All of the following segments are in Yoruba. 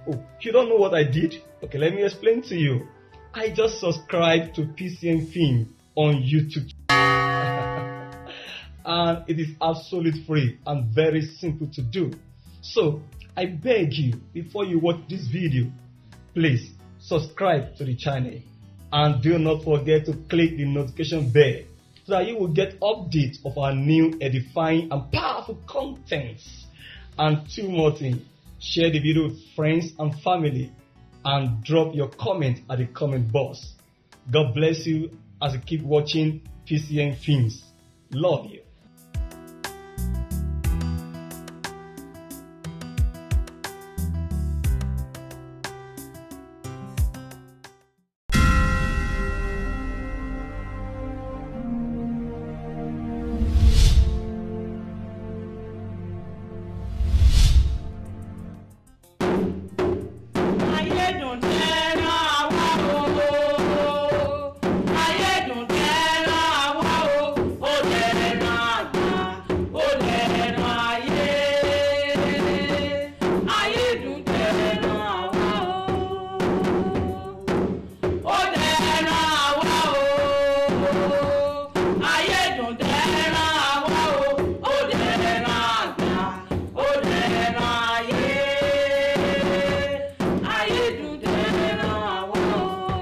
Oh, you don't know what I did? Okay, let me explain to you. I just subscribed to PCN Film on YouTube. and it is absolutely free and very simple to do. So, I beg you, before you watch this video, please subscribe to the channel and do not forget to click the notification bell so that you will get updates of our new edifying and powerful contents. And two more things, share the video with friends and family and drop your comment at the comment box. God bless you as you keep watching PCN Films. Love you. Ayédùn tẹ́ràn àwa o. Ayédùn tẹ́ràn àwa o. Ó dẹ̀ràn àgbà, ó dẹ̀ràn ayé. Ayédùn tẹ́ràn àwa o. Ó dẹ̀ràn àwa o. Ayédùn tẹ́ràn àwa o. Ó dẹ̀ràn àgbà, ó dẹ̀ràn ayé. Ayédùn tẹ́ràn àwa o.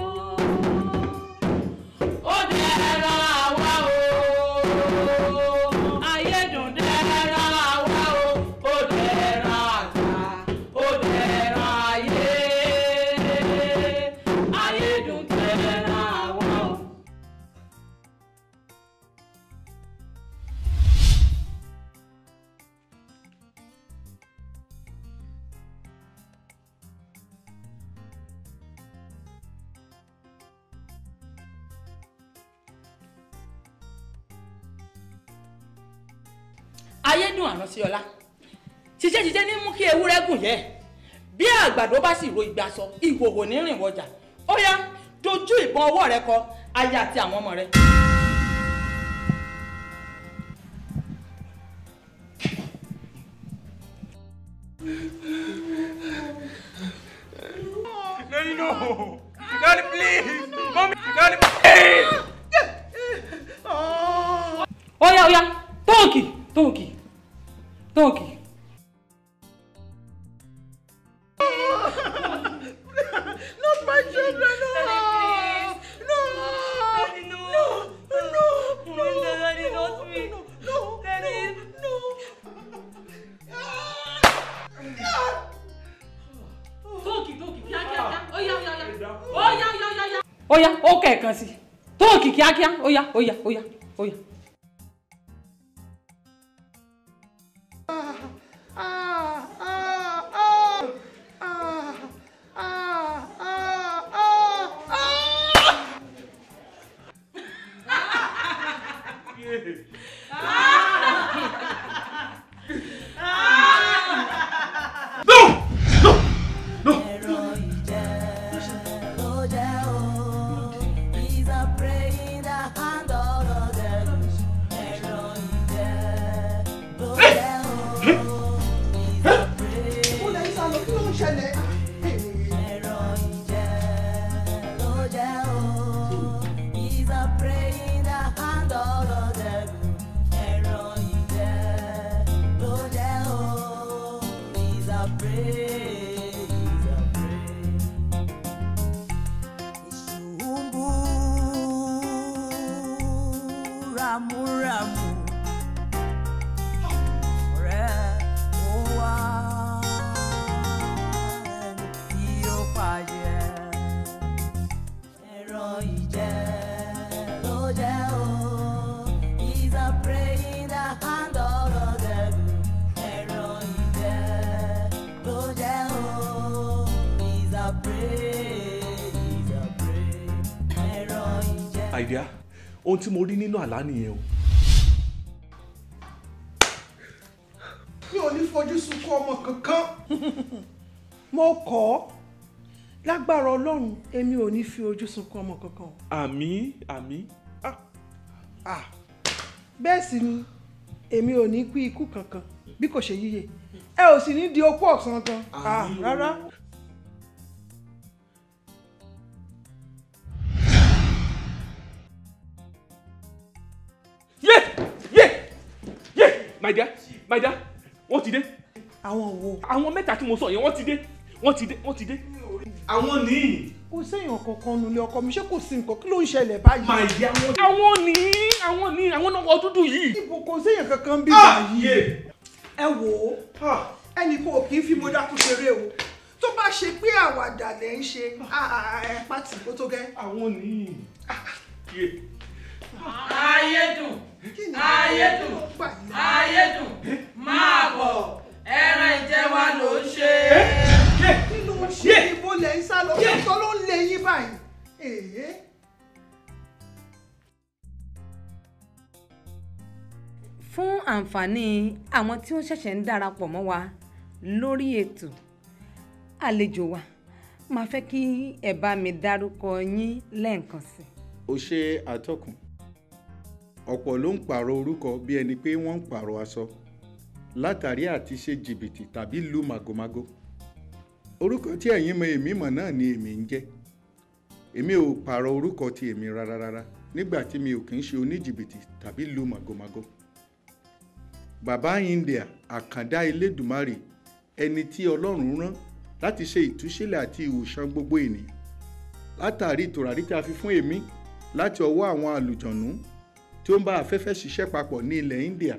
Ó dẹ̀ràn àwa o. Ayédùn tẹ́ràn àwa o. Ó dẹ̀ràn àgbà, ó dẹ̀ràn ayé. Ayédùn tẹ́ràn àwa o. ayédùn àrántí ọlá ṣiṣẹ́ ṣiṣẹ́ ní mú kí ewúrẹ́ gùn yẹ bí àgbàdo bá sì ro ìgbà sọ ìhòhò ní rìn wọjà ó yá dojú ìbọn ọwọ́ rẹ kọ aya àti àwọn ọmọ rẹ. Daddy, no! Daddy, please! Mommy, Daddy, please! ó yá ó yá tóòkì tóòkì tóòkì. Not my children, no! No! Daddy, no! No! No! No! Daddy, not me! No! Daddy, no! tóòkì tóòkì kíákíá ó yá ó yá ó yá ó yá ó yá ó yá. ó yá ó kẹ̀kan sí tóòkì kíákíá ó yá ó yá ó yá ó yá. Ó lè sá lọ kí ló ń ṣẹlẹ̀? Ramuramu, ọ̀rẹ́ ó wá ẹni tí ó pàjẹ́. Ẹran ìjẹ́ ló jẹ́ o, he's a prey in the hand of the devil. Ẹran ìjẹ́ ló jẹ́ o, he's a prey, he's a prey. Ẹran ìjẹ́. àìdíá ohun tí mo rí nínú àlá nìyẹn o Mi ò ní fojú sunkún ọmọ kankan. mo kọ́ ọ́ lágbára ọlọ́run èmi ò ní fi ojú sunkún ọmọ kankan o. àmì àmì ah, Ah, bẹ́ẹ̀ sì ni èmi ò ní kú ikú kankan bí kò ṣe yíyẹ ẹ ò sì ní di opó ọ̀sán kan Ah, rárá my dear my dear wọ́n ti dé àwọn wo àwọn mẹ́ta tí mo sọ yẹn wọ́n ti dé wọ́n ti dé wọ́n ti dé àwọn nìyí kò séèyàn kankan nulẹ̀ ọkọ mi ṣé kò sí nǹkan kí ló ń ṣẹlẹ̀ báyìí. my dear wọ́n àwọn nìyí àwọn nìyí àwọn náà wọ́n dúdú yìí. ibo kò séèyàn kankan bí Ah, báyìí. yeah. ẹ wò ó ẹnì kan ò kì í fi mo dákú ṣeré o tó bá ṣe pé àwàdà lẹ ń ṣe ẹ pàtì kó tó gẹ́. àwọn nìyí. Yeah. ayédùn Kí ni ayédùn ó gbà yìí? ayédùn máa bọ̀ ẹran ìjẹ wa ló ń ṣe. kí ló ń ṣe ibo lẹ ń sá lọ kí ọ̀tọ̀ ló ń lé yín báyìí. èé fún àǹfààní àwọn tí wọ́n ṣẹ̀ṣẹ̀ ń darapọ̀ mọ́ wa lórí ètò àlejò wa máa fẹ́ kí ẹ bá mi dárúkọ yín lẹ́ẹ̀kan sí i. ó ṣe àtọkùn ọ̀pọ̀ ló ń pààrọ̀ orúkọ bí ẹni pé wọ́n ń pààrọ̀ aṣọ látàrí àti ṣe jìbìtì tàbí lu màgòmágó orúkọ tí ẹ̀yin mọ èmi mọ̀ náà ni èmi ń jẹ́ èmi ò pààrọ̀ orúkọ ti èmi rárá rárá nígbà tí mi ò kì í ṣe oníjìbìtì tàbí lu màgòmágó bàbá india àkàndá elédùmarè ẹni tí ọlọ́run rán láti ṣe ìtúsílẹ̀ àti ìwòsàn gbogbo ènìyàn látàrí tòràrí tí a fi fún èmi láti ọwọ́ àwọn àlùjọ̀nú tí ó ń bá afẹ́fẹ́ ṣiṣẹ́ papọ̀ ní ilẹ̀ india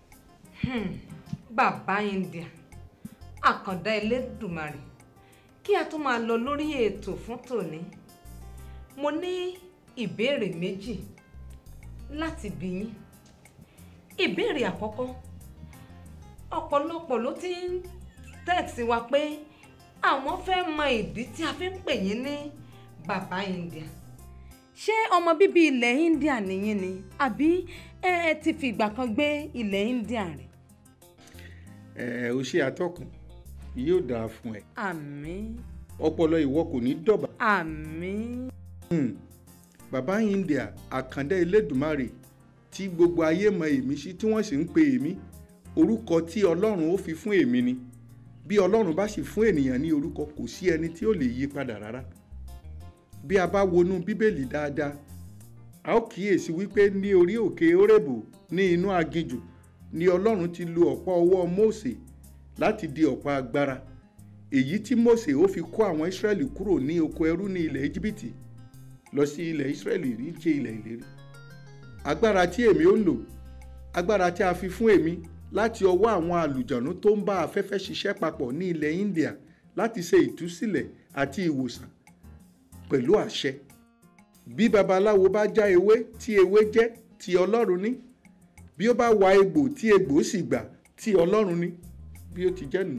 bàbá india àkàndá elédùmarè kí a tó máa lọ lórí ètò fún tòní mo ní ìbéèrè méjì láti bí yín ìbéèrè àkọ́kọ́ ọ̀pọ̀lọpọ̀ ló ti ń tẹ̀sí wa pé àwọn fẹ́ mọ ìdí tí a fi ń pè yín ní bàbá india ṣé ọmọ bíbí ilẹ̀ india nìyí ni àbí ẹ ẹ ti fi ìgbà kan gbé ilẹ̀ india rẹ̀ ẹ ò ṣe àtọkùn yóò dáa fún ẹ àmín ọpọlọ ìwọ kò ní dọ̀bà àmín Hmm. bàbá india àkàndá elédùmarè tí gbogbo ayé mọ èmi sí tí wọ́n sì ń pe èmi orúkọ tí ọlọ́run ó fi fún èmi ni bí ọlọ́run bá sì fún ènìyàn ní orúkọ kò sí ẹni tí ó lè yí padà rárá bí a bá wọnú bíbélì dáadáa a ó kíyèsí wípé ní orí òkè orébù ní inú aginjù ni ọlọ́run ti lo ọ̀pọ̀ ọwọ́ mósè láti di ọ̀pọ̀ agbára èyí tí mósè ó fi kó àwọn ísírẹ́lì kúrò ní oko ẹrú ní ilẹ̀ íjíbítì lọ sí ilẹ̀ ísírẹ́lì ní ṣe ilẹ̀ ìlérí agbára tí èmi ó lò agbára tí a fi fún èmi láti ọwọ́ àwọn àlùjọ̀nú tó ń bá afẹ́fẹ́ ṣiṣẹ́ papọ̀ ní ilẹ̀ india láti ṣe ìtúsílẹ̀ àti ìwòsàn pẹ̀lú àṣẹ bí babaláwo bá já ewé tí ewé jẹ́ ti ọlọ́run ní bí ó bá wa egbò tí egbò sì gbà tí ọlọ́run ní bí ó ti jẹ́ nù.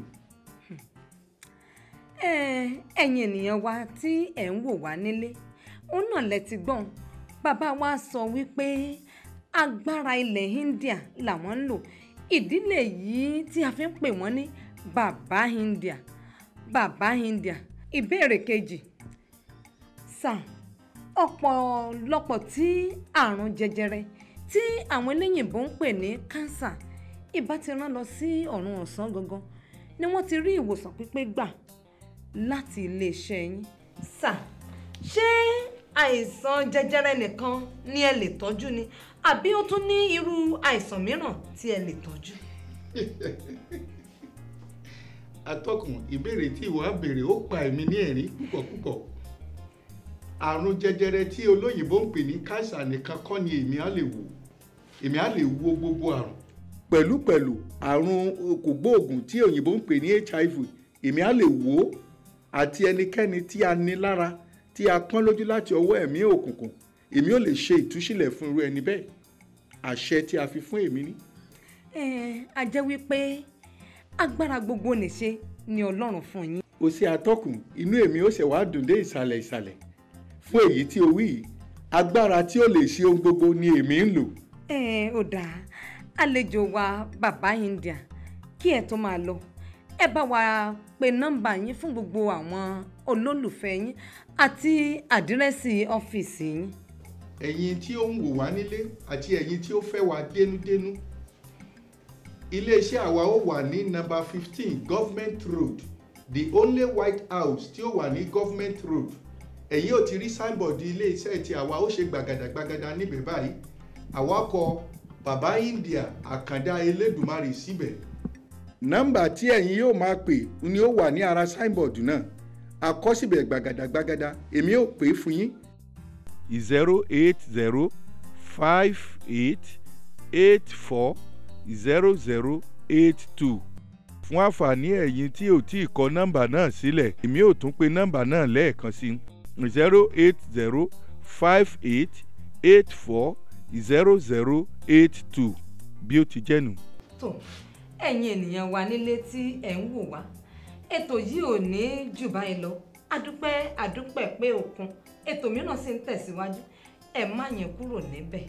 ẹ ẹ̀yin ènìyàn wa tí ẹ̀ ń wò wá nílé òun náà lẹ ti gbọ́n bàbá wa sọ wípé agbára ilẹ̀ india làwọn ń lò ìdílé yìí tí a fi ń pè wọ́n ní bàbá india bàbá india ìbéèrè kejì sà ọ̀pọ̀lọpọ̀ tí àrùn jẹjẹrẹ tí àwọn eléyìnbó ń pè ní kánsà ìbá ti rán lọ sí ọ̀run ọ̀sán gangan ni wọ́n ti rí ìwòsàn pípé gbà láti iléeṣẹ́ yín sà ṣé àìsàn jẹjẹrẹ nìkan ni ẹ lè tọ́jú ni àbí ó tún ní irú àìsàn mìíràn tí ẹ lè tọ́jú. atọ́kùn ìbéèrè tí ìwọ á béèrè ó pa èmi ní ẹ̀rín púpọ̀ púpọ̀ àrùn jẹjẹrẹ tí olóyìnbó ń pè ní káńsà nìkan kọ́ ni èmi á lè wò èmi á lè wo gbogbo àrùn. pẹ̀lúpẹ̀lú àrùn kògbóògùn tí òyìnbó ń pè ní hiv èmi á lè wò ó àti ẹnikẹ́ni tí a ní lára tí a pọ́n lójú láti ọwọ́ ẹ̀mí òkùnkùn èmi ò lè ṣe ìtúsílẹ̀ fún irú ẹni bẹ́ẹ̀ àṣẹ tí a fi fún èmi ní. ẹ a jẹ́ wípé agbára gbogbo nìṣe ni ọlọ́run fún yín. o ṣe atọ́kùn inú èmi ó ṣe wá dùn dé ìsàlẹ̀ ìsàlẹ̀ fún èyí tí o wí yìí agbára tí ó lè ṣe ohun gbogbo ni èmi ń lò. ẹ ò dáa àlejò wa bàbá india kí ẹ tó máa lọ ẹ bá wa pe nọ́mbà yín fún gbogbo àwọn olólùfẹ́ yín àti àdírẹ́sì ọ́fíìsì yín. ẹ̀yin tí ó ń wò wá nílé àti ẹ̀yin tí ó fẹ́ wá dénúdénú iléeṣẹ́ àwa ó wà ní nọ́mbà fifteen government road the only white house tí ó wà ní government road ẹ̀yin ò ti rí signboard iléeṣẹ́ tí àwa ó ṣe gbàgàdàgbàgàdà níbẹ̀ báyìí àwa kọ bàbá india àkàndá elédùmarè síbẹ̀. nọ́mbà tí ẹ̀yin yóò máa pè ni ó wà ní ara signboard náà àkọsíbẹ̀ gbàgàdàgbàgàdà èmi ò pè é fún yín. zero eight zero five eight eight four zero zero eight two fún àǹfààní ẹ̀yin tí ò tí ì kọ nọ́mbà náà sílẹ̀ èmi ò tún pe nọ́mbà náà lẹ́ẹ̀kan sí zero eight zero five eight eight four zero zero eight two bí ó ti jẹ́ nù. tó ẹ̀yin ènìyàn wa nílé tí ẹ̀ ń wò wá ètò yìí ò ní jù báyìí lọ adúpẹ́ adúpẹ́ pé òkun ètò mìíràn sì ń tẹ̀síwájú ẹ má yẹn kúrò níbẹ̀.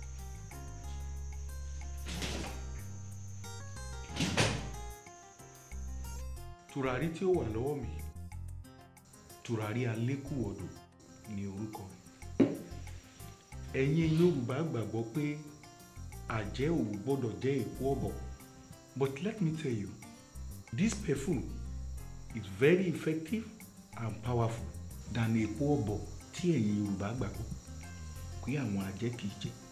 tùràrí tí ó wà lọ́wọ́ mi tùràrí alékùwọ̀dù ni orúkọ rẹ̀ ẹ̀yin yorùbá gbàgbọ́ pé àjẹ́ ò gbọ́dọ̀ jẹ́ èpo ọ̀bọ̀ but let me tell you this perfume is very effective and powerful than èpo ọ̀bọ̀ tí ẹ̀yin yorùbá gbàgbọ́ pé àwọn àjẹ́ kì í jẹ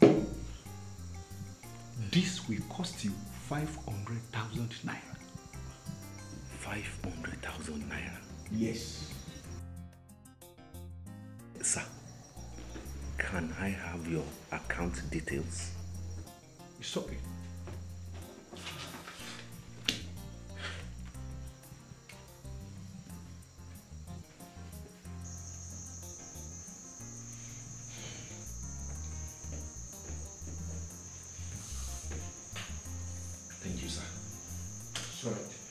this will cost you five hundred thousand naira. 500,000 naira. Yes. Sir, can I have your account details? It's okay. Thank you, sir. It's all right.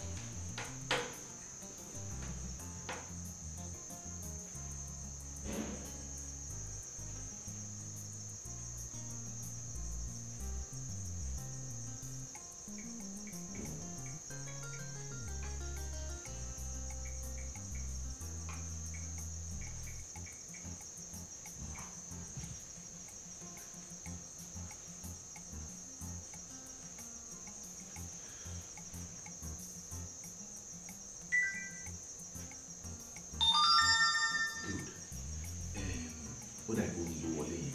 Good. Um, ó dà ìbò ló wọlé yẹn.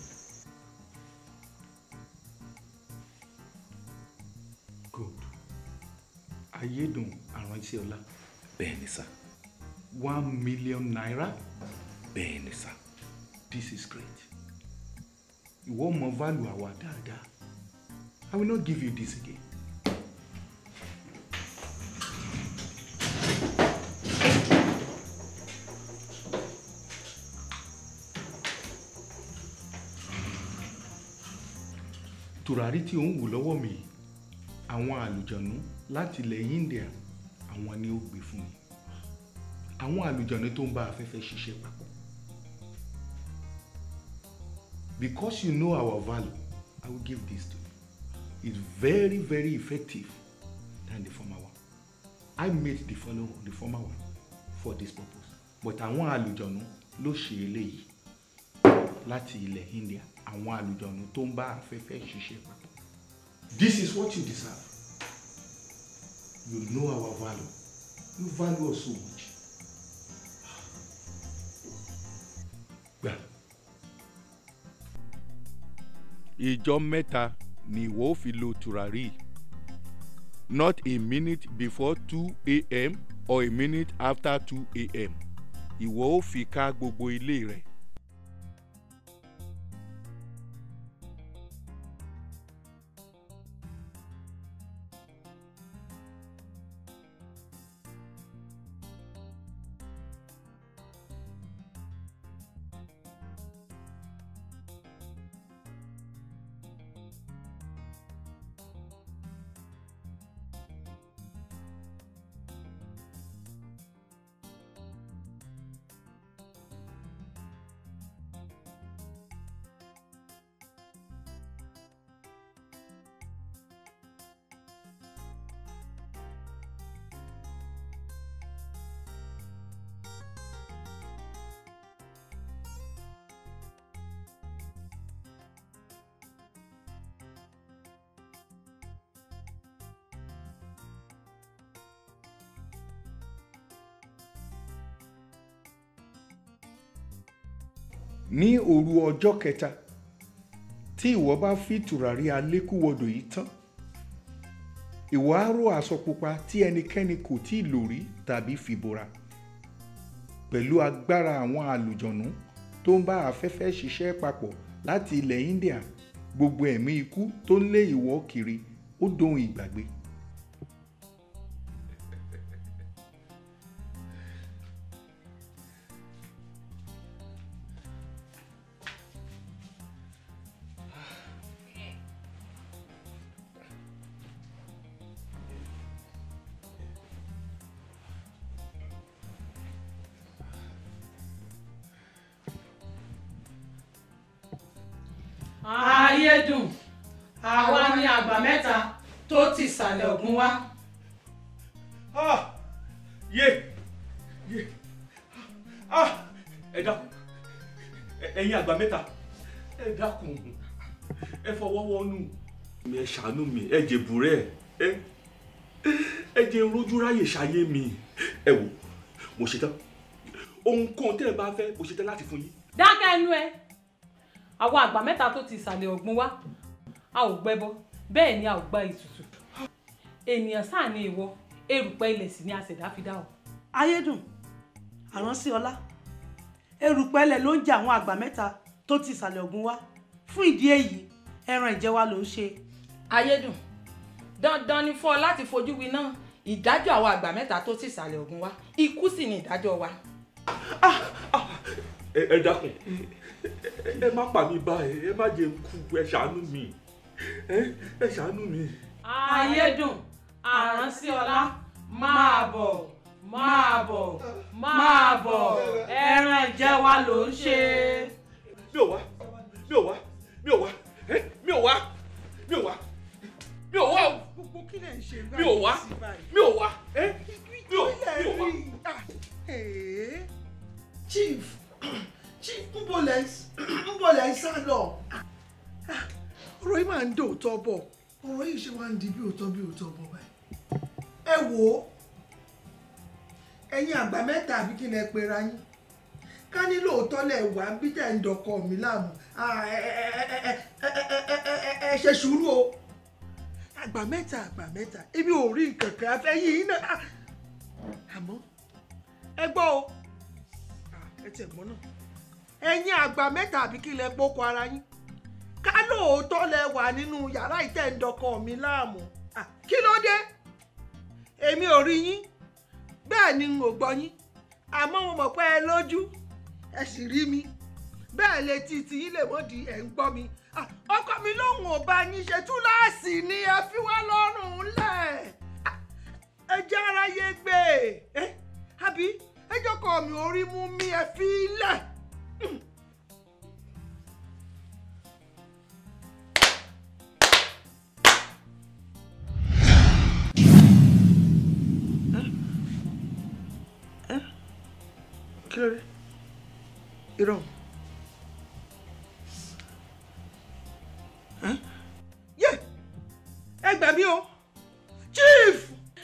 Good. Ayédùn àránṣẹ́ ọlá. Bẹ́ẹ̀ni sá. One million naira. Bẹ́ẹ̀ni sá. This is great. Ìwọ mọ value àwa dáadáa. I will not give you this again. Tùràrí tí ò ń wò lọ́wọ́ mi yìí, àwọn àlùjọ̀nú láti ilẹ̀ India àwọn ni ó gbé fún mi. Àwọn àlùjọ̀nú tó ń bá afẹ́fẹ́ ṣiṣẹ́ papọ̀. Because you know our value, I will give this to you. It's very, very effective than the former one. I made the follow the former one for this purpose. But àwọn àlùjọ̀nú ló ṣe eléyìí láti ilẹ̀ India. Àwọn àlùjọ̀nú tó ń bá afẹ́fẹ́ ṣiṣẹ́ papọ̀. This is what you deserve. You know our value. You value us so much. Gbà. ìjọ mẹ́ta ni ìwọ ó fi lo tùràrí not a minute before two a.m. or a minute after two a.m. ìwọ ó fi ká gbogbo ilé rẹ. ní òru ọjọ́ kẹta tí tí ìwọ bá fi tùràrí alékúwọdò yìí tán ìwọ á ró aṣọ pupa tí ẹnikẹ́ni kò tí ì lò rí tàbí fìbora pẹ̀lú agbára àwọn àlùjọ̀nú tó ń bá afẹ́fẹ́ ṣiṣẹ́ papọ̀ láti ilẹ̀ India gbogbo ẹ̀mí ikú tó ń lé ìwọ kiri ó dohun ìgbàgbé. ayédùn àwa ni àgbà mẹ́ta tó ti sàlẹ̀ ògùn wá. Ah! yé yé ah ẹ dákun Ẹ- ẹ̀yin àgbà mẹ́ta ẹ dákun ẹ fọwọ́ wọnú ẹ ṣàánú mi ẹ jèbùrẹ́ ẹ ẹ jẹ́ n rójú ráyè ṣayé mi ẹ wò mo ṣetán ohunkóhun tẹ́ ẹ bá fẹ́ mo ṣetán láti fún yín. dákẹ́ ẹnu ẹ àwa àgbà mẹ́ta tó ti sàlẹ̀ ògùn wá a ò gbẹ́bọ bẹ́ẹ̀ ni a ò gba ètùtù ènìyàn sáà ni ìwọ erùpẹ̀ ilẹ̀ sì ni àṣẹ̀dá fi dá ọ. ayédùn àránsí ọlá erùpẹ̀lẹ̀ ló ń jẹ àwọn àgbà mẹ́ta tó ti ìsàlẹ̀ ògùn wá fún ìdí èyí ẹran ìjẹ wa ló ń ṣe. ayédùn dandan ni fún ọ láti fojú winá ìdájọ́ àwọn àgbà mẹ́ta tó ti sàlẹ̀ ògùn wá ikú sì ni ìdájọ́ wa. ẹ ẹ dákun ẹ- ẹ má pa mí báyìí ẹ má jẹ́ n kú ẹ ṣàánú mi ẹ ẹ ṣàánú mi. ayédùn àránsíọlá máa bọ̀ máa bọ̀ máa bọ̀ ẹran ìjẹ wa ló ń ṣe. mi ò wá mi ò wá mi ò wá ẹ mi ò wá mi ò wá mi ò wá o gbogbo kí lè ń ṣe mi ò wá mi ò wá ẹ mi ò mi ò wá. Ee, chief chief nbo lẹ nbo lẹ sá lọ Ah, ọ̀rọ̀ yìí máa ń dòótọ́ bọ̀ ọ̀rọ̀ yìí ṣe máa ń di bí òótọ́ bí òótọ́ bọ̀ báyìí ẹ wò ó ẹ̀yin àgbà mẹ́ta àbí kí ni ẹ pera yín ká ní lóòótọ́ lẹ̀ wá bí tẹ̀ ń dọkọ mi láàmú Ah, ẹ ẹ ẹ ẹ ẹ ẹ ẹ ẹ ẹ ẹ ṣe sùúrù o àgbà mẹ́ta àgbà mẹ́ta ebi ò rí nǹkan kan afẹ́ yìí náà Ah, àmọ́ ẹ gbọ́ o Ah, ẹ tẹ̀ gbọ́ náà ẹ̀yin àgbà mẹ́ta àbí kí lẹ gbóko ara yín ká lóòótọ́ lẹ wà nínú yàrá ìtẹ̀ǹdọkọ mi láàmú Ah, kí ló dé èmi ò rí yín bẹ́ẹ̀ ni n ò gbọ́ yín àmọ́ mo mọ̀ pé ẹ lójú ẹ sì rí mi bẹ́ẹ̀ létí tí yín lè mọ́ di ẹ̀ ń gbọ́ mi Ah, ọkọ mi lóhùn ò bá yín ṣe túláàsì ni ẹ fi wá lọ́rùn lẹ̀ Ah, ẹ jẹ́ aráyé gbé e àbí ẹ jọkọ mi orí mú mi ẹ fi lẹ̀. kí ló dé irọ́ Ẹ́? yé ẹ gbà mí o chief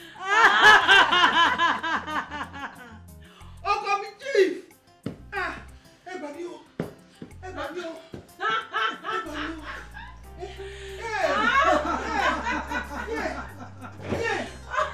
ọkọ mi chief Ah, ẹ gbà mí o ẹ gbà mí o ẹ gbà mí o Ẹ, ẹ, ẹ, yé, yé,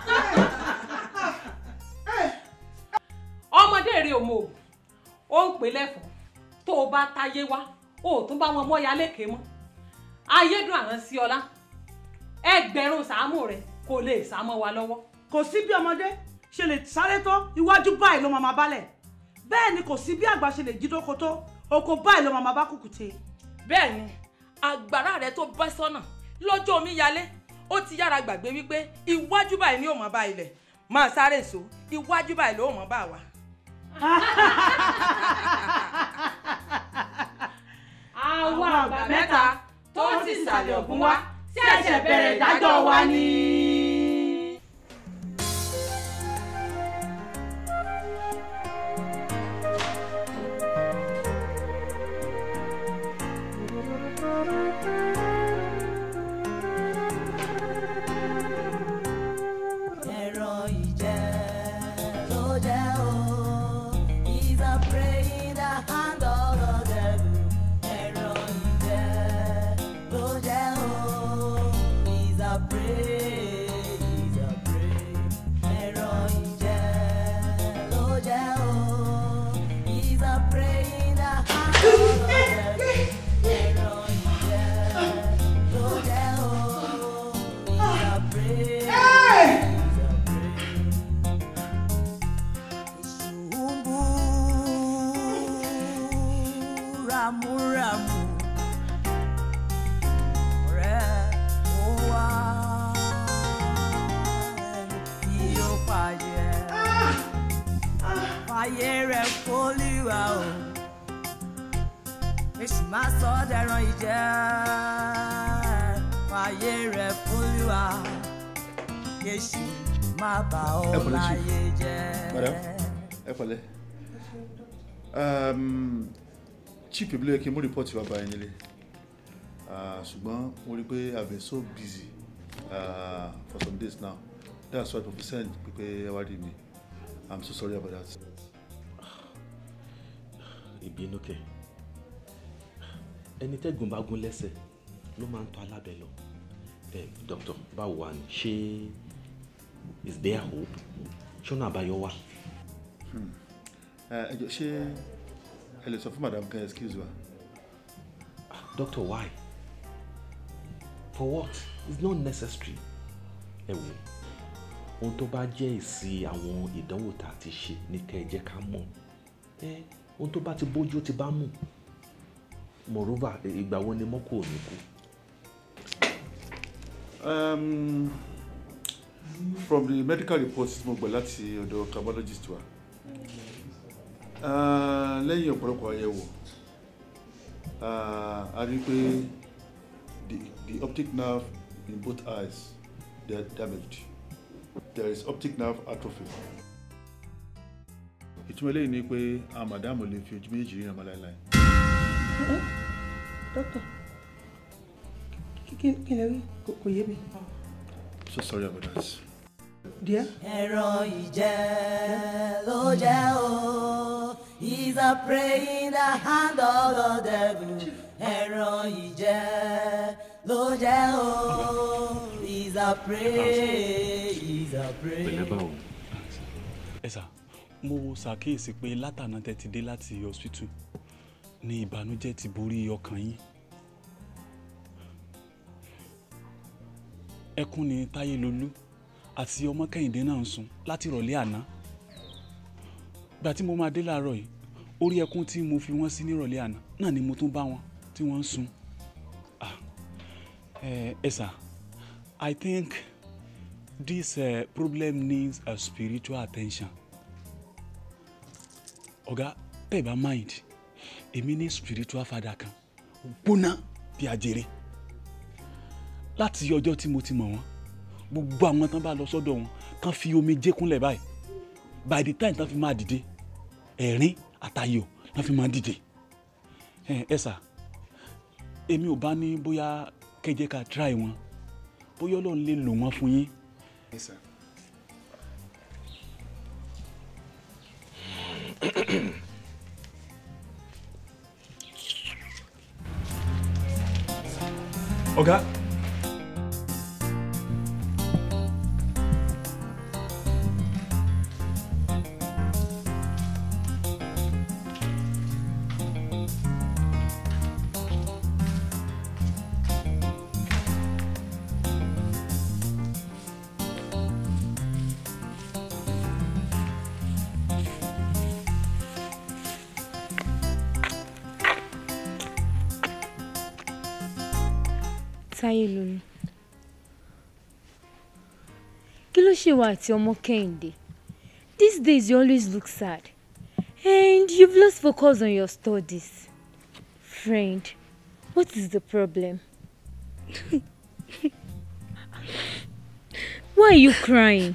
ọmọdé rẹ ò mọ òògùn ó ń pè lẹ́fọ̀ọ́ tó o bá táyé wá o ò tún bá wọn mọ́ya lékè mọ́ ayédùn àránsíọlá ẹgbẹ̀rún sàámù rẹ kò lè sá mọ́ wa lọ́wọ́. kò sí bí ọmọdé ṣe lè sáré tó iwájú báyìí ló máa máa bálẹ̀ bẹ́ẹ̀ ni kò sí bí àgbà ṣe lè jí dóko tó oko báyìí ló máa máa bá kùkùté. bẹ́ẹ̀ ni àgbàrá rẹ tó bẹ́ sọ́nà lọ́jọ́ omi yalé ó ti yára gbàgbé wípé iwájú báyìí ni ó mọ̀ bá ilẹ̀ máa sáré èso iwájú báyìí ló mọ̀ bá wa. àwọn àgbà mẹ́ta tó ti sàlẹ̀ ògùn wá tí ẹ̀ṣẹ̀ bẹ̀rẹ̀ ìdájọ́ wa ni. ẹran ìjẹ ló jẹ o he's a prey in the hand of the devil ẹran ìjẹ fàyè rẹ̀ f'Olúwa o èṣù má sọ ọ́ dẹran ìjẹ́ fàyè rẹ̀ f'Olúwa èṣù má bà Ẹ ọ́ pẹ̀lẹ́, Chief. láyé jẹ́. madam ẹ pẹ̀lẹ́ um, chief ìbílẹ̀ yẹ kí n mú rìpọ́tì wá bá yín nílé Ah, ṣùgbọ́n mo rí i pé i been so busy uh, for some days now that's why mo send pé ẹ wá rí mi i'm so sorry about that. ìbínú kẹ ẹni tẹ́gùn bá gún lẹ́sẹ̀ ló máa ń tọ́ alábẹ́ lọ ẹ dókítà báwo wà ní ṣé is there hope ṣọ́nà àbáyọ wà. Hmm. Eh, ẹ jọ ṣé ẹ lè sọ fún madam kan excuse wa. doctor why for what it's not necessary ẹ wò ohun tó bá jẹ́ èsì àwọn ìdánwò tá a ti ṣe ní kẹ́ ẹ jẹ́ ká mọ̀ ẹ ohun tó bá ti bójú ó ti bá mú moreover ìgbà wo ni mọ́kò ò ní kú. Um, from the medical reports tí mo gbà láti ọ̀dọ̀ cardiologist wa uh, lẹ́yìn ọ̀pọ̀lọpọ̀ àyẹ̀wò uh, a rí i pé the, the optic nerve in both eyes they are damaged there is optic nerve atrophy. ìtumọ̀ eléyìí ni pé àwọn màdámù lè fi ojú méjì ríran mọ́ láéláé. dókítà kí kí lè rí kò kò yé mi. so sorry about that. díẹ̀. ẹran ìjẹ́ ló jẹ́ o he's a prey in the hand of the devil ẹran ìjẹ́ ló jẹ́ o he's a prey he's a prey. pẹ̀lẹ́ báwo. ẹ sà mo ṣàkíyèsí pé látàná tẹ́ ti dé láti hospital ní ìbànújẹ́ ti borí ọkàn yín ẹkún ni táyé lolú àti ọmọ kẹ́hìndé náà ń sun láti ìrọ̀lẹ́ àná gbà tí mo máa dé láàárọ̀ yìí orí ẹkún tí mo fi wọ́n sí nírọ̀lẹ́ àná náà ni mo tún bá wọn tí wọ́n ń sun Ah, eh, ẹ sà I think this uh, problem needs a spiritual attention ọ̀gá tẹ́ ẹ bá mind èmi ní spiritual father kan gbóná bí ajere láti ọjọ́ tí mo ti mọ̀ wọ́n gbogbo àwọn tán bá lọ sọ́dọ̀ wọn kàn fi omi jékúnlẹ̀ báyìí by the time tán fi máa dìde ẹ̀rín àtayọ̀ tán fi máa dìde ẹ ẹ sà èmi ò bá ní bóyá kẹjẹ ká try wọn bóyá ọlọ́run lè lò wọ́n fún yín. Yes, sir. ọ̀gá táyé lónìí kí ló ṣe wà àti ọmọ kẹ́hìndé these days you always look sad and you've lost focus on your studies friend what is the problem why are you crying.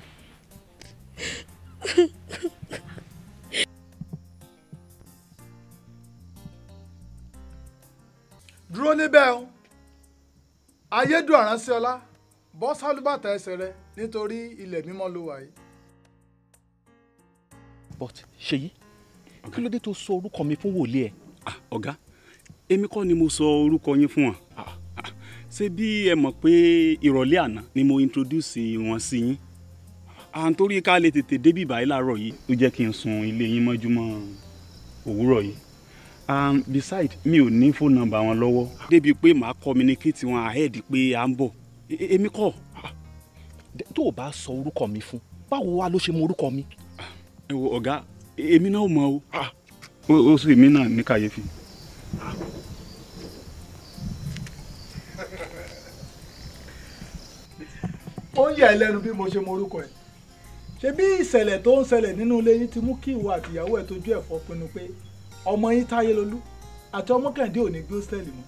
dúró níbẹ̀ o ayédùn àránṣẹ́ ọlá bọ́ sálúbàtà ẹsẹ̀ rẹ nítorí ilẹ̀ mímọ́ ló wà yìí. but ṣèyí kí ló dé tó sọ orúkọ mi fún wòlíì ẹ. ọ̀gá èmi kọ́ ni mo sọ orúkọ yín fún wọn ṣé bí ẹ mọ̀ pé ìrọ̀lẹ́ àná ni mo introduce wọn sí yín à ń torí ká lè tètè débì báyìí láàárọ̀ yìí ó jẹ́ kí n sun ilé yín mọ́júmọ́ òwúrọ̀ yìí and beside mi ò ní phone number wọn lọ́wọ́ débi pé màá communicate wọn ahead pé à ń bọ̀ E- èmi kọ́ tó o bá sọ orúkọ mi fún báwo wá ló ṣe mọ orúkọ mi. ẹ wo ọ̀gá èmi náà mọ̀ o ó ó sì mí náà ní kàyéfì. ó ń yà ẹ́ lẹ́nu bí mo ṣe mọ orúkọ ẹ̀ ṣebí ìṣẹ̀lẹ̀ tó ń ṣẹlẹ̀ nínú ilé yín ti mú kí ìwọ àtìyàwó ẹ̀ tójú ẹ̀fọ́ pinnu pé ọmọ yín táyé lolú àti ọmọ kẹ́hìndé ò ní gbé hòsítẹ́ẹ̀lì mọ́.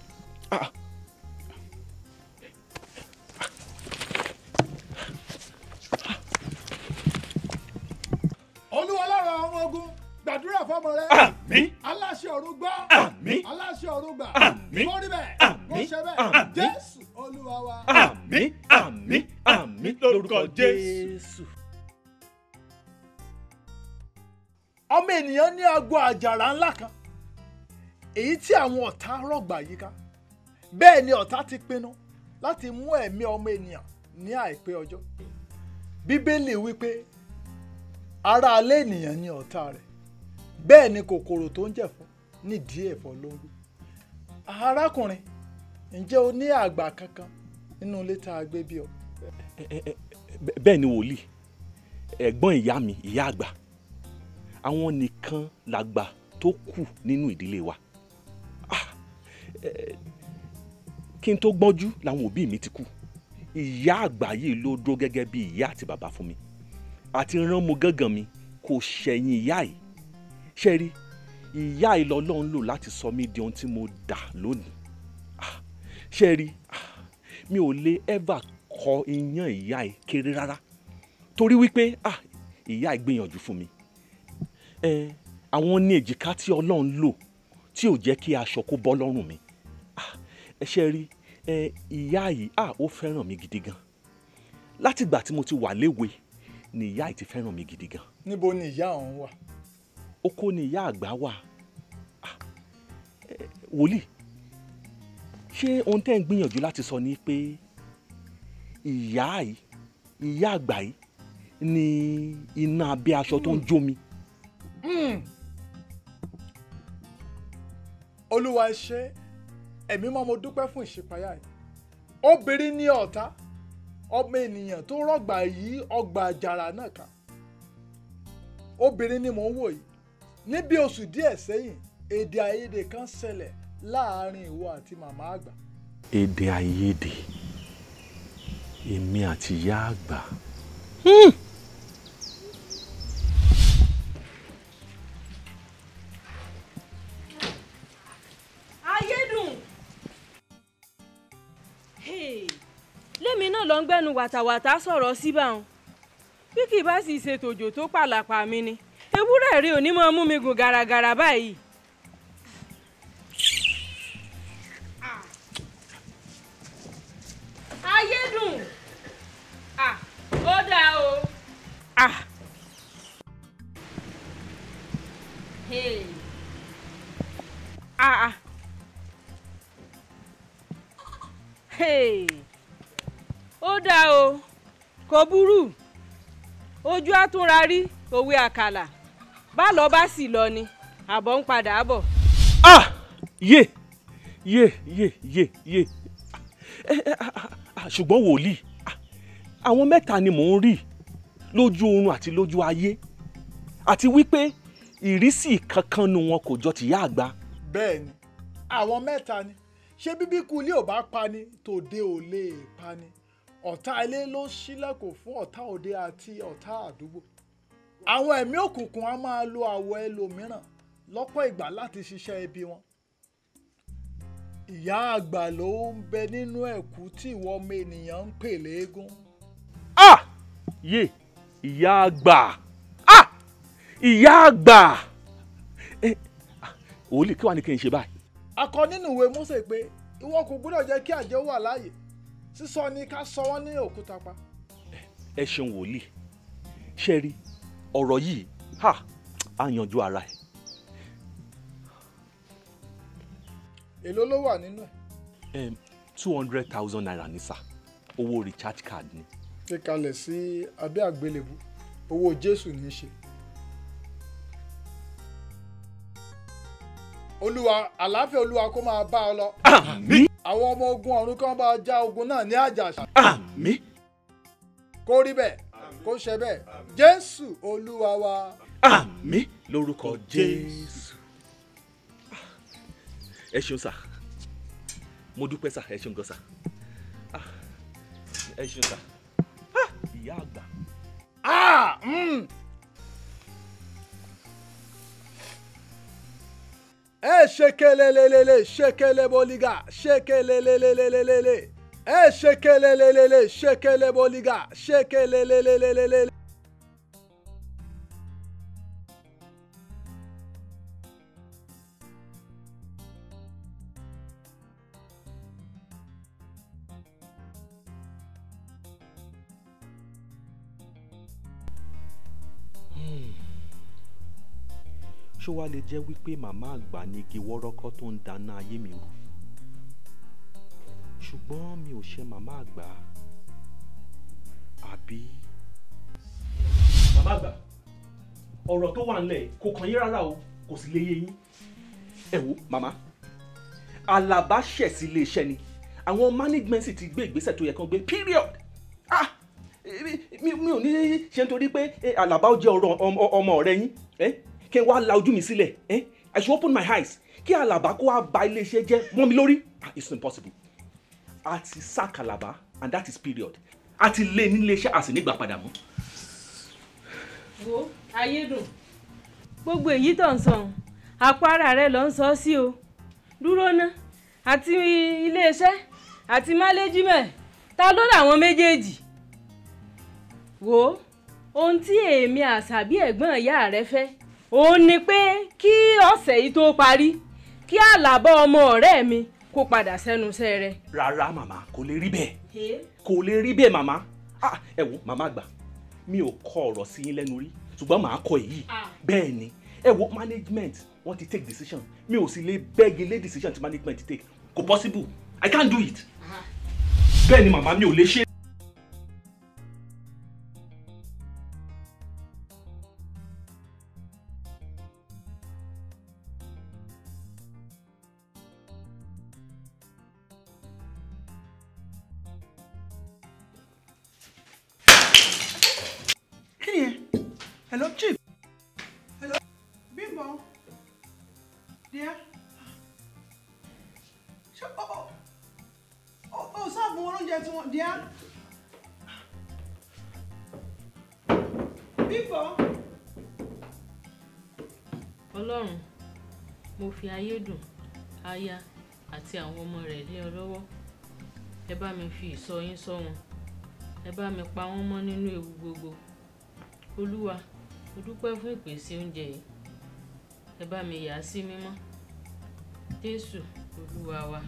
olúwa lára ọmọ ogun gbàdúrà fọmọ rẹ. Àmín. aláṣẹ ọ̀run gbọ́. Àmín. aláṣẹ ọ̀run gbà. Àmín. kó rí bẹ́ẹ̀ kó Àmín. ṣe bẹ́ẹ̀ Àmín. jésù olúwa wa. àmín àmín àmín lórúkọ jésù. ọmọ ènìyàn ní agbo àjàrà ńlá kan èyí tí àwọn ọ̀tá rọ̀gbà yíká bẹ́ẹ̀ ni ọ̀tá ti pinnu láti mú ẹ̀mí ọmọ ènìyàn ní àìpẹ́ ọjọ́ bíbélì wípé ara alẹ́ ènìyàn ni ọ̀tá rẹ̀ bẹ́ẹ̀ ni kòkòrò tó ń jẹ̀fọ́ nídìí ẹ̀fọ́ ló ń rú arákùnrin ǹjẹ́ o ní àgbà kankan nínú ilé tá a gbé bí ọ. Bẹ́- bẹ́ẹ̀ ni wòlíì ẹ̀gbọ́n ìyá mi ìyá àgbà àwọn nìkan làgbà tó kù nínú ìdílé wa Ah, eh, kí n tó gbọ́njú làwọn òbí mi ti kú ìyá àgbà yìí ló dúró gẹ́gẹ́ bí ìyá àti bàbá fún mi àti rán mo gángan mi kò ṣẹ̀yìn ìyá yìí ṣe rí ìyá yìí lọ́lọ́run lò láti sọ mí di ohun tí mo dà lónìí Ah, ṣe rí ah, mi ò lè ever kọ iyán ìyá yìí kéré rárá torí wípé ah ìyá yìí gbìyànjú fún mi ẹ àwọn ní èjìká tí ọlọ́run lò tí ò jẹ́ kí aṣọ kó bọ́ lọ́rùn mi Ah, ẹ ṣe rí ẹ ìyá yìí ah ó fẹ́ràn mi gidi gan látìgbà tí mo ti wà léwe ni ìyá yìí ti fẹ́ràn mi gidi gan níbo ni ìyá ọ̀hún wà. oko ni ìyá àgbà wà Ah, ẹ, wòlíì ṣé ohun tẹ́ ń gbìyànjú láti sọ ni pé ìyá yìí ìyá àgbà yìí ni iná abẹ́ aṣọ tó ń jó mi. Mm. olúwa ẹ ṣé ẹ̀mí mọ́ mo dúpẹ́ fún ìṣípayá yìí obìnrin ní ọ̀tá ọmọ ènìyàn tó rọ̀gbà yí ọgbà àjàrà náà ká obìnrin ni mò ń wò yìí ní bí oṣù díẹ̀ sẹ́yìn èdè àìyedè kan ṣẹlẹ̀ láàárín ìwọ àti màmá àgbà èdè àìyedè èmi àti ìyá àgbà. ayédùn. lémi náà lọ ń gbẹ́nu wàtàwàtà sọ̀rọ̀ síbàun bí kì í bá sì ṣe tòjò tó pàlàpà mi ni ewúrẹ́ rí òní máa mú mi gùn gàràgàrà báyìí. ayédùn Ah, ó dáa o. Ah. Hey. Ah, ah. Hey. ó dáa o kò burú ojú àtúnra rí òwe àkàlà bá lọ bá sì lọ ni àbọ̀ ń padà bọ̀. ah yé yé yé yé yé Eh, eh, ah, ah, ah, ṣùgbọ́n wòlíì ah, àwọn mẹ́ta ni mò ń rí lójú oorun àti lójú ayé àti wípé ìrísí kankan nu wọn kò jọ tìyá àgbà. bẹ́ẹ̀ ni àwọn mẹ́ta ni ṣé bíbí kú ilé ò bá pani tòde ò lè pani ọ̀tá ilé ló ṣílẹ̀kùn fún ọ̀tá òde àti ọ̀tá àdúgbò àwọn ẹ̀mí òkùnkùn á máa lo àwọ̀ ẹlòmíràn lọ́pọ̀ ìgbà láti ṣiṣẹ́ ibi wọn ìyá àgbà ló ń bẹ nínú ẹ̀kú tí ìwọ ọmọ ènìyàn ń pè léegun ah yé ìyá àgbà ah ìyá àgbà ẹ ah, wòlíì kí wàá ní kí n ṣe báyìí. akọ nínú ìwé Mósè pé ìwọ kò gbọ́dọ̀ jẹ́ kí àjẹ́ wà láàyè sísọ ni ká sọ wọ́n ní òkúta pa ẹ ṣeun wòlíì ṣe rí ọ̀rọ̀ yìí ha á yanjú ara ẹ̀. èló ló wà nínú ẹ̀ two hundred thousand naira ní sà owó recharge card ni. fi kalẹ̀ sí abẹ́ àgbélébù owó jésù ní í ṣe. olúwa àlàáfíà olúwa kó máa bá ọ lọ. àmín. àwọn ọmọ ogun ọ̀run kan bá ọ já ogun náà ní àjàṣà. àmín. kó rí bẹ́ẹ̀ kó ṣe bẹ́ẹ̀ jésù olúwa wa. àmín lórúkọ jésù. ẹ ṣeun sà mo dúpẹ́ sà ẹ ṣeun gan sà Ah, ẹ ṣeun sà Ah, ìyá àgbà. Ah! Mm. ẹ ṣekelelelele ṣekele boliga ṣekelelelelelele ẹ ṣekelelelele ṣekele boliga ṣekelelelelelele. ṣó wá lè jẹ́ wípé màmá àgbà ni igi wọ́rọ́kọ́ tó ń dáná ayé mi rú ṣùgbọ́n mi ò ṣe màmá àgbà àbí. màmá àgbà ọ̀rọ̀ tó wà nílẹ̀ kò kàn yín rárá o kò sì lè yé yín. ẹ wo màmá Àlàbá ṣẹ̀ sí iléeṣẹ́ ni àwọn management sì ti gbé ìgbésẹ̀ tó yẹ kán gbé period ah mi mi ò ní ṣe nítorí pé eh, Àlàbá ó jẹ́ ọ̀rọ̀ ọmọ ọmọ ọ̀rẹ́ yín eh? kí n wá la ojú mi sílẹ̀ eh? I should open my eyes kí Àlàbá kó wá ba iléeṣẹ́ jẹ́ mọ́ mi lórí ah it's impossible a ti sack Àlàbá and that is period a ti lé ní iléeṣẹ́ a sì nígbà padà mọ́. wo ayédùn gbogbo èyí tó ń sọ ohun àpárá rẹ ló ń sọ sí o dúró ná àti iléeṣẹ́ àti máléjìmẹ̀ ta ló làwọn méjèèjì wo ohun tí èmi àṣàbí ẹ̀gbọ́n ìyá rẹ fẹ́ òun ni pé kí ọ̀sẹ̀ yìí tó parí kí àlàbọ̀ ọmọ ọ̀rẹ́ mi kó padà sẹ́nu iṣẹ́ rẹ. rárá màmá kò lè rí bẹ́ẹ̀ kò lè rí bẹ́ẹ̀ màmá ah ẹ wo màmá àgbà mi ò kọ ọ̀rọ̀ sí yín lẹ́nu rí ṣùgbọ́n màá kọ èyí bẹ́ẹ̀ ni ẹ wo management wọ́n ti take decision mi ò sì lè bẹ́ẹ̀gì lé decision tí management take kò possible i can't do it bẹ́ẹ̀ ni màmá mi ò lè ṣe. kí ni ẹ hello chief hello Bímbọ́ díẹ̀ ṣé ọ ọ ọ ọ sáàbù oúnjẹ tí wọ́n díẹ̀ Bímbọ́. ọlọ́run mo fi ayédùn aya àti àwọn ọmọ rẹ̀ lé ọ lọ́wọ́ ẹ bá mi fi ìṣọ́ yín ṣọ́ wọn ẹ bá mi pa wọ́n mọ́ nínú ewu gbogbo olúwa mo dúpẹ́ fún ìpèsè oúnjẹ yìí ẹ bá mi yà á sí mímọ́ jésù olúwa wa.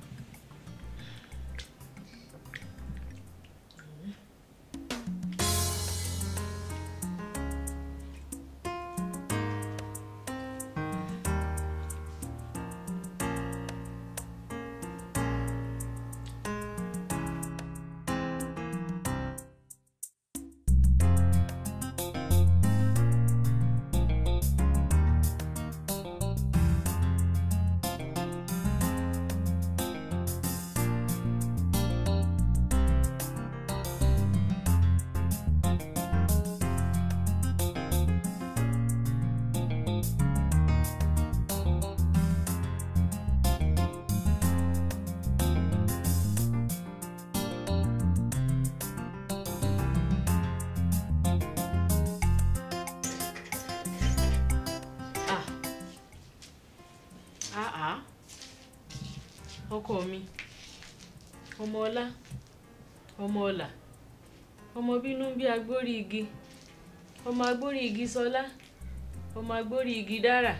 àá ọkọ mi ọmọ ọlá ọmọ ọlà ọmọ bínú bí agbórí igi ọmọ agbórí igi sọlá ọmọ agbórí igi dára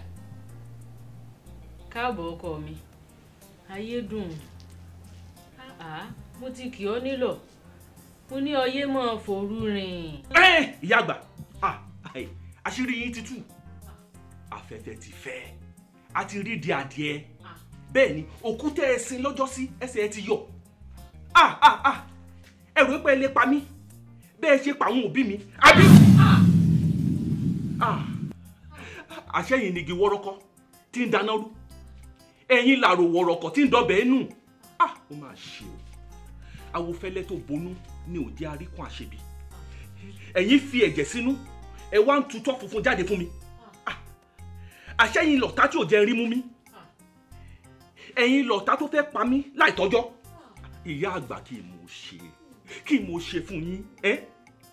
káàbọ̀ ọkọ mi ayé dùn àá mo ti kì ọ́ nílọ̀ mo ní ọyé mọ́ fòru rìn. ẹ ìyá àgbà ah, ai, àṣírí yín ti tú afẹ́fẹ́ ti fẹ́ a ti rí di adìẹ bẹ́ẹ̀ ni òkúta ẹ̀sìn lọ́jọ́sí ẹsẹ̀ ẹ ti yọ ah ah ah ẹ̀rù pé ẹ lè pa mí bẹ́ẹ̀ ṣe pa àwọn òbí mi àbí ah àṣẹyìn nìgi wọ́rọ́kọ́ tí ń dáná rú ẹ̀yin làrò wọ̀rọ̀kọ̀ tí ń dọbẹ̀ nù ah ó máa ṣe o awofẹ́lẹ́ tó bonú ni ò jẹ́ aríkùn àṣebí ẹ̀yin fi ẹ̀jẹ̀ sínú ẹ wá ń tutọ́ funfun jáde fún mi Ah, àṣẹyìn lọ̀tá tí ò jẹ́ rí mú mi ẹ̀yin lọ̀tá tó fẹ́ pa mí láìtọ́jọ́ ìyá àgbà kí mo ṣe kí mo ṣe fún yín ẹ́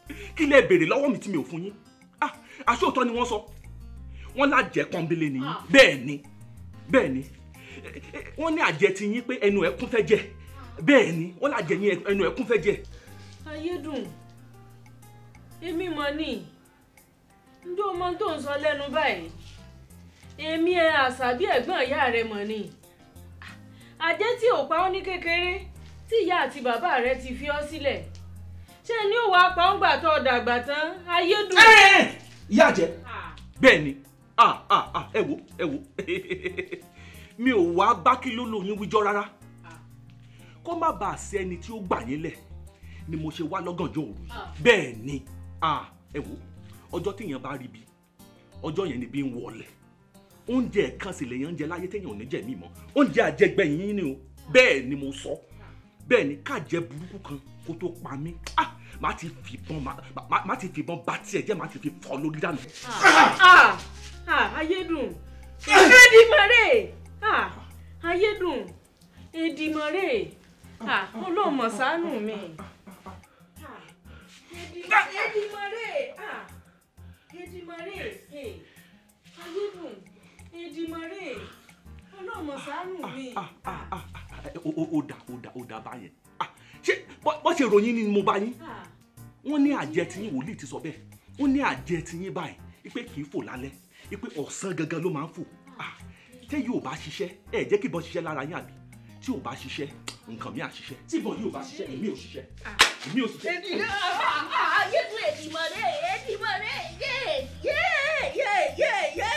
kí lẹ béèrè lọ́wọ́ mi tí mi ò fún yín ah aṣóòótọ́ ni wọ́n sọ wọ́n lájẹ́ pọ́nbélé ni yín bẹ́ẹ̀ ni bẹ́ẹ̀ ni Eh, eh, wọ́n ní àjẹ ti yín pé ẹnu ẹ̀ kún fẹ́ jẹ bẹ́ẹ̀ ni wọ́n lájẹ yín ẹnu ẹ̀ kún fẹ́ jẹ. ayédùn èmi mọ ní njó mọ tó ń sọ lẹ́nu báyìí èmi ẹ àṣàbí ẹ̀gbọ́n ìyá rẹ mọ ní àjẹ́ tí ò pa ọ́ ní kékeré tí ìyá àti bàbá rẹ ti fi ọ́ sílẹ̀ ṣé ni ó wàá pa ọ́ gbà tó dàgbà tán ayédùn. ìyá àjẹ bẹ́ẹ̀ ni ah ah ah ẹ wo ẹ wo mi ò wá bá kí ló lóyún wíjọ́ rárá kó má bàa sí ẹni tí ó gbà yín lẹ̀ ni mo ṣe wá lọ́gànjọ́ òru yìí bẹ́ẹ̀ ni ah ẹ wo ọjọ́ téèyàn bá rí bi ọjọ́ yẹn ni bí ń wọlé oúnjẹ kan sì lèèyàn ń jẹ láyé téèyàn ò ní jẹ mí mọ́ oúnjẹ àjẹgbẹ̀yìn yín ni o bẹ́ẹ̀ ni mo sọ bẹ́ẹ̀ ni káàjẹ burúkú kan kó tó pa mí ah má ti fìbọn má má- má ti fìbọn bá tiẹ̀ jẹ́ má ti fi fọ́ lórí dànù. Ah, ah, ayédùn èdìmọ̀rẹ́ ah, ayédùn èdìmọ̀rẹ́ ah, ọlọ́mọ ṣàánú mi. Ah, èdì- èdìmọ̀rẹ́ ah, èdìmọ̀rẹ́ eh, ayédùn èdìmọ̀rẹ́ ọlọ́mọ ṣàánú mi. ó ó- ó dà ó dà ó dà báyẹn Ah, ṣé bọ́ bọ́ ṣe ròyìn ni mo bá yín wọ́n ní àjẹ tí yín wòlíì ti sọ bẹ́ẹ̀ wọ́n ní àjẹ tí yín báyìí ipe kì í fò lálẹ́ ipe ọ̀sán gangan ló máa ń fò Ah, tẹ́ yóò bá ṣiṣẹ́ ẹ jẹ́ kí ìbọn ṣiṣẹ́ lára yín àbí tí ò bá ṣiṣẹ́ nǹkan mi à ṣiṣẹ́ tí ìbọn yóò bá ṣiṣẹ́ èmi ò ṣiṣẹ́ èmi ò ṣiṣẹ́. ayédùn èdìmọ̀rẹ́ èdìmọ̀rẹ́ yé yé yé yé yé.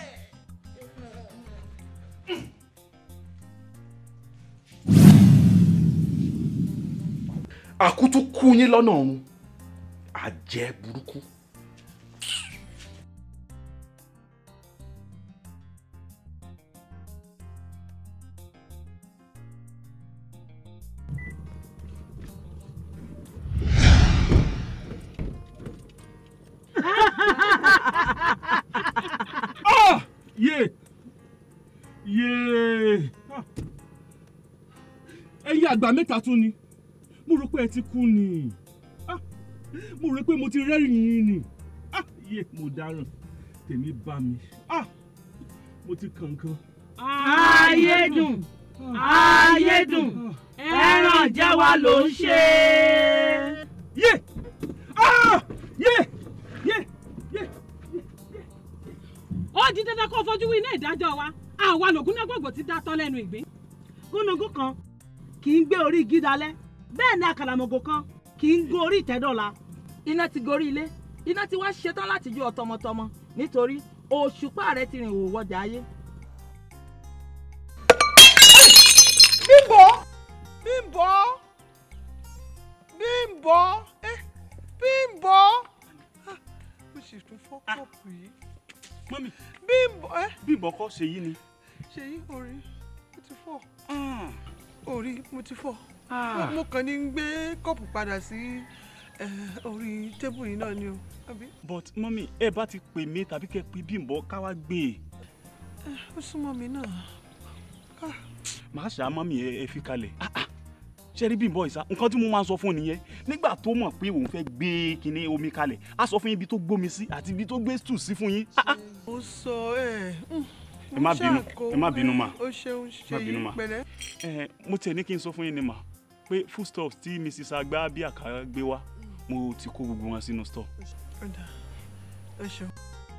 àkútú kú yín lọ́nà ọ̀run àjẹ burúkú. ah yé yé Ah. ẹ̀yin àgbà mẹ́ta tún ni mo rò pé ẹ ti kú ni Ah. mo rò pé mo ti rẹ́rìn yín ni Ah, yé mo dáràn tèmi bá mi Ah. mo ti kànkan. ayédùn ayédùn ẹran jẹ́ wa ló ń ṣe. yé ah yé yé ó di dandan kó fojú winá ìdájọ́ wa àwa lògùn gbogbo ti dá tọ́ lẹ́nu ìgbín. gúnugún kan kì í gbé orí igi dalẹ̀ bẹ́ẹ̀ ni àkàlàmọ̀gò kan kì í gun orí ìtẹ́dọ̀la. iná ti gorí ilé iná ti wá ṣetán láti jó ọ tọmọtọmọ nítorí òṣùpá rẹ ti rìn òwò ọjà ayé. bímbọ bímbọ bímbọ eh, bímbọ Ah, mo sì tún fọ́ kọ́ọ̀pù yìí mọ́mí bímbọ ẹ bímbọ kọ́ ṣe yí ni. ṣèyí orí mo ti fọ́ orí mo ti fọ́ mo kàn ní gbé kọ́ọ̀pù padà sí eh, orí tébù yìí náà ni o àbí but mọ́mí ẹ bá ti pè mí tàbí kẹ́ pè bímbọ ká wá gbé e Eh, ó súnmọ́ mi náà màá ṣá mọ́mí ẹ ẹ fi kalẹ̀ Ah, ah. ṣe rí bímbọ ìsá nǹkan tí mo máa ń sọ fún nìyẹn nígbà tó mọ̀ pé òun fẹ́ gbé kinní omi kalẹ̀ á sọ fún yín ibi tó gbómi sí àti ibi tó gbé stù sí fún yín. Ah, ah. mo sọ ẹ ẹ má bínú ẹ má bínú mà ó ṣeun ẹ má bínú ṣèyí mà pẹ̀lẹ́ ẹ mo tiẹ̀ ní kí n sọ fún yín ni mà pé foodstuffs tí mrs agbá bí àkàrà gbé wá mo ti kó gbogbo wọn sínú store. ọ̀dà ẹ ṣeun.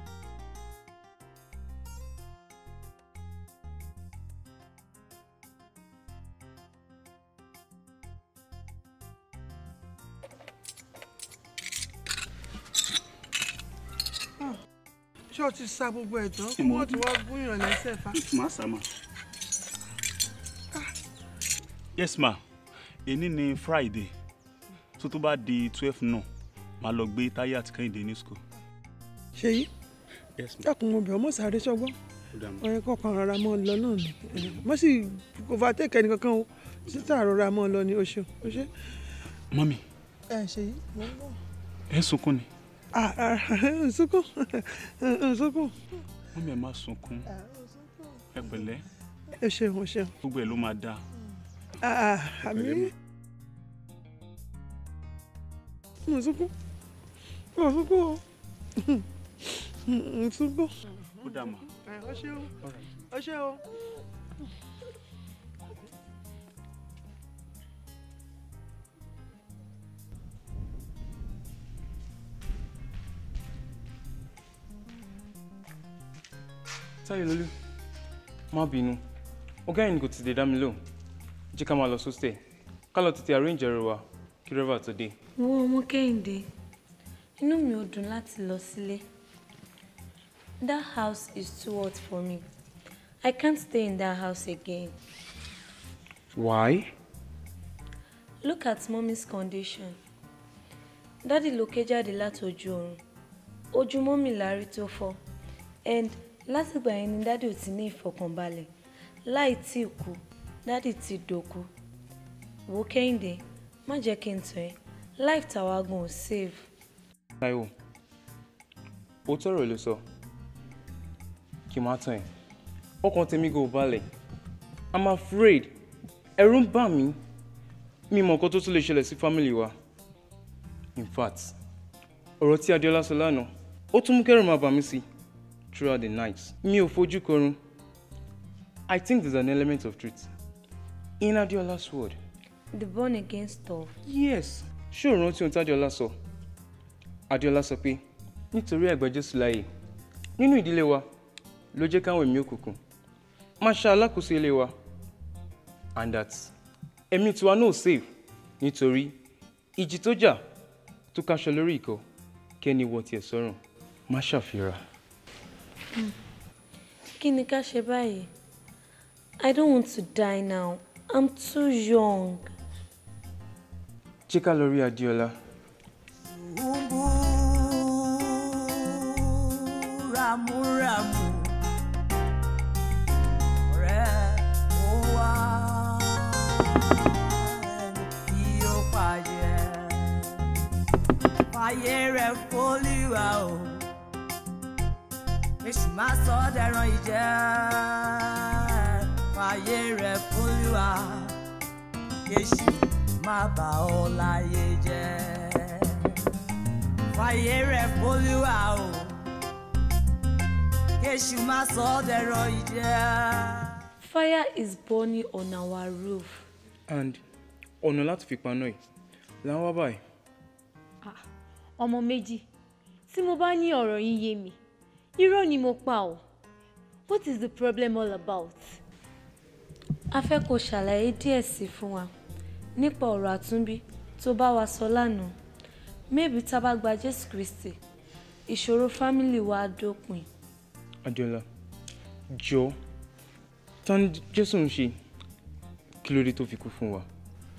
Ah, ṣé o ti sa gbogbo ẹ̀ tán kí wọ́n ti wá gúnyàn lẹ́sẹ̀ fa. màá sá mà. yes ma èní ni friday tó tó bá di twelve náà màá lọ gbé táyé àti kẹ́hìndé ní school. ṣèyí yes ma dákun mo bẹ̀ ọ́ mọ̀ sáré ṣọgbọ́n ó dà mọ́. ọ̀rẹ́ kọ̀ọ̀kan rárá mọ́ ọ lọ náà ni Eh, mo sì overtake ẹnì kankan o títà rọra mọ́ ọ lọ ni o ṣeun o ṣe. mọ́mí ẹ ṣèyí mo ń bọ̀. ẹ sunkún ni Ah, ah, nsukun nsukun mọ́mí ẹ má sunkún ẹ pẹ̀lẹ́ ẹ ṣeun o ṣeun gbogbo ẹ̀ ló máa dáa. Ah, ah, àmì nsukun ọ̀ṣùgbọ́ ọ̀ṣùgbọ́. ó dà mà. ọ ṣé o ọ ṣé o. táyé lólú má bínú ọgá yìí ni kò ti dé dá mi lóhùn jẹ́ ká máa lọ sóstẹ̀ ká lọ tètè arrange ẹrù wa kí rẹ́fà tó dé. wo ọmọ kẹ́hìndé inú mi ò dùn láti lọ sílé that house is too hot for me i can't stay in that house again why. look at mommy's condition daddy ló ké jáde láti ojú oorun ojú mọ́mì lárí tó fọ́ and látìgbà yẹn ni daddy ò ti ní ìfọkànbalẹ̀ láì tí ì kú daddy ti dòkú wo kẹ́hìndé má jẹ́ kí n tàn ẹ́ life tàwa gan ò save. Táíwò ó tọrọ ló sọ kí n má tàn ẹ́ ọkàn tèmi kò balẹ̀ i'm afraid ẹ̀rù ń bà mí mi mọ̀ nǹkan tó tún lè ṣẹlẹ̀ sí family wa in fact ọ̀rọ̀ tí Adéọlá sọ lánàá ó tún mú kẹ́rù máa bà mí sí throughout the night mi ò fojú korun i think there's an element of truth in Adéọlá's word the born again stuff. yes ṣé o rántí ohun tí Adéọlá sọ Adéọlá sọ pé nítorí ẹ̀gbẹ́ Jésù láàyè nínú ìdílé wa ló jẹ́ káwọn ẹ̀mí òkùnkùn máa ṣe alákòóso ilé wa and that ẹ̀mí tiwa náà save nítorí ìjì tó jà tó kaṣọ lórí ìkọ́ kẹ́ni wọ tiẹ̀ sọ́rùn má ṣàfihàn. Hmm. kí ni ká ṣe báyìí i don't want to die now i'm too young. jẹ́ ká lọ rí Adéọlá. ramúramù ọ̀rẹ́ ó wá ẹni tí ó pàjẹ́ fàyè rẹ̀ fólíwà o èṣù máa sọ ọ́ dẹran ìjẹ́ fàyè rẹ̀ fólíwà èṣù má bà ọ́ láyé jẹ́ fàyè rẹ̀ fólíwà o kéṣù má sọ ọ́ dẹ̀rọ ìjẹ́. fire is burning on our roof. and ọ̀nà láti fi paná ẹ̀ là ń wá báyìí. ọmọ méjì tí mo bá ní ọ̀rọ̀ yín yé mi irọ́ ni mo pa ọ́ what is the problem all about. a fẹ́ kó ṣàlàyé díẹ̀ sí fún wa nípa ọ̀rọ̀ àtúnbí tó bá wa sọ lánàá maybe tá a bá gba jésù kristi ìṣòro fámìlì wa á dópin. Adéọlá jọ ta ni Jésù ń ṣe kí ló dé tó fi kú fún wa.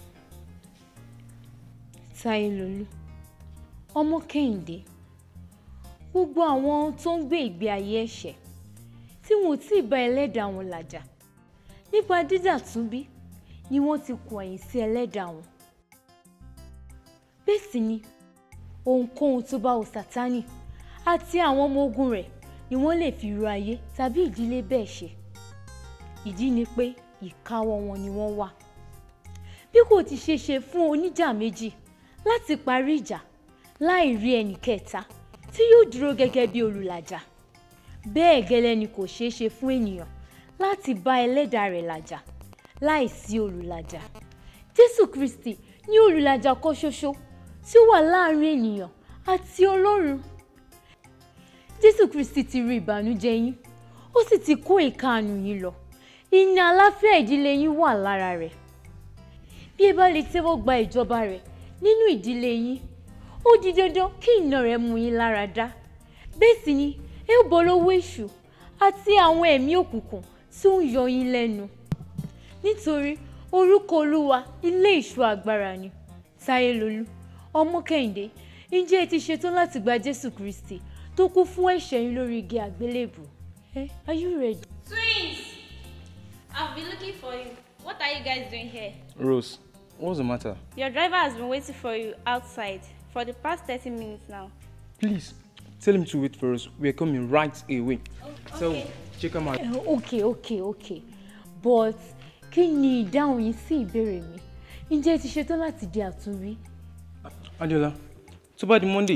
Táyélolú ọmọ Kẹ́hìndé gbogbo àwọn tó ń gbé ìgbé ayé ẹ̀ṣẹ̀ tí wọn ò tí ì bá ẹlẹ́dàá wọn làjà nípa dídàtúnbí ni wọ́n ti kù ẹ̀yìn sí ẹlẹ́dàá wọn. bẹ́ẹ̀ sì ni ohunkóhun tó bá wù Sátánì àti àwọn ọmọ ogun rẹ̀ ni wọ́n lè fi ru ayé tàbí ìdílé bẹ́ẹ̀ ṣe ìdí ni pé ìkáwọ́ wọn ni wọ́n wà bí kò ti ṣe ṣe fún oníjà méjì láti parí ìjà láì rí ẹnì kẹta tí yóò dúró gẹ́gẹ́ bí olùlàjà bẹ́ẹ̀ gẹ́lẹ́ ni kò ṣeé ṣe fún ènìyàn láti bá ẹlẹ́dàá rẹ̀ làjà láì sí olùlàjà jésù kristi ní olùlàjà kan ṣoṣo tí ó wà láàrin ènìyàn àti ọlọ́run jésù kristi ti rí ìbànújẹ́ yín ó sì ti kó ìkáàánú yín lọ ìní àlàáfíà ìdílé yín wà lára rẹ̀ bí ẹ bá lè tẹ́wọ́ gba ìjọba rẹ̀ nínú ìdílé yín ó di dandan kí iná rẹ̀ mú yín lára dá bẹ́ẹ̀ sì ni ẹ ó bọ́ lọ́wọ́ èṣù àti àwọn ẹ̀mí òkùnkùn tí ó ń yọ yín lẹ́nu nítorí orúkọ olúwa ilé ìṣọ́ agbára ni táyélolú ọmọ kẹ́hìndé ǹjẹ́ ẹ ti ṣetán láti gba jésù kristi tó kú fún ẹ̀ṣẹ̀ yín lórí igi àgbélébù ẹ are you ready. Twins! I've been looking for you. What are you guys doing here? Rose what's the matter. Your driver has been waiting for you outside for the past 30 minutes now. please tell him to wait for us we are coming right away. so check am out. Eh, ok ok ok but kí ni ìdáhùn yín sí ìbéèrè mi ǹjẹ́ ẹ ti ṣetán láti di àtúnrí. Adéọlá tó bá di Monday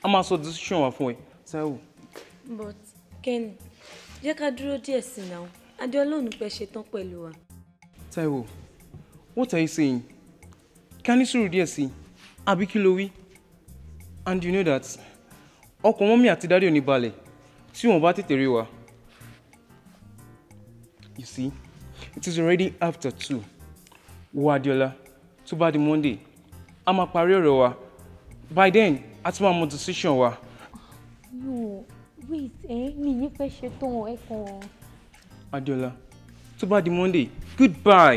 a máa sọ decision wa fún ẹ Táíwò. but Kenny jẹ́ ká dúró díẹ̀ sí i náà adéọlá ò ní pẹ́ ṣetán pẹ̀lú wa. Táíwò what are you saying ká ní sùúrù díẹ̀ sí i àbí kí ló wí and you know that ọkàn mọ́mí àti dádì ò ní balẹ̀ tí wọ́n bá tètè rí wa. you see it is already after two wo Adéọlá tó bá di Monday a máa parí ọ̀rọ̀ wa by then a ti máa mọ decision wa. no wait ẹ mi ní pẹ́ ṣetán ẹ kàn. Adéọlá tó bá di Monday goodbye.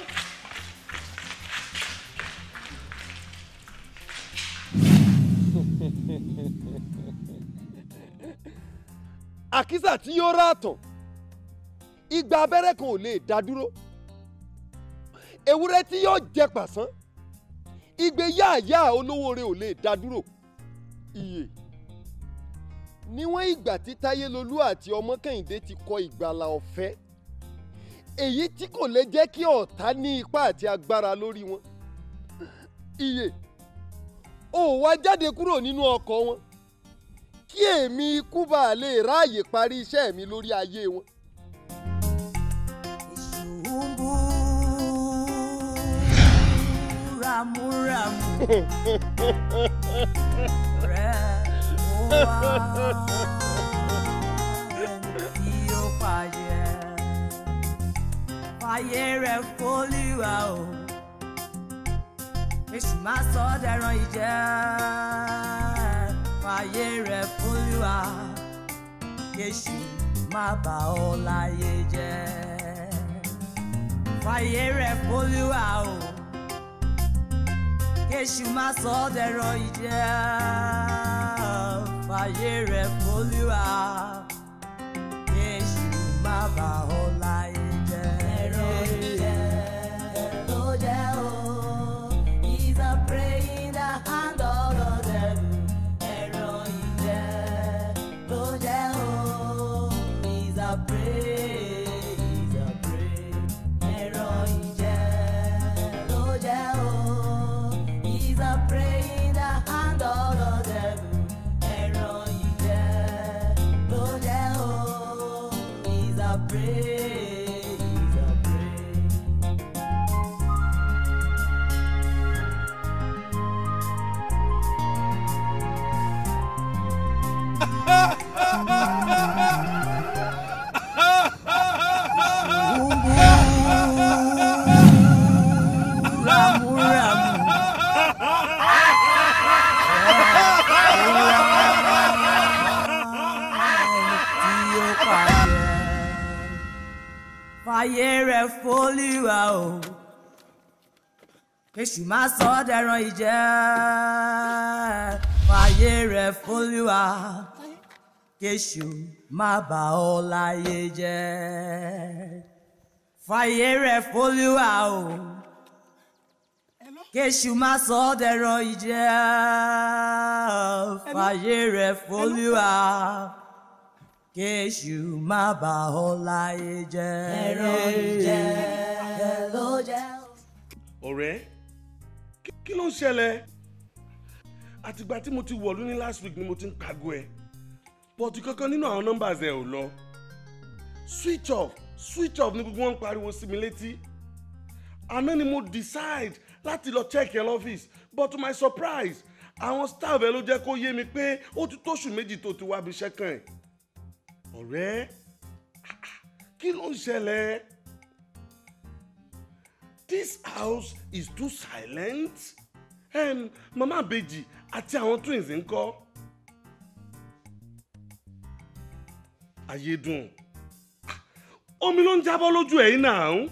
àkísà tí yóò rà tán igba abẹ́rẹ́ kan ò lè dá dúró ewúrẹ́ tí yóò jẹ pàṣán igbe yáàyá olówó rẹ̀ ò lè dá dúró iye níwọ̀n ìgbà tí táyélolú àti ọmọ kẹ́hìndé ti kọ ìgbàlà ọ̀fẹ́ èyí tí kò lè jẹ́ kí ọ̀tá ní ipá àti agbára lórí wọn iye ò wá jáde kúrò nínú ọkọ̀ wọn kí èmi ikú bá lè ráàyè parí iṣẹ́ mi lórí ayé wọn. ramúramù rẹ̀ ó wá ẹni tí ó pààyẹ fàyè rẹ̀ fólúwa o èṣù má sọ ọ́ dẹran ìjẹ́ fàyè rẹ̀ fólúwa èṣù má bà ọ́ láyé jẹ́ fàyè rẹ̀ fólúwa o kéṣù má sọ ọ́ dẹ̀rọ ìjẹ́ fàyè rẹ̀ fọlúwa kéṣù má bà ọ́ láyé jẹ́. ẹ̀rọ ìjẹ́ ló jẹ́ o is a prey in the hand of the devil. ẹ̀rọ ìjẹ́ ló jẹ́ o is a prey is a prey. ẹ̀rọ ìjẹ́ ló jẹ́ o. He's a prey in the hand of the devil. Ẹ̀rọ ìjẹ́ ló jẹ́ o. He's a prey, he's a prey. Ramúramù. tí ó pààyẹ. Fàyè rẹ̀ fólúwa o. Kéṣù má sọ ọ́ dẹran ìjẹ́. Fàyè rẹ̀ fólúwa. Kéṣù má bà ọ́ láyé jẹ́. Fàyè rẹ̀ fólúwa o. Kéṣù má sọ ọ́ dẹran ìjẹ́. Fàyè rẹ̀ fólúwa kéṣù má bà ọ́ láyé jẹ́. ẹ̀rọ ìjẹ́ ló jẹ́. ọ̀rẹ́ kí- kí ló ń ṣẹlẹ̀ àtìgbà tí mo ti wọ̀lú ní last week ni mo ti ń pàgọ́ ẹ bọ́ọ̀tù kankan nínú àwọn numbers ẹ ò lọ switch off switch off ni gbogbo wọn ń pariwo sí mi létí àná ni mo decide láti lọ check ẹ lọ́fíìsì but to my surprise àwọn staff ẹ ló jẹ́ kó yé mi pé ó ti tóṣù méjì tó ti wá bí iṣẹ́ kàn ẹ́ ọ̀rẹ́ kí ló ń ṣẹlẹ̀ this house is too silent um, mama abeji àti àwọn twins ń kọ́ ayédùn Ah, omi ló ń jábọ́ lójú ẹ̀yìn náà.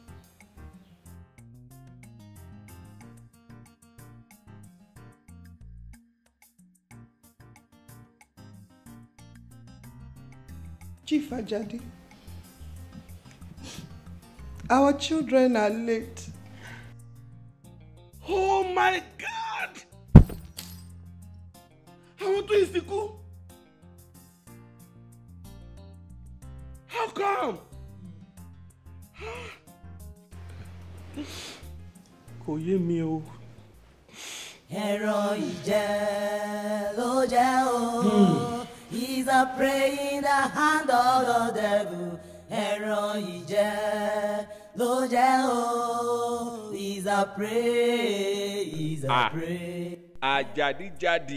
Chief Ajadi, our children are late. oh my god àwọn twins ti kú how come. kò yé mi o ẹran ìjẹ ló jẹ́ o. He's a prey in the hand of the devil. ẹran ìjẹ ló jẹ́ o. He's a prey, he's a Ah. prey. àjàdíjàdì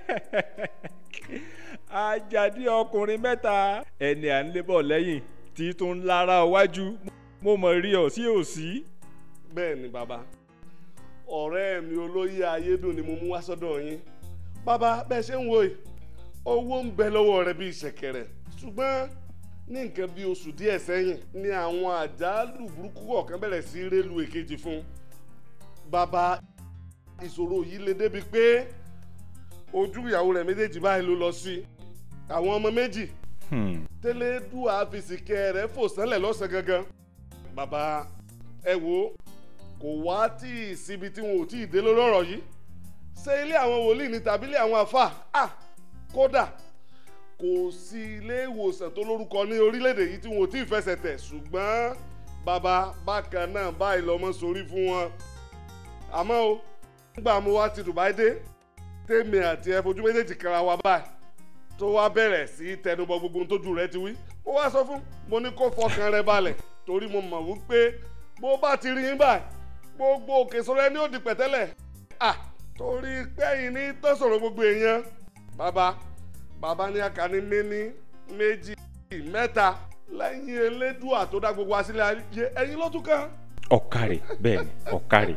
àjàdí ọkùnrin mẹ́ta ẹni à ń lébọ̀ lẹ́yìn tí tó ń lára iwájú mo mọ̀ rí ọ sí òsì. bẹ́ẹ̀ ni bàbá ọ̀rẹ́ mi olóyè ayédùn ni mo mú wá sọ́dọ̀ yín bàbá bẹ́ẹ̀ ṣe ń wo yìí owó ń bẹ lọ́wọ́ rẹ bíi ṣẹ̀kẹ̀rẹ̀ ṣùgbọ́n ní nǹkan bíi oṣù díẹ̀ sẹ́yìn ni àwọn àjálù burúkú kọ̀ọ̀kan bẹ̀rẹ̀ sí rélu èkejì fún bàbá ìṣòro yìí le débi pé ojú ìyàwó rẹ̀ méjèèjì báyìí ló lọ sí àwọn ọmọ méjì tẹlẹdùn àfìsìkẹ rẹ fò sánlẹ̀ lọ́sàn gangan bàbá ẹ wo kò wá tí ì síbi tí wọn ò tí ì dé lórí ọ̀rọ̀ yìí ṣé ilé àwọn wòlíì ni tàbí ilé àwọn àfà à kódà kò sí ilé ìwòsàn tó lórúkọ ní orílẹ̀-èdè yìí tí wọn ò tí ì fẹsẹ̀ tẹ̀ ṣùgbọ́n bàbá bákan náà báyìí lọ́mọ sórí fún wọn àmọ́ o nígbà mo wá ti Dubai dé tèmi àti ẹ fojú méjèèjì kanra wa báyìí tó wá bẹ̀rẹ̀ sí í tẹnubọ gbogbo ohun tójú rẹ ti wí mo wá sọ fún mo ní kó fọkàn rẹ balẹ̀ torí mo mọ̀ wípé bó bá ti rí yín báyìí gbogbo òkè sọ̀rọ̀ ẹni ò di pẹ̀tẹ́lẹ̀ à torí pẹ́yìn ní tọ́sọ̀rọ̀ gbogbo èèyàn bàbá bàbá ní akàní méní méjì mẹ́ta lẹ́yìn elédùà tó dá gbogbo asílẹ̀ ayé ẹ̀yin ló tún kàn. ọ̀kàrẹ̀ bẹ́ẹ̀ ni ọ̀kàrẹ̀.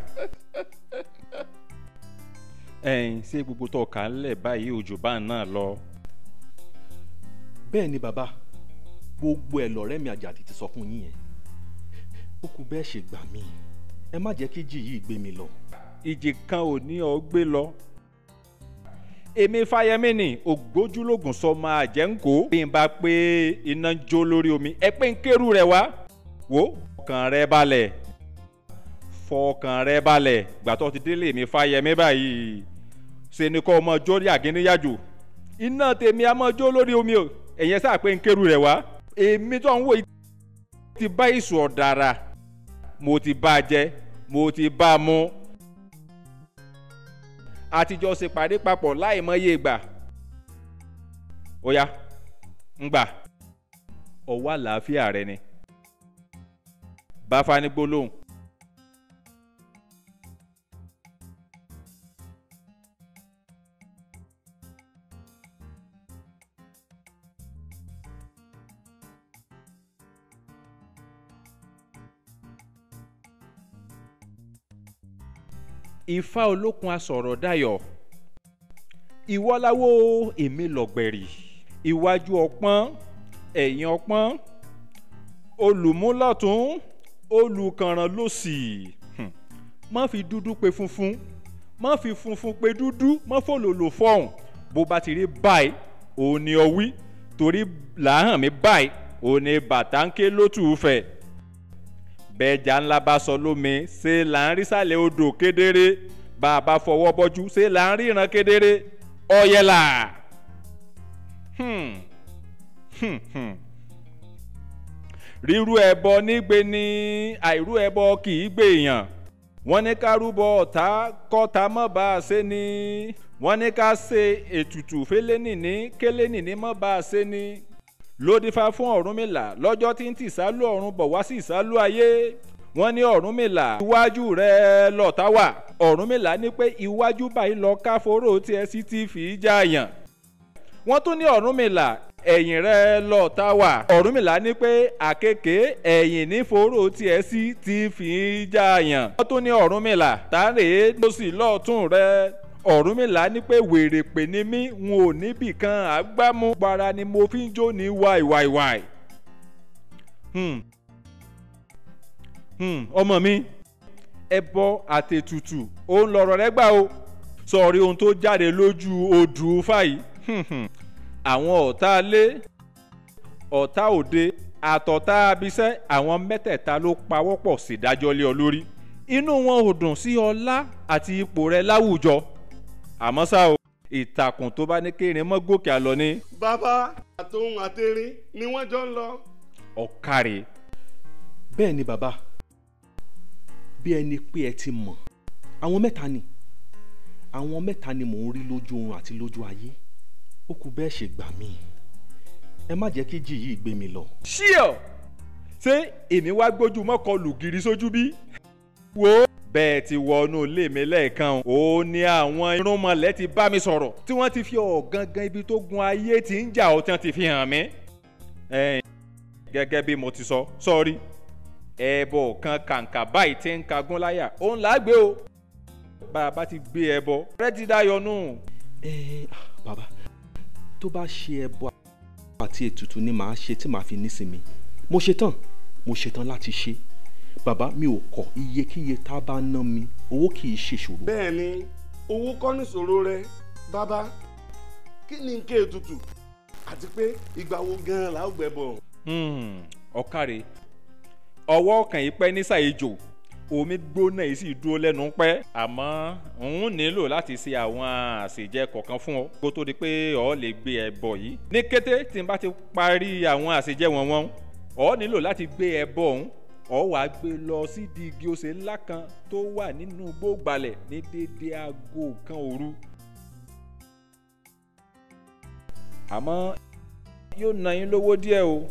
ẹ̀yin ṣé gbogbo tó kà á lẹ̀ báyìí òjò bá náà lọ. bẹ́ẹ̀ ni bàbá gbogbo ẹ̀ lọ̀rẹ́ mi àjàdì ti sọ fún yín yẹn ó kù bẹ́ẹ̀ ṣe gbà mí ẹ má jẹ́ kí ìjì yìí gbé mi lọ. ìjì kan ò ní ọ gbé lọ. èmi fáyemí ni ògbójúlógún sọ máa jẹ́ ń kó. bí n bá pé iná ń jó lórí omi ẹ pé ń kérú rẹ wá. wo fọkàn rẹ balẹ̀ fọkàn rẹ balẹ̀ gbàtọ́ ti délé mi fáyemí báyìí ṣe ni kọ́ ọmọ jórí àgínníyàjò iná tèmi a máa jó lórí omi o ẹ̀yẹn sáà pé ń kérú rẹ wá. èmi tó ń wò yìí ti bá ìṣù ọ̀dàrà mo ti bá a jẹ mo ti bá a mú àtijọ́ ṣe pàdé papọ̀ láì mọye ìgbà ó yá ń gbà ọwọ́ àlàáfíà rẹ ni bá fani gbólóhùn. ifá olókun asọ̀rọ̀ dayọ̀ ìwọ́láwó èmi lọ̀gbẹ̀rì iwájú ọpọ́n ẹ̀yìn ọpọ́n olùmúlọ̀tún olùkànràn lòsì Hmm. má fi dúdú pe funfun má fi funfun pe dúdú má fòlòlò fọ̀hún bó bá ti rí báyìí òun ni ọ wí torí làáhàn mi báyìí òun ni bàtàǹkè lótú fẹ̀ bẹ́ẹ̀jà ńlá bá sọ lómi ṣé là ń rí sàlẹ̀ odò kedere bá a bá fọwọ́ bọ́jú ṣé là ń ríran kedere ọ̀yẹ̀là. Hmm. Hmm, hmm. rírú ẹbọ nígbè ní àìrú ẹbọ kì í gbèèyàn wọ́n ní ká rúbọ ọ̀tá kọ́ta mọ́ bá a ṣe ni wọ́n ní ká ṣe ètùtù fẹ́lẹ́nìní kẹ́lẹ́nìní mọ́ bá a ṣe ni lódìfá fún ọ̀rúnmìlà lọ́jọ́ tí ń tì sálú ọ̀run bọ̀ wá sí ìsálú ayé wọ́n ní ọ̀rúnmìlà iwájú rẹ̀ lọ́tà wà ọ̀rúnmìlà ní pé iwájú báyìí lọ káforó tiẹ̀ sí ti fi í jààyàn wọ́n tún ní ọ̀rúnmìlà ẹ̀yìn rẹ̀ lọ́tà wà ọ̀rúnmìlà ní pé àkekè ẹ̀yìn ní foró tiẹ̀ sí ti fi í jààyàn wọ́n tún ní ọ̀rúnmìlà tààrẹ lọ́sì lọ́ọ̀tún rẹ̀ ọ̀rúnmìlà ní pé wèrè pè ní mí n ò níbì kan àgbámú gbára ni mo fi ń jó ní wàìwàìwàì. Hmm. Hmm. ọmọ mi ẹbọ àtètùtù òun lọ̀rọ̀ rẹ gbà o sọ̀rí ohun tó jáde lójú odù fàyí àwọn ọ̀tá ilé ọ̀tá òde àtọ̀tá abiṣẹ́ àwọn mẹ́tẹ̀ẹ̀ta ló pawọ́pọ̀ sídájọ́ lé ọ lórí inú wọn ò dùn sí ọlá àti ipò rẹ láwùjọ àmọ́ ṣá o ìtàkùn tó bá ní kérin mọ́ gòkè àlọ́ ni. bàbá àtòhun àtẹrin ni wọ́n jọ ń lọ. ọ̀kàrẹ̀. bẹ́ẹ̀ ni bàbá bí ẹni pé ẹ ti mọ̀ àwọn mẹ́ta ni àwọn mẹ́ta ni mò ń rí lójú oorun àti lójú ayé ó kù bẹ́ẹ̀ ṣe gbà mí ẹ má jẹ́ kí jì yìí gbé mi lọ. ṣíọ ṣé èmi wá gbójú mọ́kọ lùgìrì sójú bí. wo bẹ́ẹ̀ ti wọnú ilé mi lẹ́ẹ̀kan ó ní àwọn irúnmọlẹ̀ ti bá mi sọ̀rọ̀ tí wọ́n ti fi ọ̀gangan ibi tó gun ayé tí ń jà ó tí wọ́n ti fi hàn mí. ẹ̀yin gẹ́gẹ́ bí mo ti sọ sọ́ọ́rí ẹbọ kan kàǹkà báyìí tí ń kagún láyà òun là á gbé o bá a bá ti gbé ẹbọ rẹ ti dá yọnú. ẹ bàbá tó bá ṣe ẹbọ àti ètùtù ni màá ṣe tí màá fi nísinmi mo ṣetán mo ṣetán láti ṣe bàbá mi ò kọ iyekíye tá a bá ná mi owó kì í ṣe ṣòro. bẹ́ẹ̀ ni owó kọ́ nìṣòro rẹ bàbá kí ni n ké tutù àti pé ìgbà wo gan-an là ó gbẹ́bọ̀. ọ̀kàrẹ̀ ọwọ́ kan yìí pẹ́ ní ṣàìjò omi gbóná yìí sì dúró lẹ́nu pẹ́ àmọ́ òun nílò láti ṣe àwọn àṣejẹ kọ̀ọ̀kan fún ọ kó tó di pé ọ lè gbé ẹbọ yìí ní kété tí n bá ti parí àwọn àṣejẹ wọn wọn ọ nílò láti gbé ẹbọ ọ̀hún ọ wàá gbé lọ sídìí igi osè ńlá kan tó wà nínú gbógbalẹ̀ ní déédéé aago kan òru àmọ́ yóò ná yín lówó díẹ̀ o.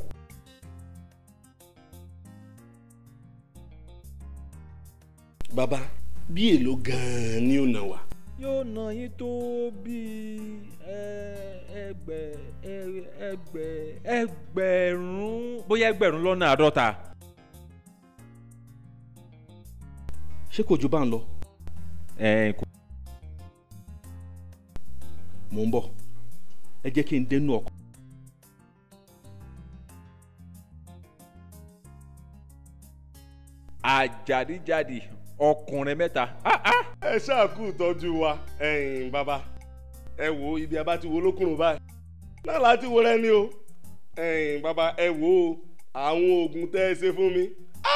bàbá bí èlò gan-an ni ó nà wá. yóò ná yín tó bíi ẹgbẹ ẹgbẹ ẹgbẹ̀rún bóyá ẹgbẹ̀rún lọ́nà àádọ́ta. ṣé kò ju bá ń lọ. ẹ kò. mò ń bọ̀ ẹ jẹ́ kí n dénú ọkọ̀. àjàdíjàdì ọkùnrin mẹ́ta. ẹ ṣáà kú ìtọ́jú wa ẹ̀yin bàbá ẹ wo ibi abá ti wo lókùnrin báyìí náà láti wo rẹ ni o ẹ̀yin bàbá ẹ wo àwọn oògùn tẹ́ ẹ ṣe fún mi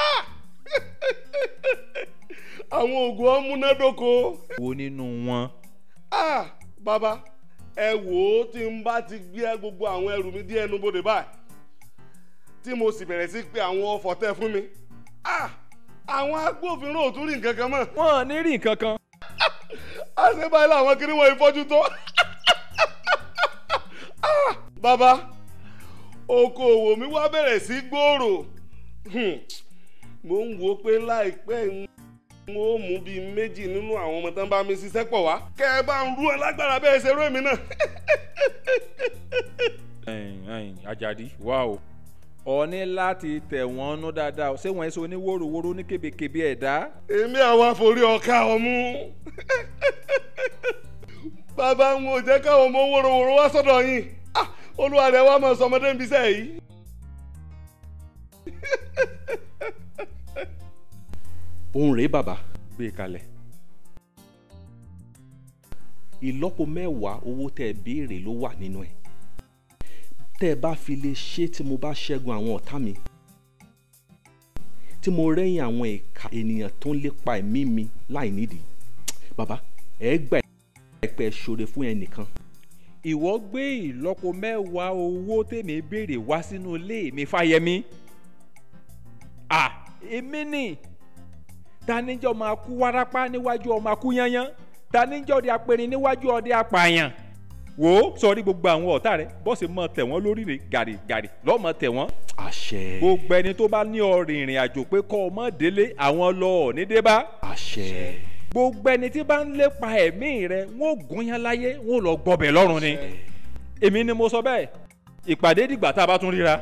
àwọn oògùn ọmúnádóko. wo nínú wọn. ah bàbá ẹ wò ó tí n bá ti gbé gbogbo àwọn ẹrù mi dé ẹnu bodè báyìí tí mo sì bẹ̀rẹ̀ sí pé àwọn ọfọ̀ tẹ́ fún mi ah àwọn agbófinró ò tún rí nǹkan kan mọ́. wọn ò ní rí nǹkan kan. àṣẹ báyìí làwọn kiri wọn ìfọ́jú tó. bàbá okòòwò mi wá bẹ̀rẹ̀ sí gbòòrò mo ń wo pé láìpẹ́ n ó mú bíi méjì nínú àwọn ọmọ tán bá mi ṣiṣẹ́ pọ̀ wá kẹ́ ẹ bá ń rú ẹ lágbára bẹ́ẹ̀ ṣe rú èmi náà. Àjàdí wá o ọ ní láti tẹ̀ wọ́n nú dáadáa ṣé wọ́n ṣe oníwòròwòrò ní kébékébé ẹ̀dá. èmi àwọn àforí ọ̀ka ọ̀mú bàbá ń wò jẹ́ káwọn ọmọ wòròwòrò wá sọ́dọ̀ yín olúwa rẹ̀ wá mọ̀ sọmọdé ń bisẹ́ yìí. òun rèé bàbá. gbé kalẹ̀. ìlọ́po mẹ́wàá owó tẹ́ ẹ béèrè ló wà nínú ẹ̀ tẹ́ ẹ bá fi lè ṣe tí mo bá ṣẹ́gun àwọn ọ̀tá mi tí mo rẹ́yìn àwọn ìka ènìyàn tó ń lépa ẹ̀mí mi láì nídìí bàbá ẹ gbà ẹ pẹ́ ṣoore fún ẹnìkan. ìwọ gbé ìlọ́po mẹ́wàá owó tèmi béèrè wá sínú ilé mi fáyẹmí. à èmi ni taníjọ́ máa kú wárápá níwájú ọmọ akú yányán taníjọ́ di apẹ̀rin níwájú ọdẹ apààyàn wò ó sọrí gbogbo àwọn ọ̀tá rẹ bọ́sẹ̀ mọ tẹ̀ wọ́n lórí rẹ̀ gàrí gàrí lọ́mọ tẹ̀ wọ́n. àṣẹ. gbogbo ẹni tó bá ní ọrìn ìrìn àjò pé kọ́ ọmọ délé àwọn lọ ọ̀ ní débá. àṣẹ. gbogbo ẹni tí bá ń lépa ẹ̀mí rẹ wọ́n ò gúnyán láyé wọ́n ò lọ gbọbẹ̀ lọ́rùn ni. èmi ni mo sọ bẹ́ẹ̀ ìpàdé dìgbà tá a bá tún ríra.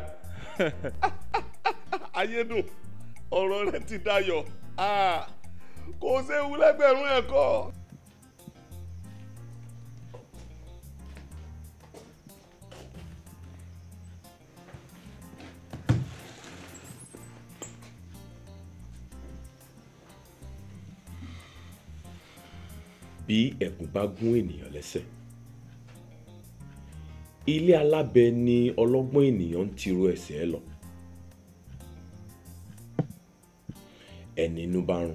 ayédùn ọ̀rọ̀ rẹ ti dayọ̀ kò séwu lẹ́gbẹ̀rún ẹ̀kọ́. bí ẹ̀gún bá gún ènìyàn lẹ́sẹ̀ ilé alábẹ ni ọlọ́gbọ́n ènìyàn ń tiro ẹsẹ̀ ẹ lọ ẹni inú bá rún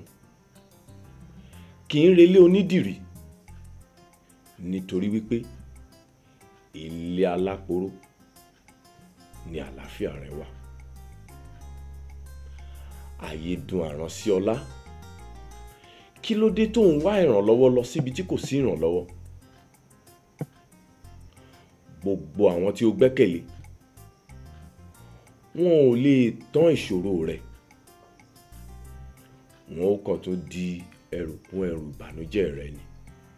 kì í relé onídìrí nítorí wípé ilé aláporó ni àlàáfíà rẹ wà ayé dùn àrán sí ọlá kí ló dé tó ń wá ìrànlọ́wọ́ lọ síbi tí kò sí ìrànlọ́wọ́ gbogbo àwọn tí o gbẹ́kẹ̀lé wọn ò lè tán ìṣòro rẹ wọn ó kàn tó di ẹrù kún ẹrù ìbànújẹ́ rẹ ni.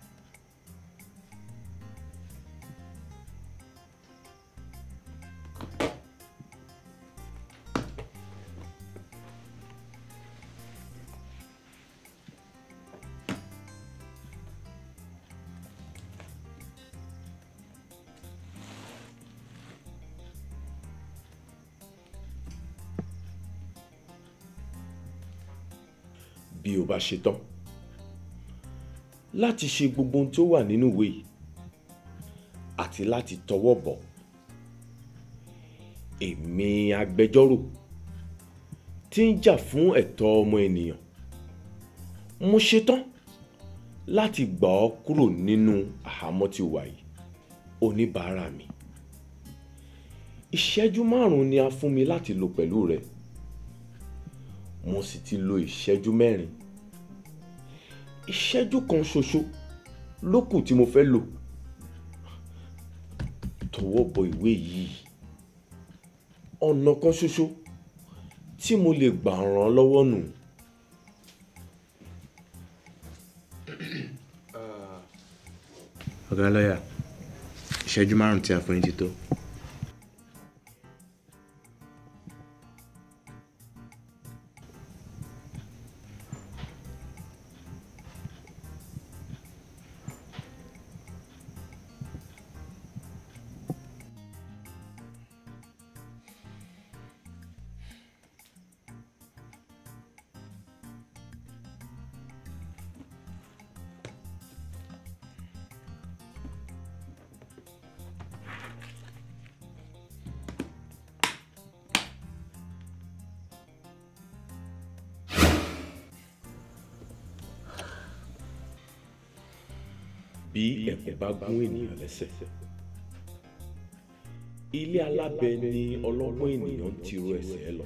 bí o bá ṣetán láti ṣe gbogbo ohun tó wà nínú ìwé yìí àti láti tọwọ́ bọ̀ èmi agbẹjọ́rò tí ń jà fún ẹ̀tọ́ ọmọ ènìyàn mo ṣetán láti gbà ọ́ kúrò nínú àhámọ́ tí o wà yìí oníbàárà mi ìṣẹ́jú márùn-ún ni a fún mi láti lò pẹ̀lú rẹ mo sì ti lo ìṣẹ́jú mẹ́rin ìṣẹ́jú kan ṣoṣo ló kù tí mo fẹ́ lò tọwọ́ bọ ìwé yìí ọ̀nà kan ṣoṣo tí mo lè gbà ràn án lọ́wọ́ nù. ọ̀gá lọ́yà ìṣẹ́jú márùn-ún tí a fún yín ti tó. bí ẹ̀kún bá gún ènìyàn lẹ́sẹ̀ ilé alábẹ ni ọlọ́gbọ́n ènìyàn ń tiro ẹsẹ̀ ẹ lọ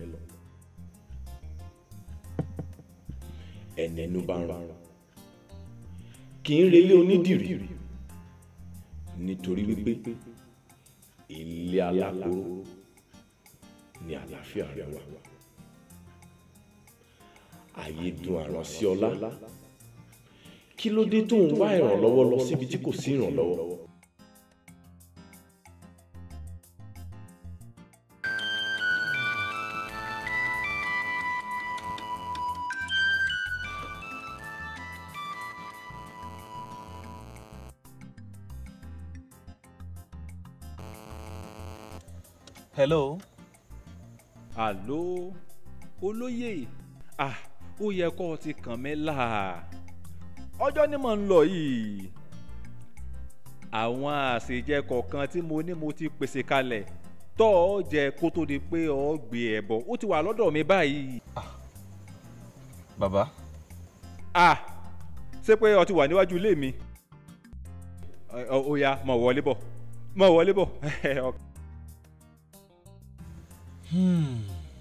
ẹnẹnu bá ń rán kì í relé onídìrí nítorí wípé ilé alákòóró ni àlàáfíà rẹ wà ayé dùn àrán sí ọlá kí ló dé tó ń wá ìrànlọ́wọ́ lọ síbi tí kò sí ìrànlọ́wọ́. hello. àló olóyè ah ó yẹ kó o ti kàn mí là ọjọ́ ni mò ń lọ yìí àwọn àṣejẹ kọ̀ọ̀kan tí mo ní mo ti pèsè kalẹ̀ tọ́ ọ jẹ kó tó di pé ọ gbé ẹ bọ̀ ó ti wà lọ́dọ̀ mi báyìí. bàbá. ah ṣé pé ọ ti wà níwájú ilé mi ó yá mọ̀ wọlé bọ̀ mọ̀ wọlé bọ̀. Hmm.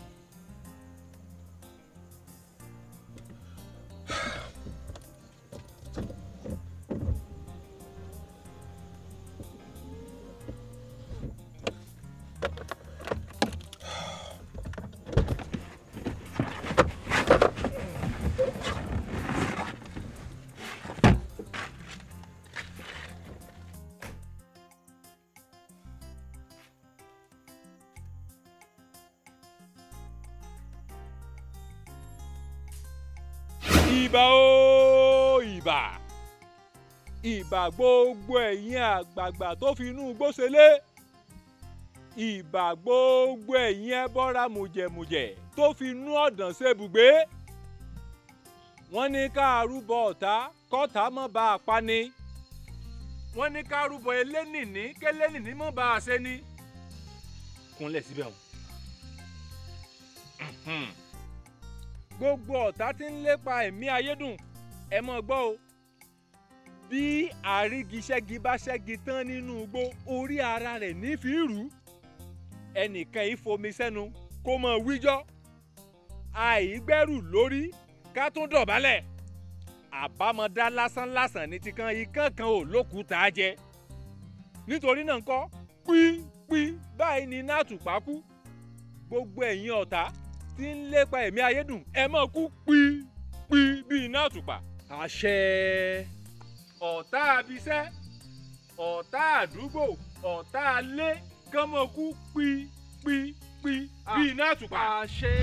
ìbà o ìbà ìbà gbogbo ẹ̀yin àgbààgbà tó fi inú igbó ṣelé ìbà gbogbo ẹ̀yin ẹbọra mùjẹ̀mùjẹ̀ tó fi inú ọ̀dàn ṣebùgbé wọ́n ní ká rúbọ ọ̀tá kọ́tá mọ́ bá a pa ni wọ́n ní ká rúbọ elénìní kélénìní mọ́ bá a ṣe ni kúnlẹ̀ síbẹ̀ o gbogbo ọ̀tá tí ń lépa ẹ̀mí ayédùn ẹ mọ̀ gbọ́ o bí àrígiṣẹ́gi bá ṣẹ́gi tán nínú igbó orí ara rẹ̀ ní fi rú ẹnìkan yìí fomi sẹ́nu kó mọ̀ wíjọ́ àìgbẹ́rù lórí ká tún dọ̀bálẹ̀ àbámọ̀dá lásánlásán ní ti kan ikán kan ò lókùúta jẹ nítorí náà ńkọ́ pípí báyìí ni iná àtùpà kú gbogbo ẹ̀yin ọ̀tá tí ń lépa ẹ̀mí ayédùn ẹ máa kú pípí bí iná àtùpà. àṣẹ ọ̀tá abiṣẹ́ ọ̀tá àdúgbò ọ̀tá alé kán máa kú pípí bí iná àtùpà. àṣẹ.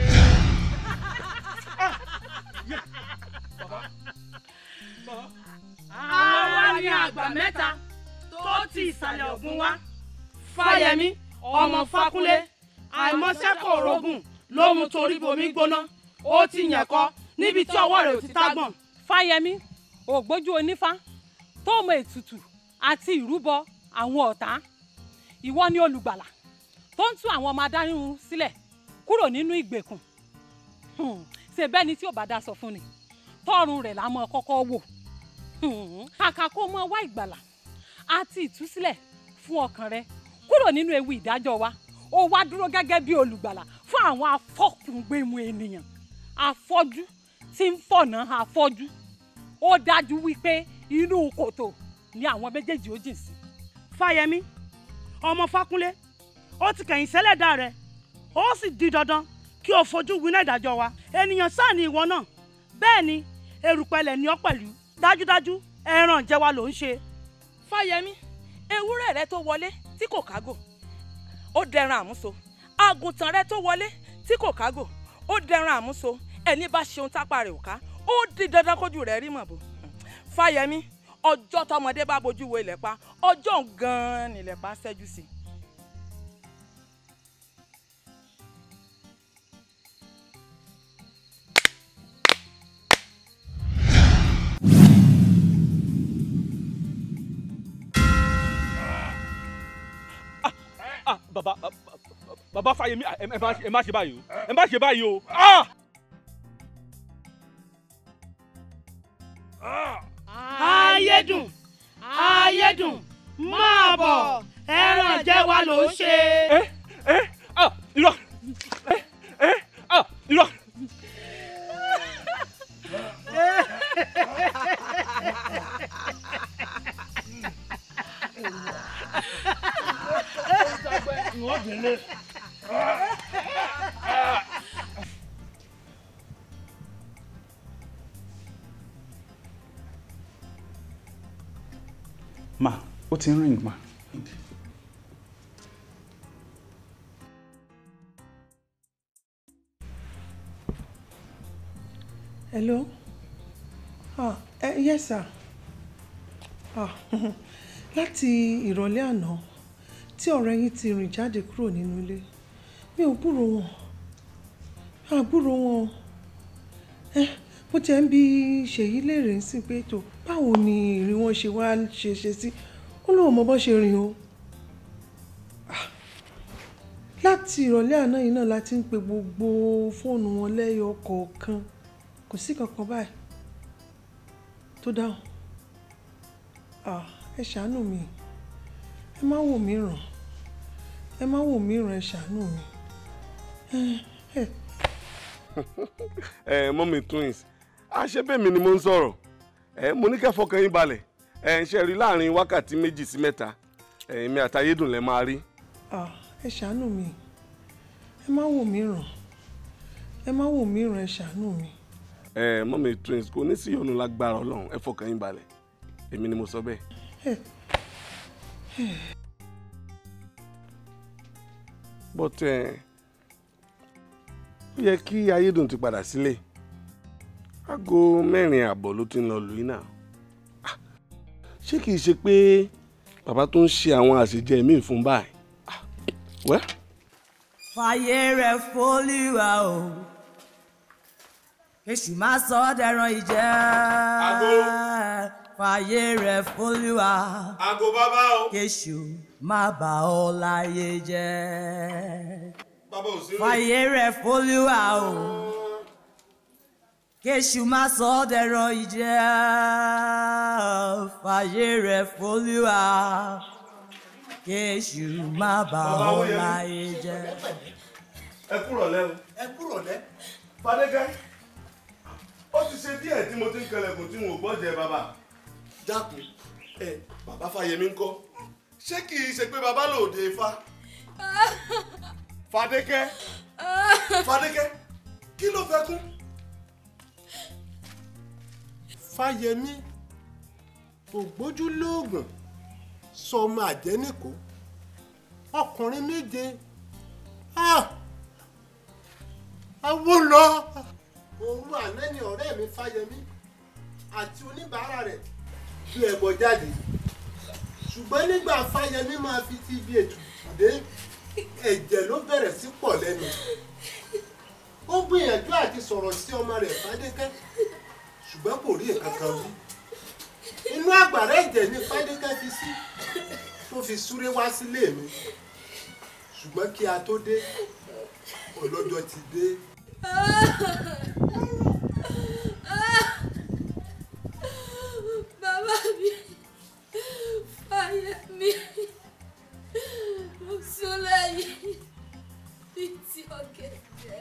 àwa ni àgbà mẹ́ta tó ti ìsàlẹ̀ ògùn wá fáyẹmí ọmọ fákúnlé àìmọṣẹ́kọ̀ òrógùn ló mú torí bomi gbóná ó ti yàn kọ́ níbi tí ọwọ́ rẹ̀ ò ti tágbọ̀n. fáyẹmí ògbójú onífá tó mọ ètùtù àti ìrúbọ àwọn ọ̀tá ìwọ ni olùgbàlà tó ń tú àwọn ọmọ adáyún sílẹ̀ kúrò nínú ìgbèkùn Hmm, ṣe bẹ́ẹ̀ ni tí ò bá dá sọ fún ni tọrùn rẹ̀ la mọ̀ kọ́kọ́ wò Hmm, kàkà kó mọ wá ìgbàlà àti ìtúsílẹ̀ fún ọkàn rẹ kúrò nínú ewu ìdájọ́ wa ó wá dúró gẹ́gẹ́ bí olùgbàlà fún àwọn afọ́kùngbẹ̀mù ènìyàn afọ́jú tí ń fọ̀nà afọ́jú ó dájú wípé inú kòtò ni àwọn méjèèjì ó jìn sí. fáyẹmí ọmọ fákúnlé ó ti kẹ̀yìn sẹ́lẹ̀dá rẹ̀ ó sì di dandan kí o fojú winá ìdájọ́ wa ènìyàn sáà ni ìwọ náà bẹ́ẹ̀ ni erùpẹ̀lẹ̀ ni ọ́ pẹ̀lú dájúdájú ẹran jẹwa ló ń ṣe. fáyẹmí ewúrẹ́ rẹ tó wọlé tí kò kágò ó dẹran àmúso àgùntàn rẹ tó wọlé tí kò kágò ó dẹran àmúso ẹni bá ṣeun tápá rẹ̀ ò ká ó di dandan kójú rẹ̀ rí màbò fáyẹmí ọjọ́ tọmọdé bá bojú wo ilẹ̀ pa ọjọ́ gan-an nílẹ̀ pa ṣẹ́jú sí i. ah baba ah, baba Fáyẹmí ah, ẹ ẹ má ẹ má ṣe báyìí o ẹ má ṣe báyìí o ah. ayédùn ayédùn máa bọ̀ ẹran jẹwa ló ń ṣe. ẹ ẹ ah irọ́ ẹ ẹ ah irọ́. ma ó ti ń ring ma. hello ah eh, yes sir ah láti ìrọ̀lẹ́ àná tí ọ̀rẹ́ yín ti rìn jáde kúrò nínú ilé mi ò gbúrò wọn mi ò gbúrò wọn ẹ mo jẹ́ ń bi ṣèyí léèrè ń sìn pé tó báwo ni ìrìn wọn ṣe wá ṣe ṣe sí ó lóun mọ bó ṣe rìn o Ah, láti ìrọ̀lẹ́ àná yìí náà la ti ń pe gbogbo fóònù wọn lẹ́yọ kọ̀ọ̀kan kò sí kankan báyìí tó dáhùn Ah, ẹ ṣàánú mi ẹ má wò mí ràn ẹ má wò mí ràn ẹ ṣàánú mi ẹ ẹ ẹ mọ́mí twins àṣebẹ́mi ni mo ń sọ̀rọ̀ ẹ mo ní kẹ́ fọkàn yín balẹ̀ ẹ ń ṣe rí láàrin wákàtí méjì sí mẹ́ta èmi àtayédùn lẹ máa rí. Ah, ẹ ṣàánú mi ẹ má wò mí ràn ẹ má wò mí ràn ẹ ṣàánú mi. ẹ mọ́mí twins kò ní sí ìyọnu lágbára ọlọ́run ẹ fọkàn yín balẹ̀ èmi ni mo sọ bẹ́ẹ̀. ẹ ẹ but ẹ ó yẹ kí ayédùn ti padà sílé aago mẹ́rin ààbọ̀ ló ti ń lọ lù yín náà Ah, ṣé kìí ṣe pé bàbá tó ń ṣe àwọn àṣejẹ míì fún báyìí Ah, wẹ́ fàyè rẹ̀ fólúwa o èṣù máa sọ ọ́ dẹran ìjẹ́ fàyè rẹ̀ fólúwa àgò bàbá o kéṣù má bà ọ́ láyé jẹ́ bàbá ò sí fàyè rẹ̀ fólúwa o kéṣù má sọ ọ́ dẹran ìjẹ́ fàyè rẹ̀ fólúwa kéṣù má bà Bàbá ọ́ Owóyẹmí. láyé jẹ́. ẹ kúrọ̀ lẹ́ o. ẹ kúrò lẹ́. Fadékẹ́ ó ti ṣe díẹ̀ tí mo ti ń kẹlẹ̀kùn tí mo gbọ́ jẹ bàbá. dákun ẹ bàbá Fáyẹmí ń kọ́ ṣé kì í ṣe pé bàbá lòde ifá. Fadékẹ́ Fadékẹ́ kí ló fẹ́ kún. Fáyẹmí ògbójú lóògùn sọmọ àjẹnìkó ọkùnrin méje awo lọ. òru àná ni ọ̀rẹ́ mi Fáyẹmí àti oníbàárà rẹ̀ fi ẹbọ jáde ṣùgbọ́n nígbà Fáyẹmí máa fi ti ibi ètùtù dé ẹ̀jẹ̀ ló bẹ̀rẹ̀ sí pọ̀ lẹ́nu ó gbìyànjú àti sọ̀rọ̀ sí ọmọ rẹ̀ Fádékẹ́ ṣùgbọ́n kò rí nǹkan kan wí inú àgbàrá ẹ̀jẹ̀ ni Fádékẹ́ fi sí tó fi súré wá sílé mi ṣùgbọ́n kí a tó dé ọlọ́jọ́ ti dé. bàbá mi Fáyẹmí ló sún lẹ́yìn bíi ti ọ̀gẹ̀dẹ̀.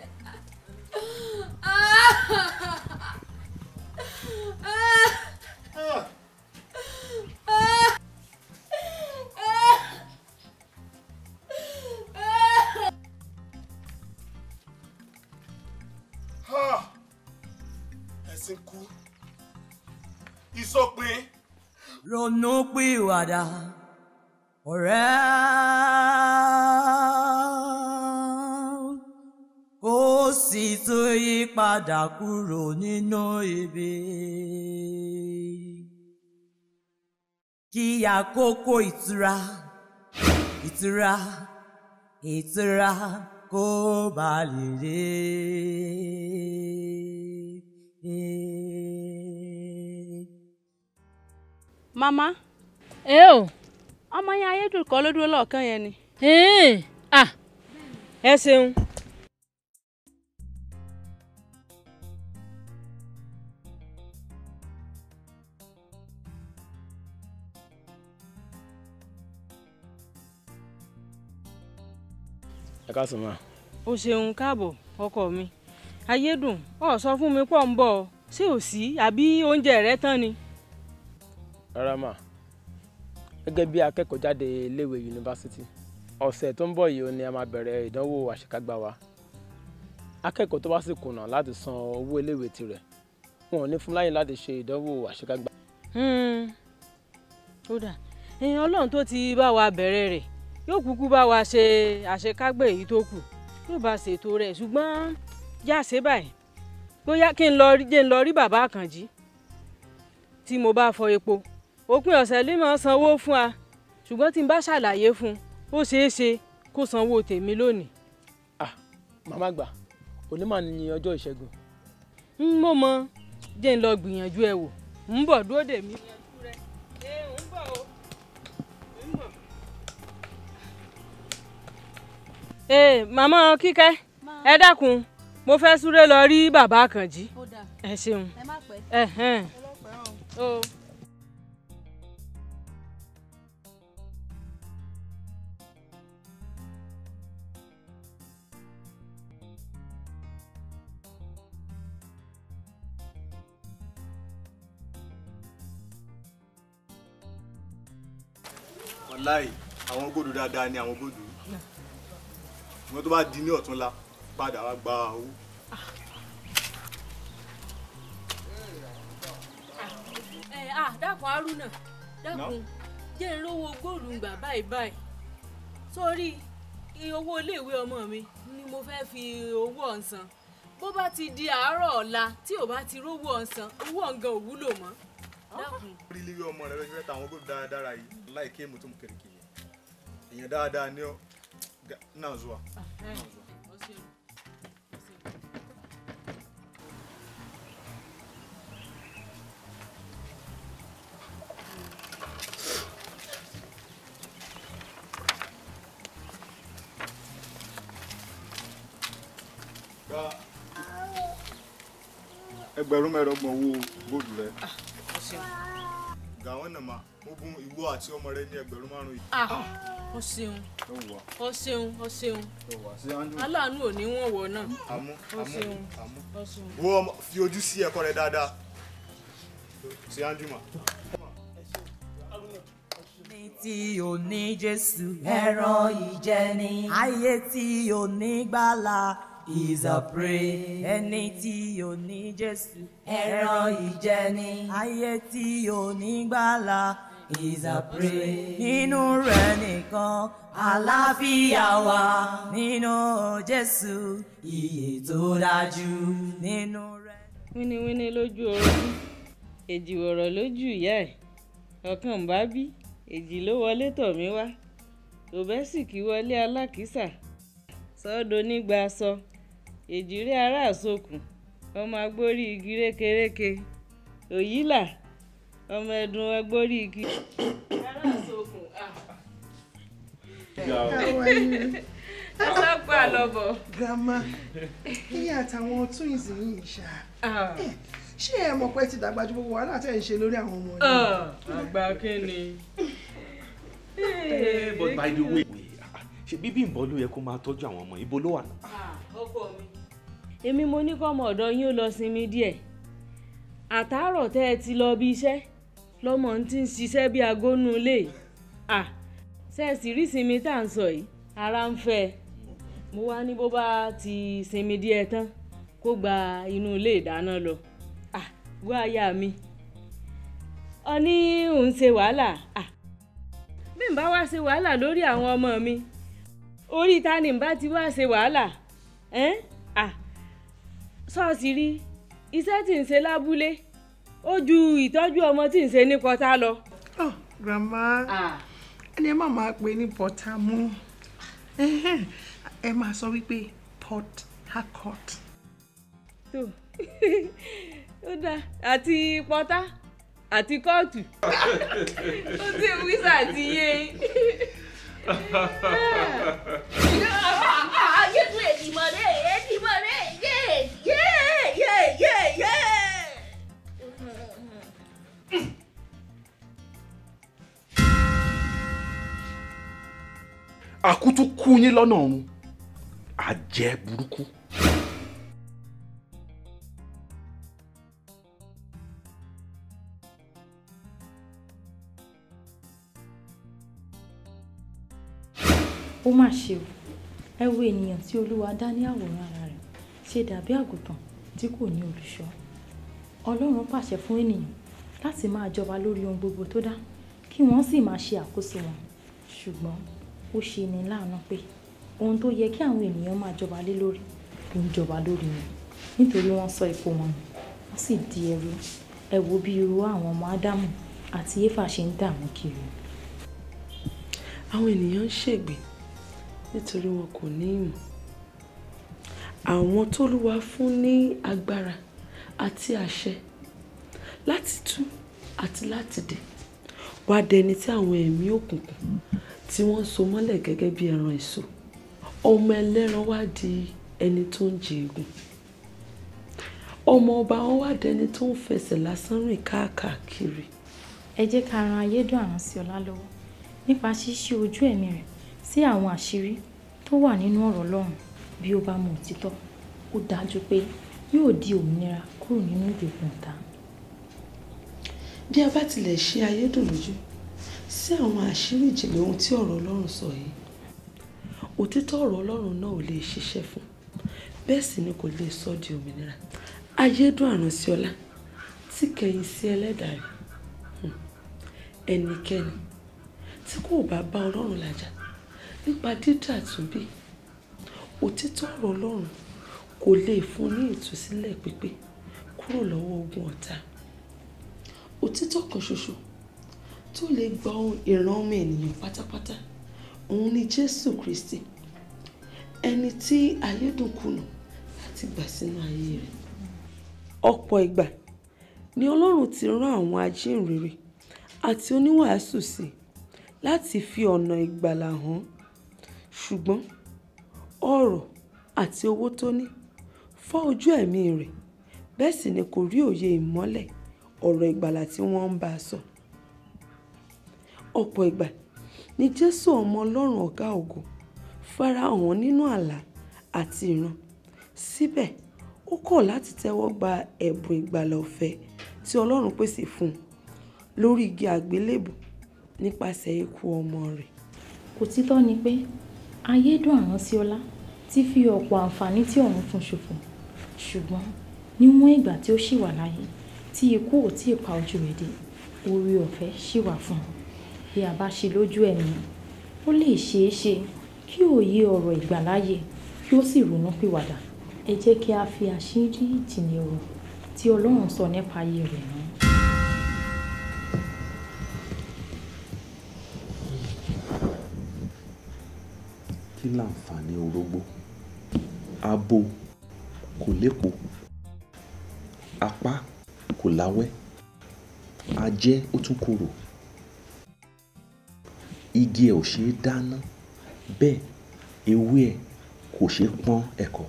ẹ̀sìn kú ìsọpin. ronú pìwàdà ọ̀rẹ́ kó sì tó yí padà kúrò nínú ibi. kí àkókò ìtura ìtura ìtura kó bá lè dé. mama ẹ o. ọmọ yẹn ayédùn kọ́ ló dúró lọ́ọ̀kan yẹn ni. ah ẹ ṣeun. ẹ káàsán ma. o ṣeun káàbọ̀ ọkọ mi ayédùn ọ sọ fún mi pọ̀ ń bọ̀ ṣé ò sí àbí oúnjẹ rẹ tán ni. rárá mà gẹ́gẹ́ bí akẹ́kọ̀ọ́ jáde iléèwé yunifásitì ọ̀sẹ̀ tó ń bọ̀ yìí ni a máa bẹ̀rẹ̀ ìdánwò àṣekágbá wa akẹ́kọ̀ọ́ tó bá sì kùnà láti san owó iléèwé tirẹ̀ wọn ò ní fún láyè láti ṣe ìdánwò àṣekágbá. ó dà èèyàn ọlọ́run tó ti bá wa bẹ̀rẹ̀ rẹ̀ yóò kúkú bá wa ṣe àṣekágbé èyí tó kù yóò bá ṣètò rẹ̀ ṣùgbọ́n yá ṣe báyìí bóyá kí n lọ rí jẹ́ n lọ rí bàbá àkànjí tí mo bá fọ epo òpin ọ̀sẹ̀ lè máa sanwó fún wa ṣùgbọ́n tí n bá ṣàlàyé fún un ó ṣeé ṣe kó sanwó tèmi lónìí. màmá gbà òní mà ní ọjọ́ ìṣẹ́gun. n mo mọ jẹ́ n lọ gbìyànjú ẹ wò ń bọ̀ dúró dè mí. ee màmá kíkẹ́ ẹ dákun mo fẹ́ súré lọ rí bàbá àkànjí ẹ ṣeun ẹ hẹ́n o. wàláì àwọn góòdù dáadáa ni àwọn góòdù wọn tó bá di ní ọ̀túnla padà wá gba owó. ẹ à dákun haruna dákun jẹ́ ń rówó góòlù gbà báyìí báyìí sórí iye owó iléèwé ọmọ mi ni mo fẹ́ fi owó ọ̀sán bó bá ti di àárọ̀ ọ̀la tí ò bá ti rówó ọ̀sán owó ọ̀ngàn ò wúlò mọ́ dákun. orí ilé ọmọ rẹ fẹ́ ta àwọn góòdù dáadáa yìí láì kí èmi tó mú kẹ̀kẹ́ yẹn èèyàn dáadáa ní ọ náà zuwa. gba ẹgbẹ̀rún mẹ́ẹ̀ẹ́dọ́gbọ̀n owó góòdù rẹ ọ̀gá wọn náà máa mo bùn ìwọ àti ọmọ rẹ ní ẹgbẹ̀rún márùn yìí. ah o ṣeun o ṣeun o ṣeun aláàánú ò ní wọ̀n wọ̀ náà àmú o àmú ṣeun àmú o ṣeun. wo ọmọ fi ojú sí ẹ̀kọ́ rẹ dáadáa ṣe Andrew ma. Ẹni tí ò ní Jésù ẹran ìjẹni. Ayé tí ò ní gbàlà is a prey. Ẹni tí ò ní Jésù ẹran ìjẹni. Ayé tí ò ní gbàlà is a prey. Nínú rẹ̀ nìkan àlàáfíà wà. Nínú Jésù iye tó dájú. Nínú rẹ̀. wíníwíní lójú orogún èjì wọ̀rọ̀ lójú ìyá ẹ̀ ọ̀kan ń bá bí èjì ló wọlé tọ̀ mí wá òbẹ́sìkì wọlé alákìísà sọ́dọ̀ nígbà aṣọ èjì rí ará àsokùn ọmọ agbórí igi rékeréke òyìnlá ọmọ ẹdun agbórí igi. ará àsokùn ọlọ́pàá àlọ́bọ̀. grandma kíni àtàwọn twins yìí ṣá Eh, ṣé ẹ mọ̀ pé ti dàgbà ju gbogbo wàhálà tẹ̀ ń ṣe lórí àwọn ọmọ yìí. àgbà kínni. Eh, but by the way ṣe bíbí ìbọn ló yẹ kó máa tọ́jú àwọn ọmọ ibo ló wà náà. ọkọ mi. èmi mo ní kọ́mọ ọ̀dọ̀ yín ó lọ sinmi díẹ̀ àtàárọ̀ tẹ́ ẹ ti lọ bí iṣẹ́ lọ́mọ ń ti ń ṣiṣẹ́ bí agónú ilé à ṣẹ́ẹ̀sì rí sinmi tá à ń sọ yìí ara ń fẹ́ ẹ mo wá ní bó bá ti sinmi díẹ̀ tán kó gba inú ilé ìdáná lọ à gbọ́ aya mi ọ ní òun ṣe wàhálà à bí n bá wá ṣe wàhálà lórí àwọn ọmọ mi orí ta ni n bá ti wá ṣe wàhálà ẹ́n à ṣọ́ọ̀ṣì rí iṣẹ́ tí ń ṣe lábúlé ó ju ìtọ́jú ọmọ tí ń ṣe ní pọ́tà lọ. Oh, grandma ẹni ẹ má máa pè ní pọ́tà mú Ẹhẹ́n, ẹ máa sọ wípé port harcourt. tó ó dáa àti pọ́tà àti kóòtù ó ti wíṣà ti yé Jésù èdìmọ̀ rẹ̀ èdìmọ̀ rẹ̀ yé yé yé yé yé. àkútú kú yín lọ́nà ọ̀run àjẹ́ burúkú. ó mà ṣe o ẹ wo ènìyàn tí olúwa dá ní àwòrán ara rẹ̀ ṣe dàbí àgùntàn tí kò ní olùṣọ́ ọlọ́run pàṣẹ fún ènìyàn láti máa jọba lórí ohun gbogbo tó dá kí wọ́n sì máa ṣe àkóso wọn ṣùgbọ́n ó ṣe ní láàánú pé ohun tó yẹ kí àwọn ènìyàn máa jọba lé lórí ló ń jọba lórí wọn nítorí wọ́n sọ ipò wọn nù wọ́n sì di ẹrú ẹ wo bí irú àwọn ọmọ ádámù àti éfà ṣe ń dààmú kiri. àwọn ènìyàn ń ṣègbè nítorí wọn kò ní ìmọ̀ àwọn tólúwa fún ní agbára àti àṣẹ láti tú àti láti dè wá dẹni tí àwọn ẹ̀mí òkùnkùn tí wọ́n so mọ́lẹ̀ gẹ́gẹ́ bí ẹran èso ọmọ ẹlẹ́ran wá di ẹni tó ń jẹ egun ọmọ ọba wọn wá dẹni tó ń fẹsẹ̀ lásán rìn káàkiri. ẹ jẹ́ ká ran ayédùn Àrànṣíọlá lọ́wọ́ nípa ṣíṣí ojú ẹ̀mí rẹ̀ sí àwọn àṣírí tó wà nínú ọ̀rọ̀ Ọlọ́run bí ó bá mọ òtítọ́ ó dájú pé yóò di òmìnira kúrò nínú ìgbèkùn ọ̀tá. bí a bá tilẹ̀ ṣe ayédùn lójú sí àwọn àṣírí ìjìnlẹ̀ ohun tí ọ̀rọ̀ Ọlọ́run sọ yìí òtítọ́ ọ̀rọ̀ Ọlọ́run náà ò lè ṣiṣẹ́ fún bẹ́ẹ̀ sì ni kò lè sọ di òmìnira ayédùn Àrànṣíọlá tí kẹ̀yìn sí ẹlẹ́dàá rẹ̀ Hmm. ẹnikẹ́ni tí kò bá bá Ọlọ́run làjà nípa dídà túnbí òtítọ́ ọ̀rọ̀ Ọlọ́run kò lè fún ní ìtúsílẹ̀ pípé kúrò lọ́wọ́ ogun ọ̀tá òtítọ́ kan ṣoṣo tó lè gba ìran ọmọ ènìyàn pátápátá òun ni Jésù Kristi ẹni tí ayédùn kùnà láti gbà sínú ayé rẹ̀ ọ̀pọ̀ ìgbà ni Ọlọ́run ti rán àwọn ajínrere àti oníwàásù sí i láti fi ọ̀nà ìgbàlà hàn ṣùgbọ́n ọrọ̀ àti owó tó ní fọ́ ojú ẹ̀mí rẹ̀ bẹ́ẹ̀ sì ni kò rí òye ìmọ́lẹ̀ ọ̀rọ̀ ìgbàlà tí wọ́n ń bá a sọ ọ̀pọ̀ ìgbà ni jésù ọmọ ọlọ́run ọ̀gá ògo farahàn nínú àlá àti ìran síbẹ̀ ó kọ̀ láti tẹ́wọ́ gba ẹ̀bùn ìgbàlà ọ̀fẹ́ tí ọlọ́run pèsè fún un lórí igi àgbélébù nípasẹ̀ ikú ọmọ rẹ̀. òtítọ́ ni pé ayédùn àránsíọ́lá ti fi ọ̀pọ̀ àǹfààní tí ọ̀run fún ṣòfò ṣùgbọ́n níwọ̀n ìgbà tí ó ṣì wà láyé tí ikú ò tí ì pa ojú rẹ̀ dé oore ọ̀fẹ́ ṣì wà fún un bí a bá ṣe lójú ẹ̀mí ó lè ṣeé ṣe kí òye ọ̀rọ̀ ìgbàláyè kí ó sì ronú pìwàdà ẹ jẹ́ kí a fi àṣírí ìjìnlẹ̀ ọ̀rọ̀ tí ọlọ́run sọ nípa ayé rẹ̀ hàn. kí láǹfààní orógbó abo kò lépo apá kò láwẹ́ ajẹ́ ó tún korò igi ẹ̀ ò ṣeé dáná bẹ́ẹ̀ ewé ẹ̀ kò ṣeé pọ́n ẹ̀kọ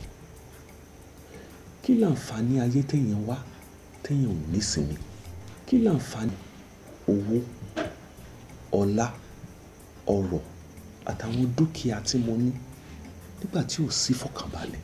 kí láǹfààní ayé téèyàn wá téèyàn ò nísinmi kí láǹfààní owó ọlá ọrọ̀ àtàwọn dúkìá tí mo ní nígbà tí ò sí ìfọ̀kànbalẹ̀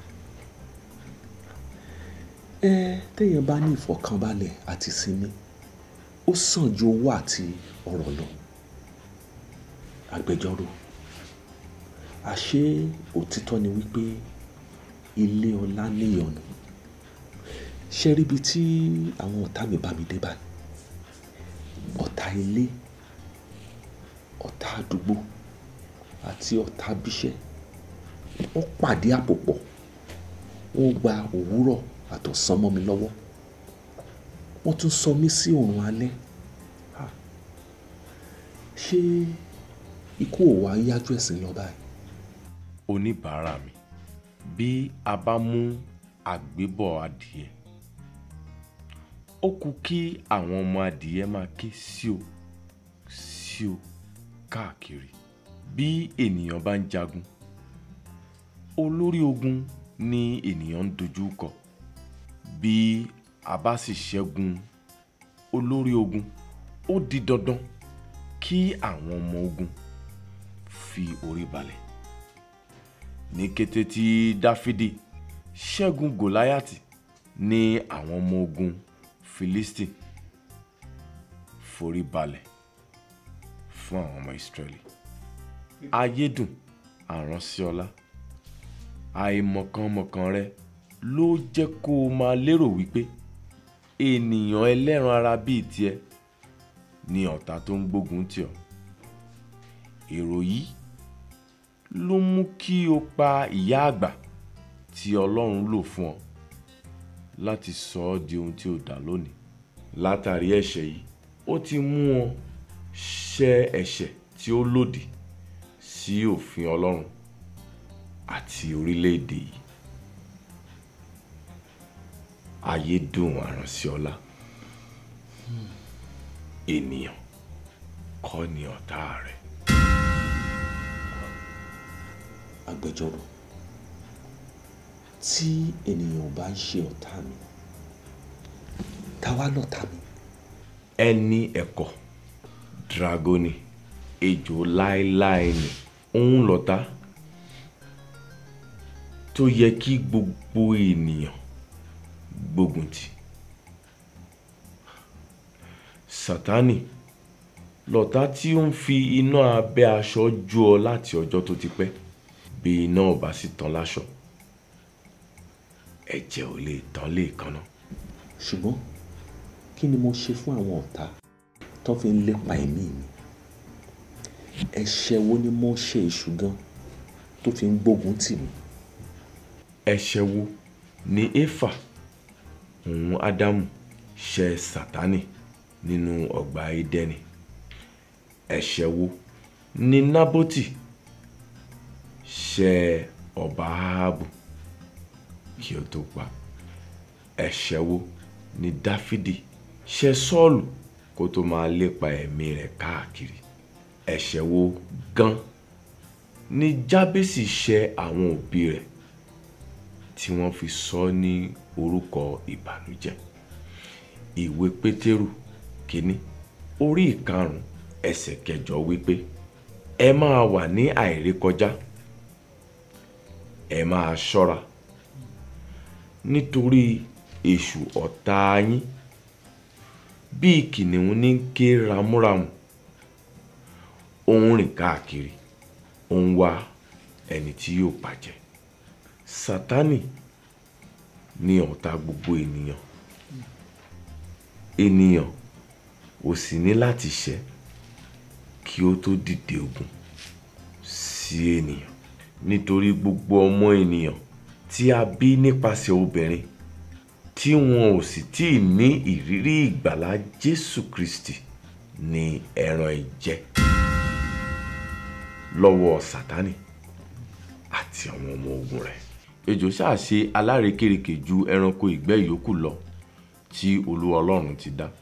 ẹ téèyàn bá ní ìfọ̀kànbalẹ̀ àti sinmi ó sàn ju owó àti ọrọ̀ lọ agbẹjọ́rò àṣé òtítọ́ ni wípé ilé ọlá níyọnu ṣe ríbi tí àwọn ọ̀tá mi bá mi dé báyìí ọ̀tá ilé ọ̀tá àdúgbò àti ọ̀tá bíṣẹ́ wọ́n pàdé àpòpọ̀ wọ́n gba òwúrọ̀ àtọ̀sán mọ́ mi lọ́wọ́ wọ́n tún sọ mí sí òrùn alẹ́ Ah, ṣé ikú ò wá yájú ẹ̀sìn lọ báyìí. oníbàárà mi bí a bá mú àgbébọ̀ adìẹ ó kù kí àwọn ọmọ adìẹ máa ké síò síò káàkiri bí ènìyàn bá ń jagun olórí ogun ni ènìyàn ń dojú kọ bí a bá sì ṣẹ́gun olórí ogun ó di dandan kí àwọn ọmọ ogun fi orí balẹ̀ ní kété tí dáfídì ṣẹ́gun gòláyàtì ní àwọn ọmọ ogun filistin forí balẹ̀ fún àwọn ọmọ ìsírẹ́lì ayédùn àránṣẹ́ọlá àìmọ̀kànmọ̀kàn rẹ ló jẹ́ kó o máa lérò wípé ènìyàn ẹlẹ́ran ara bíi tiẹ̀ ni ọ̀tá tó ń gbógun tì ọ́ èrò yìí ló mú kí o pa ìyá àgbà tí ọlọ́run lò fún ọ láti sọ ọ́ di ohun tí o dà lónìí látàrí ẹ̀ṣẹ̀ yìí ó ti mú ọ ṣẹ̀ ẹ̀ṣẹ̀ tí ó lòdì sí òfin ọlọ́run àti orílẹ̀-èdè yìí ayé dùn àránṣẹ́ọlá ènìyàn kọ́ ni ọ̀tá rẹ̀. agbẹjọ́rò tí ènìyàn ò bá ń ṣe ọ̀tá mi táwa lọ̀tá mi. ẹni ẹ̀kọ́ dragoni ejò láéláé ni òun lọ̀tá tó yẹ kí gbogbo ènìyàn gbógun tì sátánì lọ̀tá tí ó ń fi iná abẹ́ aṣọ jó ọ láti ọjọ́ tó ti pẹ́ bí iná ò bá sì tán láṣọ ẹ̀jẹ̀ ò lè tán léèkánná. ṣùgbọ́n kí ni mo ṣe fún àwọn ọ̀tá tó fi ń lépa ẹ̀mí mi ẹ̀ṣẹ̀ wo ni mo ṣe èṣù gan tó fi ń gbógun tì mí. ẹ̀ṣẹ̀ wo ni éfà òun ádámù ṣẹ̀ sátánì nínú ọgbà édẹ́nì ẹ̀ṣẹ̀ wo ni nábótì ṣẹ̀ ọba áhábù kí ó tó pa ẹ̀ṣẹ̀ wo ni dáfídì ṣẹ̀ sọ́ọ̀lù kó tó máa lépa ẹ̀mí rẹ̀ káàkiri ẹ̀ṣẹ̀ wo gan ni jábésì ṣẹ̀ àwọn òbí rẹ̀ tí wọ́n fi sọ ọ́ ní orúkọ ìbànújẹ́ ìwé pétérù kínní orí ìkarùn ẹsẹ̀ kẹjọ wípé ẹ máa wà ní àìrékọjá ẹ máa ṣọ́ra nítorí èṣù ọ̀tá yín bíi kìnìún ní ké ramúramù ó ń rìn káàkiri ó ń wá ẹni tí yóò bàjẹ́ sátánì ni ọ̀tá gbogbo ènìyàn ènìyàn ò sì ní láti ṣẹ̀ kí ó tó dìde ogun sí ènìyàn nítorí gbogbo ọmọ ènìyàn tí a bí nípasẹ̀ obìnrin tí wọn ò sì tí ì ní ìrírí ìgbàlà Jésù Kristi ni ẹran ìjẹ lọ́wọ́ Sátánì àti àwọn ọmọ ogun rẹ̀ ejò ṣáà ṣe alárekérekè ju ẹranko ìgbẹ́ yòókù lọ tí Olúwa Ọlọ́run ti dá.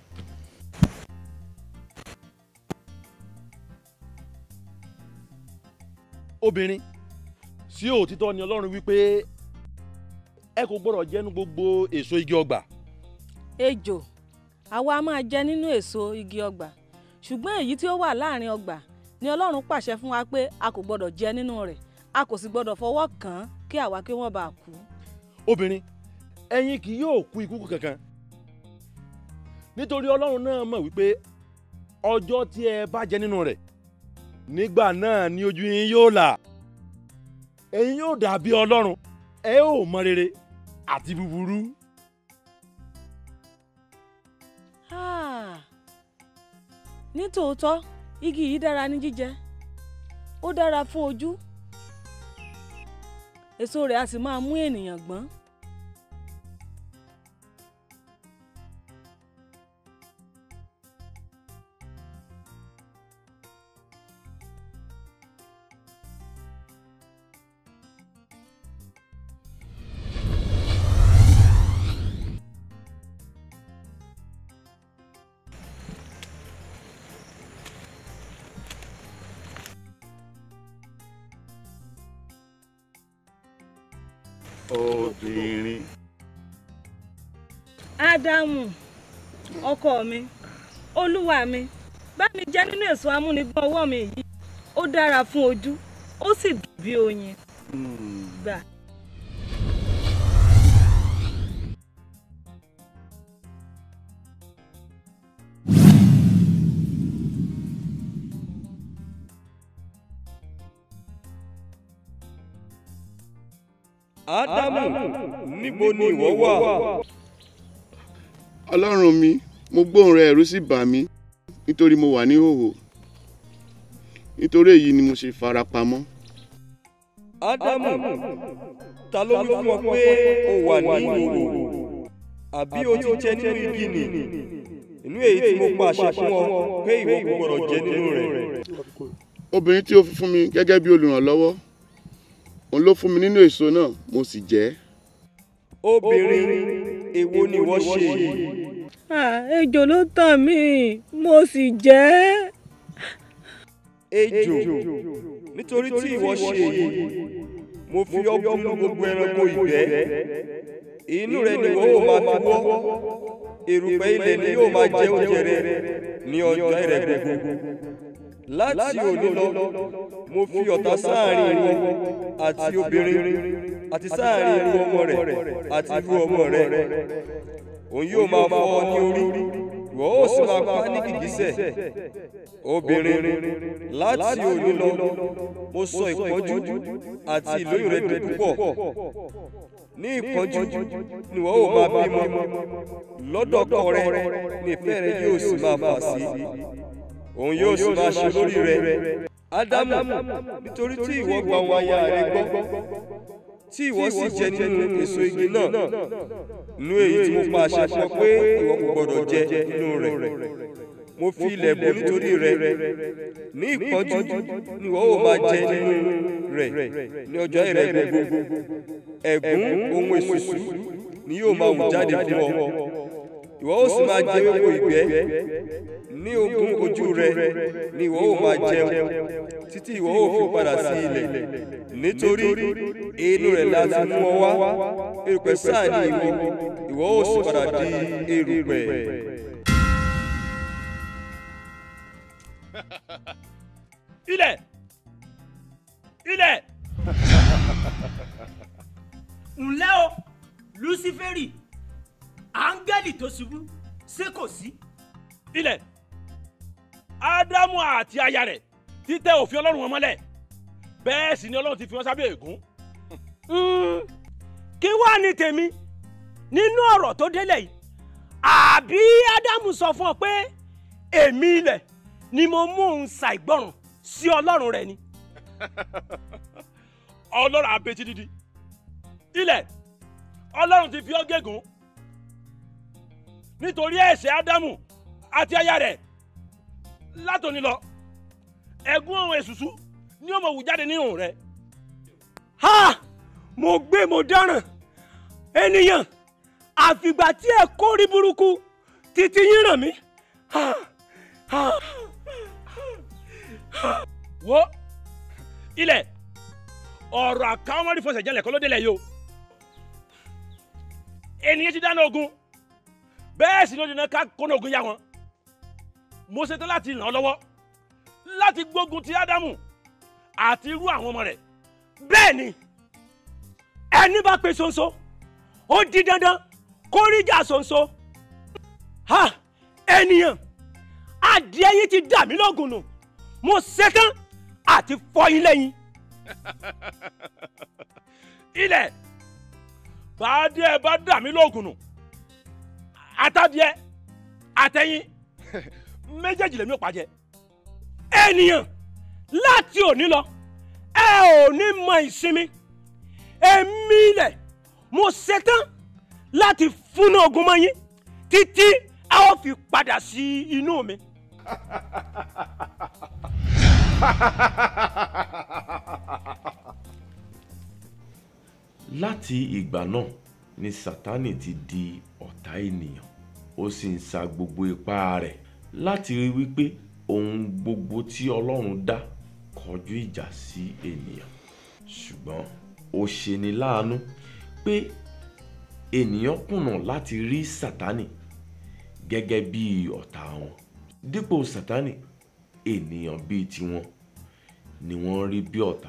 obìnrin sí òtítọ́ ni ọlọ́run wípé ẹ kò gbọ́dọ̀ jẹ́nu gbogbo èso igi ọgbà. ejò àwa a máa jẹ nínú èso igi ọgbà ṣùgbọ́n èyí tí ó wà láàrin ọgbà ni ọlọ́run pàṣẹ fún wa pé a kò gbọ́dọ̀ jẹ nínú rẹ̀ a kò sì gbọ́dọ̀ fọwọ́ kàn án kí àwa kí wọ́n bá kú. obìnrin ẹ̀yin kì yóò kú ikú kankan nítorí ọlọ́run náà mọ̀ wípé ọjọ́ tí ẹ bá jẹ nínú rẹ̀ nígbà náà ni ojú yín yóò là ẹ̀yin yóò dàbí ọlọ́run ẹ ó mọ rere àti búburú. Ah, ní tòótọ́ igi yìí dára ní jíjẹ ó dára fún ojú èso rẹ̀ a sì máa mú ènìyàn gbọ́n. obìnrin. ádámù ọkọ mi olúwa mi bá mi jẹ nínú èso amúnigbọ́n ọwọ́ mi yìí ó dára fún ojú ó sì dùn bí oyin gbà. ádámù níbo ni ìwọ wà. ọlọ́run mi mo gbóhùn rẹ ẹ̀rù sì bà mí nítorí mo wà ní hòhò nítorí èyí ni mo ṣe fara pamọ́. ádámù ta ló wí fún ọ pé o wà ní ìhòòhò àbí o ti jẹ nínú igi nì inú èyí tí mo pàṣẹ fún ọ pé ìwọ kò gbọdọ̀ jẹ nínú rẹ̀. obìnrin tí ó fi fún mi gẹ́gẹ́ bí olùrànlọ́wọ́ òun ló fún mi nínú èso náà mo sì jẹ ẹ́. obìnrin èwo ni ìwọ ṣe yìí. Ah, ejò ló tàn mí mo sì jẹ ẹ́. ejò nítorí tí ìwọ ṣe èyí mo fi ọ́ bú gbogbo ẹranko ìgbẹ́ inú rẹ ni ìwọ ó máa fi wọ́ erùpẹ̀ ilẹ̀ ni yóò máa jẹ oúnjẹ rẹ ní ọjọ́ rẹ gbogbo láti òní lọ mo fi ọ̀tá sáàrin ìwọ àti obìnrin àti sáàrin irú ọmọ rẹ àti irú ọmọ rẹ òun yóò máa fọ́ ọ ní orí ìwọ ó sì máa pa ní gìgísẹ̀ obìnrin láti òní lọ mo sọ ìpọ́njú àti ìlóyún rẹ di púpọ̀ ní ìpọ́njú ni ìwọ ó máa bímọ lọ́dọ̀ ọkọ rẹ ní ìfẹ́ rẹ yóò sì máa fà sí òun yóò sì máa ṣe lórí rẹ ádámù nítorí tí ìwọ gba àwọn aya rẹ gbọ́ tí ìwọ sì jẹ nínú èso igi náà nínú èyí tí mo pa àṣẹ fún ọ pé ìwọ kò gbọdọ̀ jẹ nínú rẹ̀ mo fi ilẹ̀ bò nítorí rẹ̀ ní ìpọ́njú ni ìwọ ó máa jẹ nínú rẹ̀ ní ọjọ́ rẹ̀ gbogbo ẹ̀gún ohun èsùsù ni yóò máa wù jáde fún ọ ìwọ ó sì máa jẹ ewéko ìgbẹ́ ní ogún ojú rẹ ni ìwọ ó máa jẹun títí ìwọ ó fi padà sí ilẹ̀ nítorí inú rẹ̀ láti mú ọ wá erùpẹ̀ sáà ni ìwọ ìwọ ó sì padà di erùpẹ̀. ilẹ̀ ilẹ̀. ǹlẹ́ o luciferi áńgẹ́lì tó ṣubú ṣé kò sí. ilẹ̀ ádámù àti aya rẹ̀ títẹ òfin ọlọ́run wọn mọ́lẹ̀ bẹ́ẹ̀ sì ni ọlọ́run ti fi wọn sábẹ́ ègún. kí wàá ní tèmi nínú ọ̀rọ̀ tó délẹ̀ yìí àbí ádámù sọ fún ọ pé èmi ilẹ̀ ni mo mú òun ṣàìgbọràn sí ọlọ́run rẹ ni. ọlọ́run abetí dídí ilẹ̀ ọlọ́run ti fi ọ́ gégùn nítorí ẹ̀ṣẹ̀ ádámù àti aya rẹ̀ látòní lọ ẹ̀gún ọ̀hún èṣùṣù ni ó mọ̀ wù jáde nínú rẹ̀. ha mo gbé mo dáràn ènìyàn àfìgbà tí ẹ kórí burúkú títí yín ràn mí. Ha, ha. wo ilẹ̀ ọ̀rọ̀ àkáwọn mọ́rí fọsẹ̀ jẹ́lẹ̀ kọ́ ló délẹ̀ yìí o ènìyàn ti dáná ogun bẹ́ẹ̀ sì ló dènà ká kóná ogun yá wọn mo ṣetán láti ràn ọ́ lọ́wọ́ láti gbógun ti ádámù àti irú àwọn ọmọ rẹ̀ bẹ́ẹ̀ ni ẹni bá pe ṣoṣo ó di dandan kó ríjà ṣoṣo ha ènìyàn adìẹ yìí ti dà mí lógun nù mo ṣetán àti fọ́ yín lẹ́yìn. ilẹ̀ bàdíẹ̀ bá dà mí lóògùn nù àtàdíẹ̀ àtẹ̀yìn méjèèjì lèmi ò pàjẹ́. ènìyàn láti òní lọ ẹ ò ní mọ ìsinmi èmi ilẹ̀ mo ṣetán láti fúnná ogun mọ́ yín títí a ó fi padà sí inú mi. láti ìgbà náà ni sátánì ti di ọ̀tá ènìyàn ó sì ń sa gbogbo ipá rẹ̀ láti rí wípé ohun gbogbo tí ọlọ́run dá kọjú ìjà sí ènìyàn ṣùgbọ́n ó ṣeni láàánú pé ènìyàn kùnà láti rí sátánì gẹ́gẹ́ bí ọ̀tá wọn dípò sátánì ènìyàn bíi tiwọn ni wọ́n rí bí ọ̀tá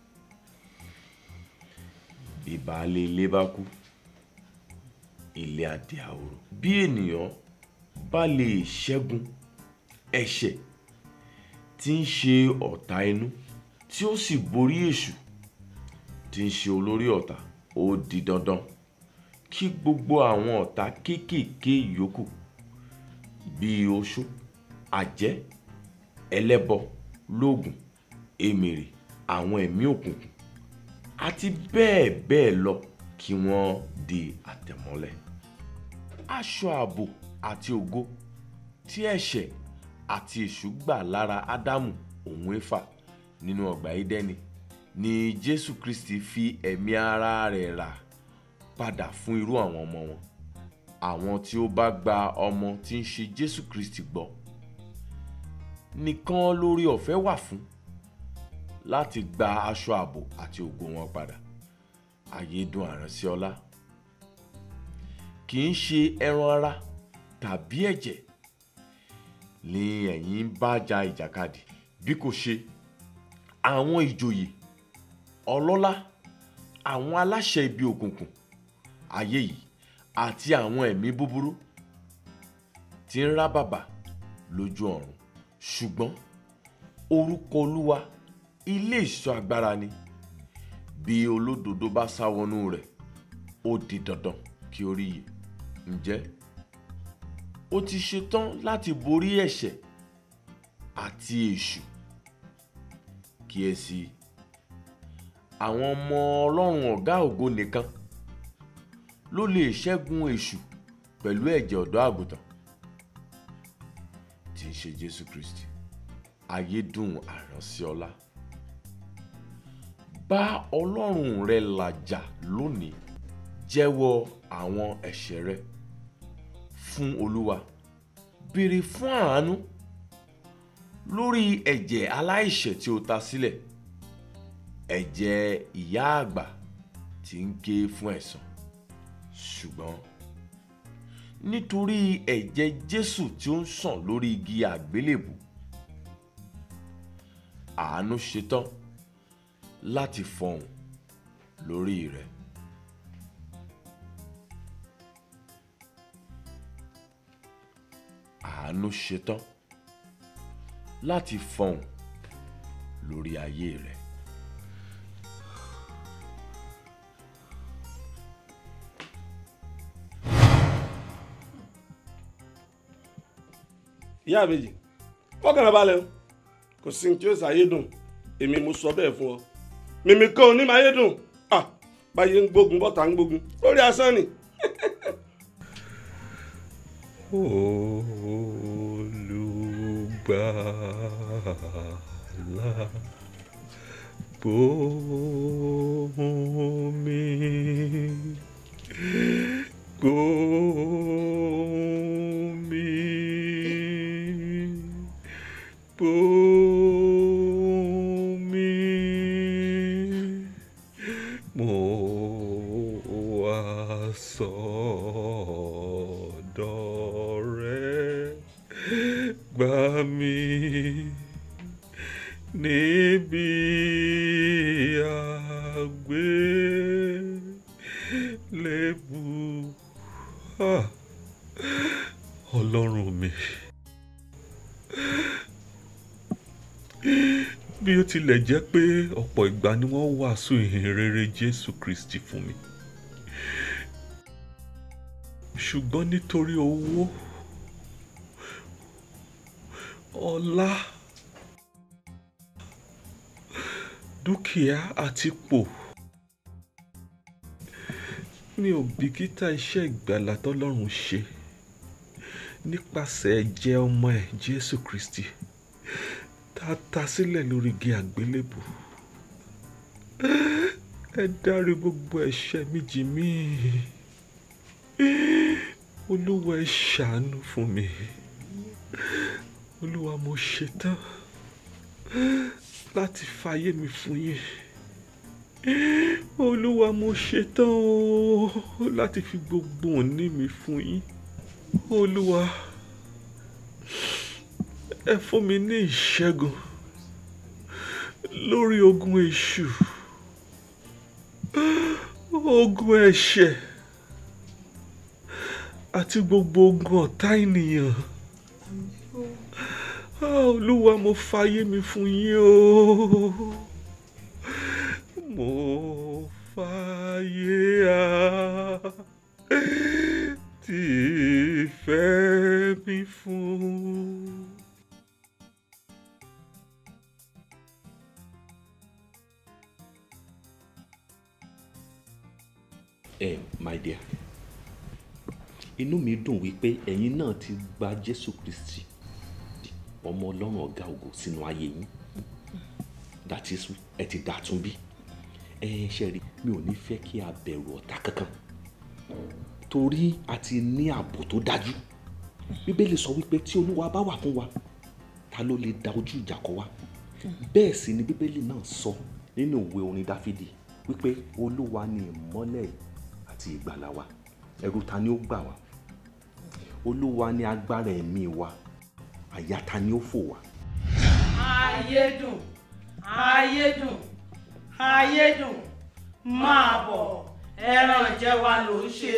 bí baálé ilé bá kú ilé adé àwòrò bí ènìyàn bá lè ṣẹ́gun ẹ̀ṣẹ̀ tí ń ṣe ọ̀tá inú tí ó sì borí èṣù tí ń ṣe olórí ọ̀tá ó di dandan kí gbogbo àwọn ọ̀tá kéékèèké yòókù bíi oṣó àjẹ́ ẹlẹ́bọ lóògùn èmèrè àwọn ẹ̀mí òkùnkùn àti bẹ́ẹ̀ bẹ́ẹ̀ lọ kí wọ́n di àtẹ̀mọ́lẹ̀. aṣọ ààbò àti ògo tí ẹ̀ṣẹ̀ àti èṣù gbà lára ádámù òun éfà nínú ọgbà édẹ́nì ni jésù kristi fi ẹ̀mí ara rẹ̀ rà padà fún irú àwọn ọmọ wọn àwọn tí ó bá gba ọmọ tí ń ṣe jésù kristi gbọ́ nìkan lórí ọ̀fẹ́ wà fún láti gba aṣọ ààbò àti ògo wọn padà ayédùn àránsí ọlá kì í ṣe ẹran ara tàbí ẹ̀jẹ̀ ni ẹ̀yin ń bá ja ìjàkadì bí kò ṣe àwọn ìjòyè ọlọ́lá àwọn aláṣẹ ibi òkùnkùn ayé yìí àti àwọn ẹ̀mí búburú tí ń rá bàbà lójú ọ̀run ṣùgbọ́n orúkọ olúwa ilé ìṣọ́ agbára ni bí olódodo bá sá wọnú rẹ̀ ó di dandan kí ó rí iye ǹjẹ́ ó ti ṣetán láti borí ẹ̀ṣẹ̀ àti èṣù kíyèsí àwọn ọmọ ọlọ́run ọ̀gá ògo nìkan ló lè ṣẹ́gun èṣù pẹ̀lú ẹ̀jẹ̀ ọ̀dọ́ àgùntàn tí ń ṣe jésù kristi ayédùn àránṣẹ́ọlá bá ọlọ́run rẹ làjà lónìí jẹ́wọ́ àwọn ẹ̀ṣẹ̀ rẹ fún olúwa béèrè fún àánú lórí ẹ̀jẹ̀ aláìṣẹ̀ tí o ta sílẹ̀ ẹ̀jẹ̀ ìyá àgbà tí ń ké fún ẹ̀san ṣùgbọ́n nítorí ẹ̀jẹ̀ jésù tí ó ń sàn lórí igi àgbélébù àánú ṣetán láti fọhùn lórí rẹ. àánú ṣetán láti fọhùn lórí ayé rẹ. ìyá àbèjì fọkànlá balẹ̀ o kò sí ní tí ó ṣàyédùn èmi mo sọ bẹ́ẹ̀ fún ọ mímí kan ò ní máa yédùn ah báyé ń gbógun bọ́tà ń gbógun lórí asán ni. olùgbàlà gbóhùn mi gbóhùn mi gbóhùn mi mo wá sọ́dọ̀ rẹ gbà mí níbi àgbélébù Ah, ọlọ́run mi bí ó tilẹ̀ jẹ́ pé ọ̀pọ̀ ìgbà ni wọ́n wàásù ìhìn rere jésù kristi fún mi ṣùgbọ́n nítorí owó ọlá dúkìá àti ipò mi ò bìkítà iṣẹ́ ìgbàlà tọ́lọ́run ṣe nípasẹ̀ ẹ̀jẹ̀ ọmọ ẹ̀ jésù kristi tá a ta sílẹ̀ lórí igi àgbélébù ẹ dárí gbogbo ẹ̀ṣẹ̀ mi jì mí olúwa ẹ ṣàánú fún mi olúwa mo ṣetán láti fàyè mi fún yín olúwa mo ṣetán o láti fi gbogbo òní mi fún yín olúwa ẹ fún mi ní ìṣẹ́gun lórí ogun èṣù ogun ẹ̀ṣẹ̀ àti gbogbo ogun ọ̀tá ènìyàn Ah, olúwa mo fàyè mi fún yín o mo fàyè á tí ìfẹ́ mi fún. ẹ my dear inú mi dùn wípé ẹ̀yin náà ti gba jésù kristi ọmọ ọlọ́run ọ̀gá ògo sínú ayé yín that is ẹ ti dàtún bí ẹ ṣe rí mi ò ní fẹ́ kí a bẹ̀rù ọ̀tá kankan torí a ti ní ààbò tó dájú bíbélì sọ wípé tí olúwa bá wà fún wa ta ló lè da ojú ìjà kọ wa bẹ́ẹ̀ sì ni bíbélì náà sọ nínú ìwé orin dáfídì wípé olúwa ni ìmọ́lẹ̀ àti ìgbàlà wa ẹ̀rù ta ni ó gbà wá olúwa ni agbára ẹ̀mí wa àyà ta ni ó fò wá. ayédùn ayédùn ayédùn máa bọ̀ ẹran jẹ́ wa ló ń ṣe.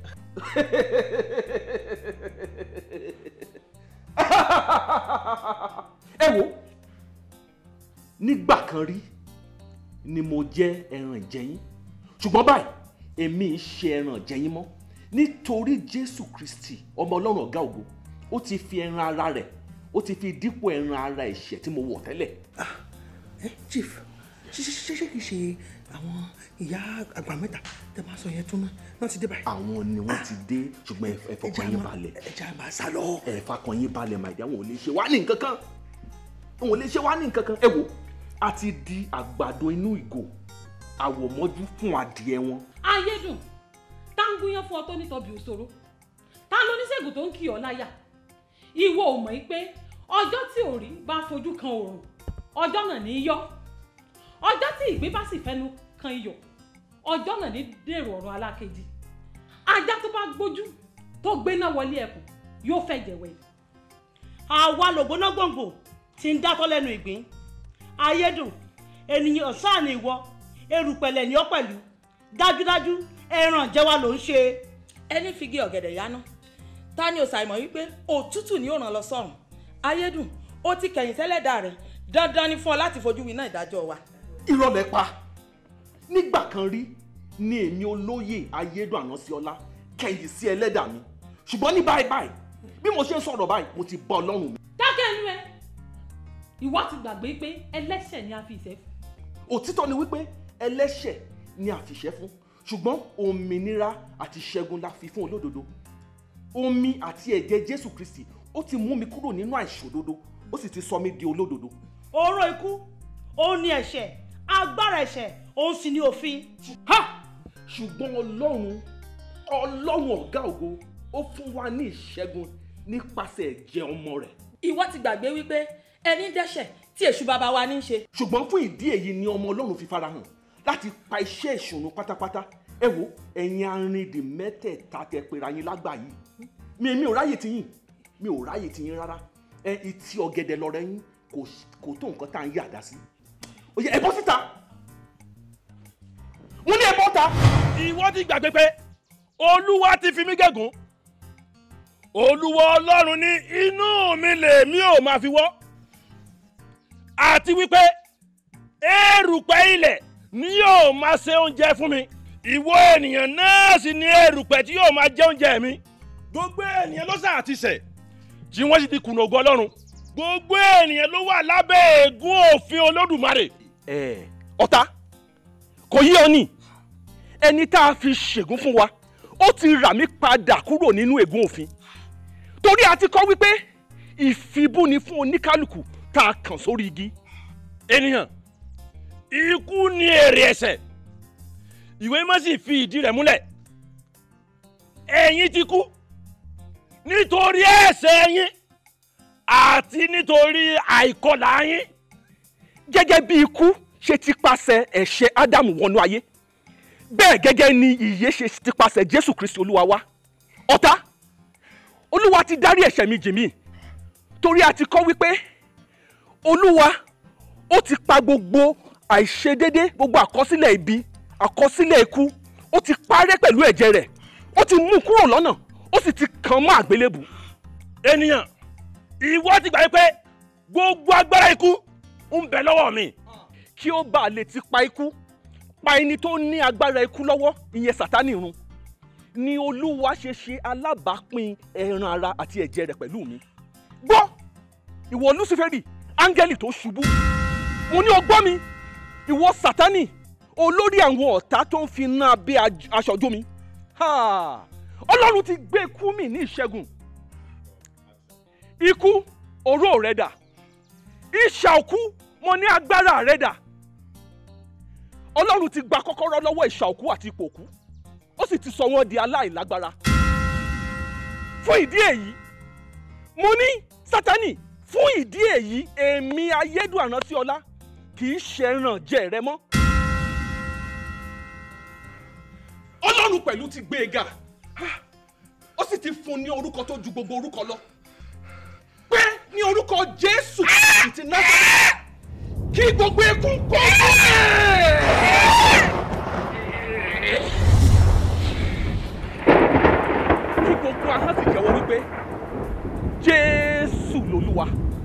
ẹ wo nígbà kan rí ni mo jẹ́ ẹran ìjẹyín ṣùgbọ́n báyìí èmi ń ṣe ẹran ìjẹyín mọ́ nítorí jésù kristi ọmọ ọlọ́run ọ̀gá ògo ó ti fi ẹran ara rẹ̀ ó ti fi dípò ẹran ara ẹ̀ṣẹ̀ tí mo wọ̀ tẹ́lẹ̀. ẹ chief ṣe ṣe ṣe kì í ṣe àwọn ìyá àgbà mẹ́ta tẹ máa sọ yẹn tún náà ti dé báyìí. àwọn ni wọ́n ti dé ṣùgbọ́n ẹ fọkàn yín balẹ̀. ẹja máa sá lọ. ẹ fọkàn yín balẹ̀ màdí àwọn ò lè ṣe wá ní nǹkan kan àwọn ò lè ṣe wá ní nǹkan kan ẹ wò a ti di àgbàdo inú ìgò àwòmọ́jú fún adìẹ wọn. ayédùn tá ń gúnyán fún ọ tó nítọ́bi òṣòro ta ló oníṣègùn tó ń kì ọ́ láyà ìwọ ò mọ̀ pé ọjọ́ tí òrí bá fojú kan òrùn ọjọ́ náà ní í yọ ọjọ́ tí ìgbín bá sì fẹnu kan iyọ̀ ọjọ́ náà ní dèrò ọ̀rọ̀ alákejì ajá tó bá gbójú tó gbéná wọlé ẹkùn yóò fẹ́ jẹ̀wẹ̀. àwa lògbóná gbòǹgbò ti ń dátọ́ lẹ́nu ìgbín ayédùn ènìyàn sáà ni ìwọ erùpẹ̀lẹ̀ ni ọ́ pẹ̀lú dájúdájú ẹran jẹ́wà ló ń ṣe. ẹni figi ọ̀gẹ̀dẹ̀ yáná ta ni ò ṣàìmọ̀ wípé òtútù ni ó ràn lọ sọ́run ayédùn ó ti kẹ̀yìn sẹ́lẹ̀dà rẹ̀ dandan ni fún ọ láti fojú winá ìdájọ́ wa. irọ́ lẹ pa nígbà kan rí ni èmi olóyè ayédùn ànásíọlá kẹ̀yìn sí ẹlẹ́dàá mi ṣùgbọ́n ní báyìí báyìí bí mo ṣe ń sọ̀rọ̀ báyìí mo ti bá ọlọ́run mi. dákẹ́ ẹnu ẹ ìwọ ti gbàgbé pé ẹlẹ́ṣẹ̀ ni a fi ìṣẹ́ fún. òtítọ́ ni wípé ẹlẹ́ṣẹ̀ ni àfìṣẹ́ fún ṣùgbọ́n òmìnira àti ṣẹ́gun la fi fún olódodo omi àti ẹ̀jẹ̀ jésù kristi ó ti mú mi kúrò nínú àìṣòdodo ó sì ti sọ mí di olódodo. oró ikú òun ni ẹ̀ṣẹ̀ agbára ẹ̀ṣẹ̀ òun sì ni òfin. ha ṣùgbọ́n ọlọ́run ọlọ́run ọ̀gá ògo ó fún wa ní ìṣẹ́gun nípasẹ̀ ẹ̀jẹ̀ ọmọ rẹ̀. ìwọ ti gbàgbé wípé ẹni dẹ́ṣẹ̀ tí èṣù bàbá wa ní í ṣe. ṣùgbọ́n fún ìdí èyí ni ọmọ ọlọ́run fi farahàn láti pa iṣẹ́ ìṣòro pátápátá ẹ wo ẹ̀yin arìndì mẹ́tẹ̀ẹ̀ta tẹ pera yín lágbà yìí mi mi ò ráyè tiyín mi ò ráyè tiyín rárá ẹ ìtì ọ̀gẹ̀dẹ̀ lọ́rẹ́ yín kò kò tó nǹkan tá à ń yàdá sí ó yẹ ẹ bọ́ síta wọ́n ní ẹ bọ́ ta. ìwọ ti gbàgbé pé olúwa ti fi mí gégùn olúwa ọlọ́run ní inú mi lèmi ò máa fi wọ́ àti wípé erùpẹ̀ ilẹ̀ ni yóò máa ṣe oúnjẹ fún mi ìwọ ènìyàn náà sì ni erùpẹ̀ tí yóò máa jẹ oúnjẹ mi gbogbo ènìyàn ló sà ti ṣẹ̀ tí wọ́n sì ti kùnà ògo ọlọ́run gbogbo ènìyàn ló wà lábẹ́ ègún òfin olódùmarè. ẹ ọ̀tá kò yí ọ ní ẹni tá a fi ṣègùn fún wa ó ti rà mí padà kúrò nínú ègún òfin torí a ti kọ́ wípé ìfibú ni fún oníkálukú tá a kàn sórí igi ènìyàn ikú ni èrè ẹ̀ṣẹ̀ ìwé má sì fi ìdí rẹ̀ múlẹ̀ ẹ̀yin ti kú nítorí ẹ̀ṣẹ̀ yín àti nítorí àìkọlà yín gẹ́gẹ́ bí ikú ṣe ti pasẹ̀ ẹ̀ṣẹ̀ ádámù wọnú ayé bẹ́ẹ̀ gẹ́gẹ́ ni ìyè ṣe ti pasẹ̀ jésù kristi olúwa wá ọ̀tá olúwa ti dárí ẹ̀ṣẹ̀ mi jì mí torí a ti kọ́ wípé olúwa ó ti pa gbogbo àìṣedédé gbogbo àkọsílẹ̀ ibi àkọsílẹ̀ ikú ó ti parẹ́ pẹ̀lú ẹ̀jẹ̀ rẹ̀ ó ti mú kúrò lọ́nà ó sì ti kàn mọ́ àgbélébù. ènìyàn ìwọ ti gbà pé gbogbo agbára ikú ń bẹ lọ́wọ́ mi kí ó bàa lè ti pa ikú pa ẹni tó ní agbára ikú lọ́wọ́ ìyẹn sátánì run ni olúwa ṣe ṣe alábàápín ẹran ara àti ẹ̀jẹ̀ rẹ̀ pẹ̀lú mi gbọ́ ìwọ luciferi áńgẹ́lì tó ṣubú mo ní o gbọ́ mi ìwọ sátánì olórí àwọn ọ̀tá tó ń fi iná abẹ́ aṣọ jó mi Ha! ọlọ́run ti gbé ikú mi ní ìṣẹ́gun ikú oró rẹ dà ìṣà òkú mo ní agbára rẹ dà ọlọ́run ti gba kọ́kọ́rọ́ lọ́wọ́ ìṣà òkú àti ipò òkú ó sì ti sọ wọ́n di aláìlágbára fún ìdí èyí mo ní sátánì fún ìdí èyí èmi ayédùn àrántí kì í ṣẹran jẹ rẹ mọ́ ọlọ́run pẹ̀lú ti gbé e ga ó sì ti fún un ní orúkọ tó ju gbogbo orúkọ lọ pé ní orúkọ jésù ti Násárẹ́tì kí gbogbo ekún kó kí gbogbo ahọ́n sì jẹ́wọ́ wípé jésù lolúwa.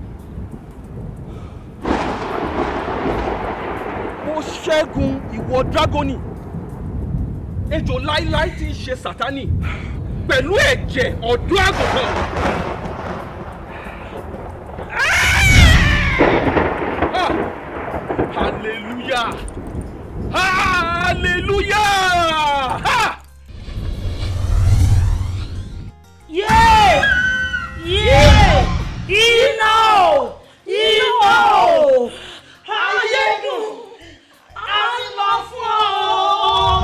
mo ṣẹ́gun ìwọ dragoni ejò láíláí tí ń ṣe sátánì pẹ̀lú ẹ̀jẹ̀ ọ̀dọ́ àgùntàn. Ah! hallelujah hallelujah. Ha! yéé yéé iná o iná o ayédùn a ti lọ fún ọ.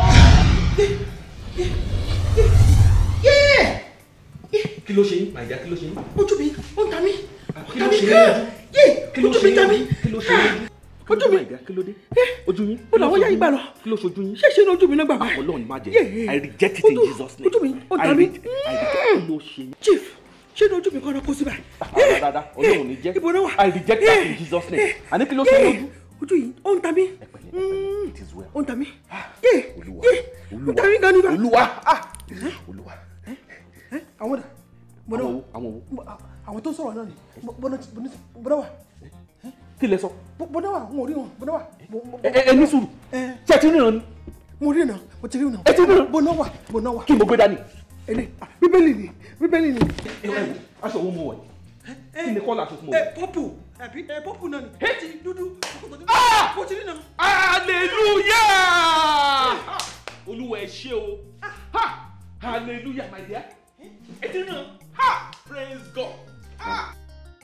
yéé kí ló ṣe yín màìjà kí ló ṣe yín. ojú mi ó ń ta mí kí ló ṣe yín lójú. yéé kí ló ojú ṣe mi yín ta mí lójú. kí ló ṣe yín lójú. ojú mi màìjà kí ló dé. ojú yín. ó làwọn yá yín gbà lọ kí ló ṣojú yín. ṣé ṣe ní ojú mi náà gbà báyìí. Ọlọ́run má jẹ́ Yéé. I reject it in Ojú- Jesus name. ojú mi ó ń I ta mí. re- I reject kí ló ṣe yín. chief ṣé ní ojú mi kọ́ ọ́ kó sí báyìí. Rárá rárá Ọlọ́run ní jẹ́ ibo náà wà. I reject that in Jesus name. àní kí ló ṣe yín lójú. ojú yìí ó ń ta mí it is well. ó ń ta mí yé yé ó ń ta mí gan ni bá. olúwa olúwa. àwọn dà bọ́dọ̀ àwọn wo àwọn wo. àwọn tó sọ̀rọ̀ náà ni bọ́dọ̀ bọ́dọ̀ wà kí lẹ sọ. bọ́dọ̀ wà wọn ò rí wọn bọ́dọ̀ wà. ẹ ẹ ní sùúrù ṣé ẹ ti ríran ni. mo rí iná mo ti rí iná. ẹ ti ríran. bọ́dọ̀ wà bọ́dọ̀ wà. kí mo gbé dání. èlé bíbélì ni bíbélì ni. ẹ ẹ aṣọ wo mo wọ̀ yìí kí ni kọ́lá aṣọ tí mo ẹ wọ̀. pọ́pù àbí ẹ pọ́pù náà ni. ẹ ti dúdú mo ti rí iná. hallelujah olúwa ẹ ṣé o ha hallelujah my dear ẹ ti ríran ha praise god. Ha.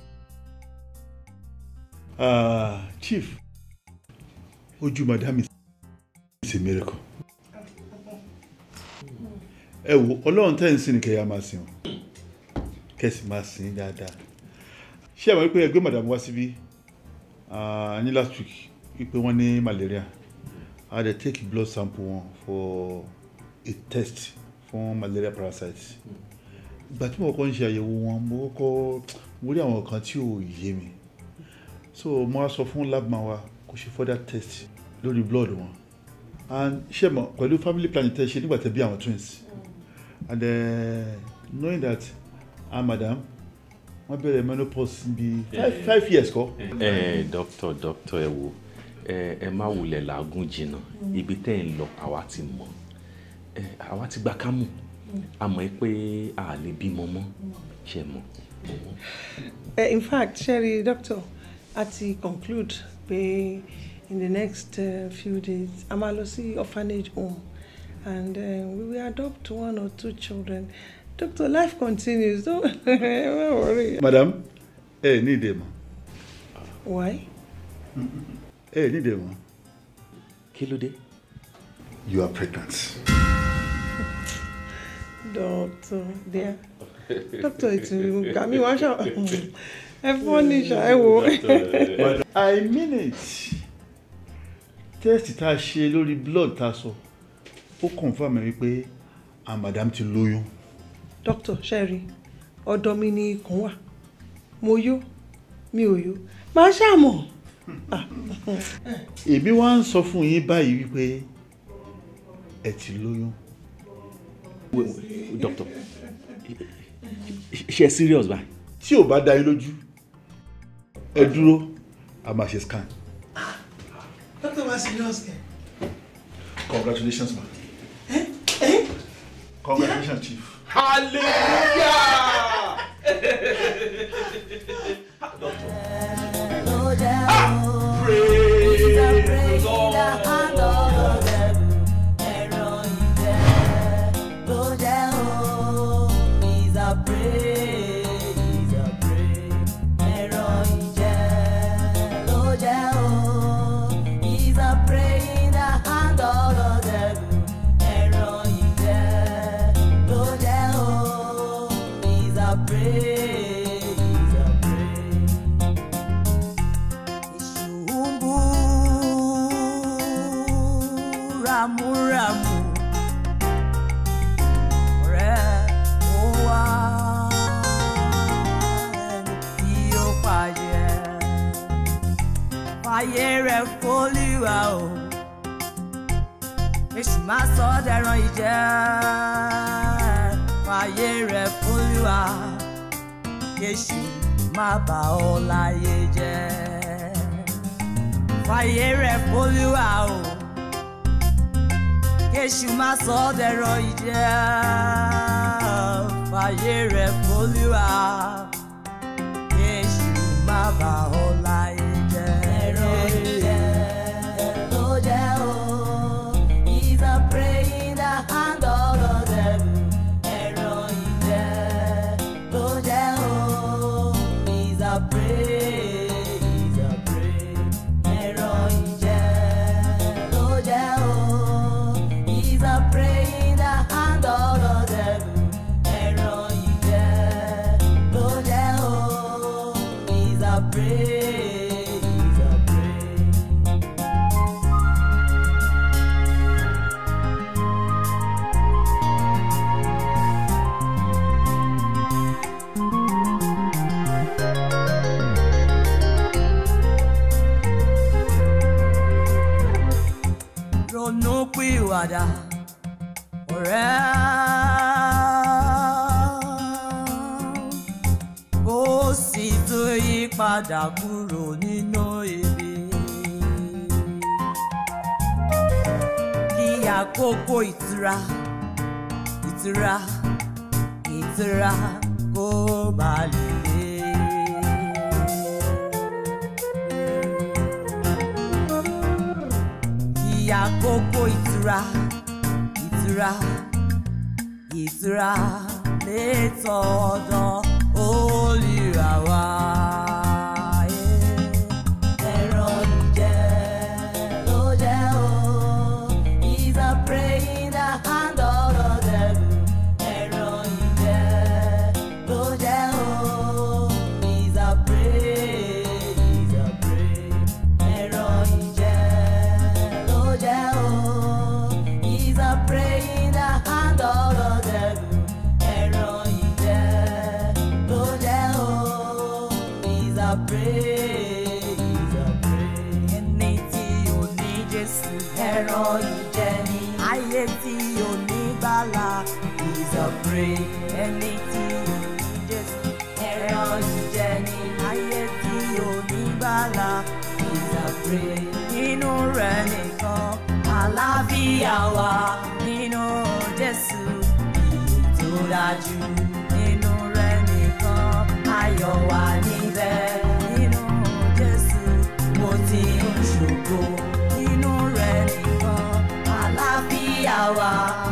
Ah, chief ojú madam is a miracle ẹ wo ọlọ́run tẹ́ ń sìn ní kẹ́yà máa sìn o kẹ́sì máa sìn dáadáa ṣé àwọn wípé ẹgbẹ́ madam wá síbí ah, ní last week wípé wọ́n ní malaria a dey take blood sample wọn for a test fún malaria parasite ìgbà tí mo kọ́kọ́ ń ṣe àyẹ̀wò wọn mo kọ́kọ́ mo rí àwọn kan tí ò yé mi so mo wá sọ fún labman wa kó ṣe further test lórí blood wọn and ṣe mọ pẹ̀lú family planning tẹ́ ṣe nígbà tẹ́ bí àwọn twins and uh, knowing that ah madam wọ́n bẹ̀rẹ̀ menopause bí five five years kọ́. ẹ dókítà dókítà ẹ wo ẹ ẹ má wulẹ̀ làágùn jìnnà ibi tẹ́ ẹ̀ ń lọ àwa ti mọ̀ ẹ àwa ti gba kámù a mọ̀ ẹ́ pé a lè bímọ mọ́ ṣe mọ̀. Uh, in fact sherry doctor a ti conclude pé in the next uh, few days a máa lọ sí orphanage home and uh, we will adopt one or two children doctor life continues don't don't worry. madam ẹ ní ìdè mọ́ why. ẹ ní ìdè mọ́. kí ló dé. you are pregnant. doctor dear doctor ìtùnú kàmí wá ṣá ẹ fọ́ ní ṣá ẹ wo. but i mean it test tá a ṣe lórí blood tá a sọ ó confirm mi wípé ah madam ti lóyún. doctor sherry ọ̀dọ̀ mi ni ikùn wà mo yó mi ò yó máa ṣàmọ̀. èmi wá ń sọ fún yín báyìí wípé ẹ ti lóyún. doctor ṣe ẹ serious báyìí. tí ò bá dá yín lójú ẹ dúró a máa ṣe scan. doctor wa serious kẹ. congratulations ma. congratulations chief. hallelujah. Praise the Lord. He's a praise, he's a praise, ẹ̀rọ ìjẹ́ ló jẹ́ o. He's a praise in the hand of the devil, ẹ̀rọ ìjẹ́ ló jẹ́ o. He's a praise, he's a praise. Èṣù ń bú ramúramù rẹ̀ ó wá ẹni tí ó pàjẹ́. Fàyè rẹ̀ fólíwà o, èṣù máa sọ ọ́ dẹran ìjẹ́. Fàyè rẹ̀ fólíwà, kéṣù má bà ọ́ láyé jẹ́. Fàyè rẹ̀ fólíwà o kéṣù má sọ ọ́ dẹ̀rọ ìjẹ́ fàyè rẹ̀ fọlúwa kéṣù má bà ọ́ láyé jẹ́. ẹ̀rọ ìjẹ́ ló jẹ́ o he's a prey in the hand of the devil. ẹ̀rọ ìjẹ́ ló jẹ́ o he's a prey he's a prey. ẹ̀rọ ìjẹ́ ló jẹ́ o. He's a prey in the hand of the devil. Ẹ̀rọ ìjẹ́ ló jẹ́ padà ọ̀rẹ́ kó sì tó yí padà kúrò nínú ibi. Kí àkókò ìtura ìtura ìtura kó bá lè dé. Kí àkókò ìtura ìtura ìtura lè tọ̀dọ̀ olùrà wá. Ẹ̀rọ ìjẹ́ ló jẹ́ o. He's a prey in the hand of the devil. Ẹ̀rọ ìjẹ́ ló jẹ́ o. He's a prey, he's a prey. Ẹ̀rọ ìjẹ́ ló jẹ́ o. He's a prey in the hand of the devil. Ẹ̀rọ ìjẹ́ ló jẹ́ o. He's a prey, he's a prey. Ẹni tí ò ní Jésù. Ẹ̀rọ ìjẹ́ ni. Ayé tí ò ní gbàlà. He's a prey. Ẹni tí ò ní Jésù. Ẹ̀rọ ìjẹ́ ni. Ayé tí ò ní gbàlà. He's a prey. Nínú rẹ̀ nìkan. Àlàáfíà wà nínú Jésù. Èyí tó dájú nínú rẹ̀ nìkan. Ayọ̀ wà níbẹ̀ nínú Jésù. Mo ti ń ṣògo nínú rẹ̀ nìkan. Àlàáfíà wà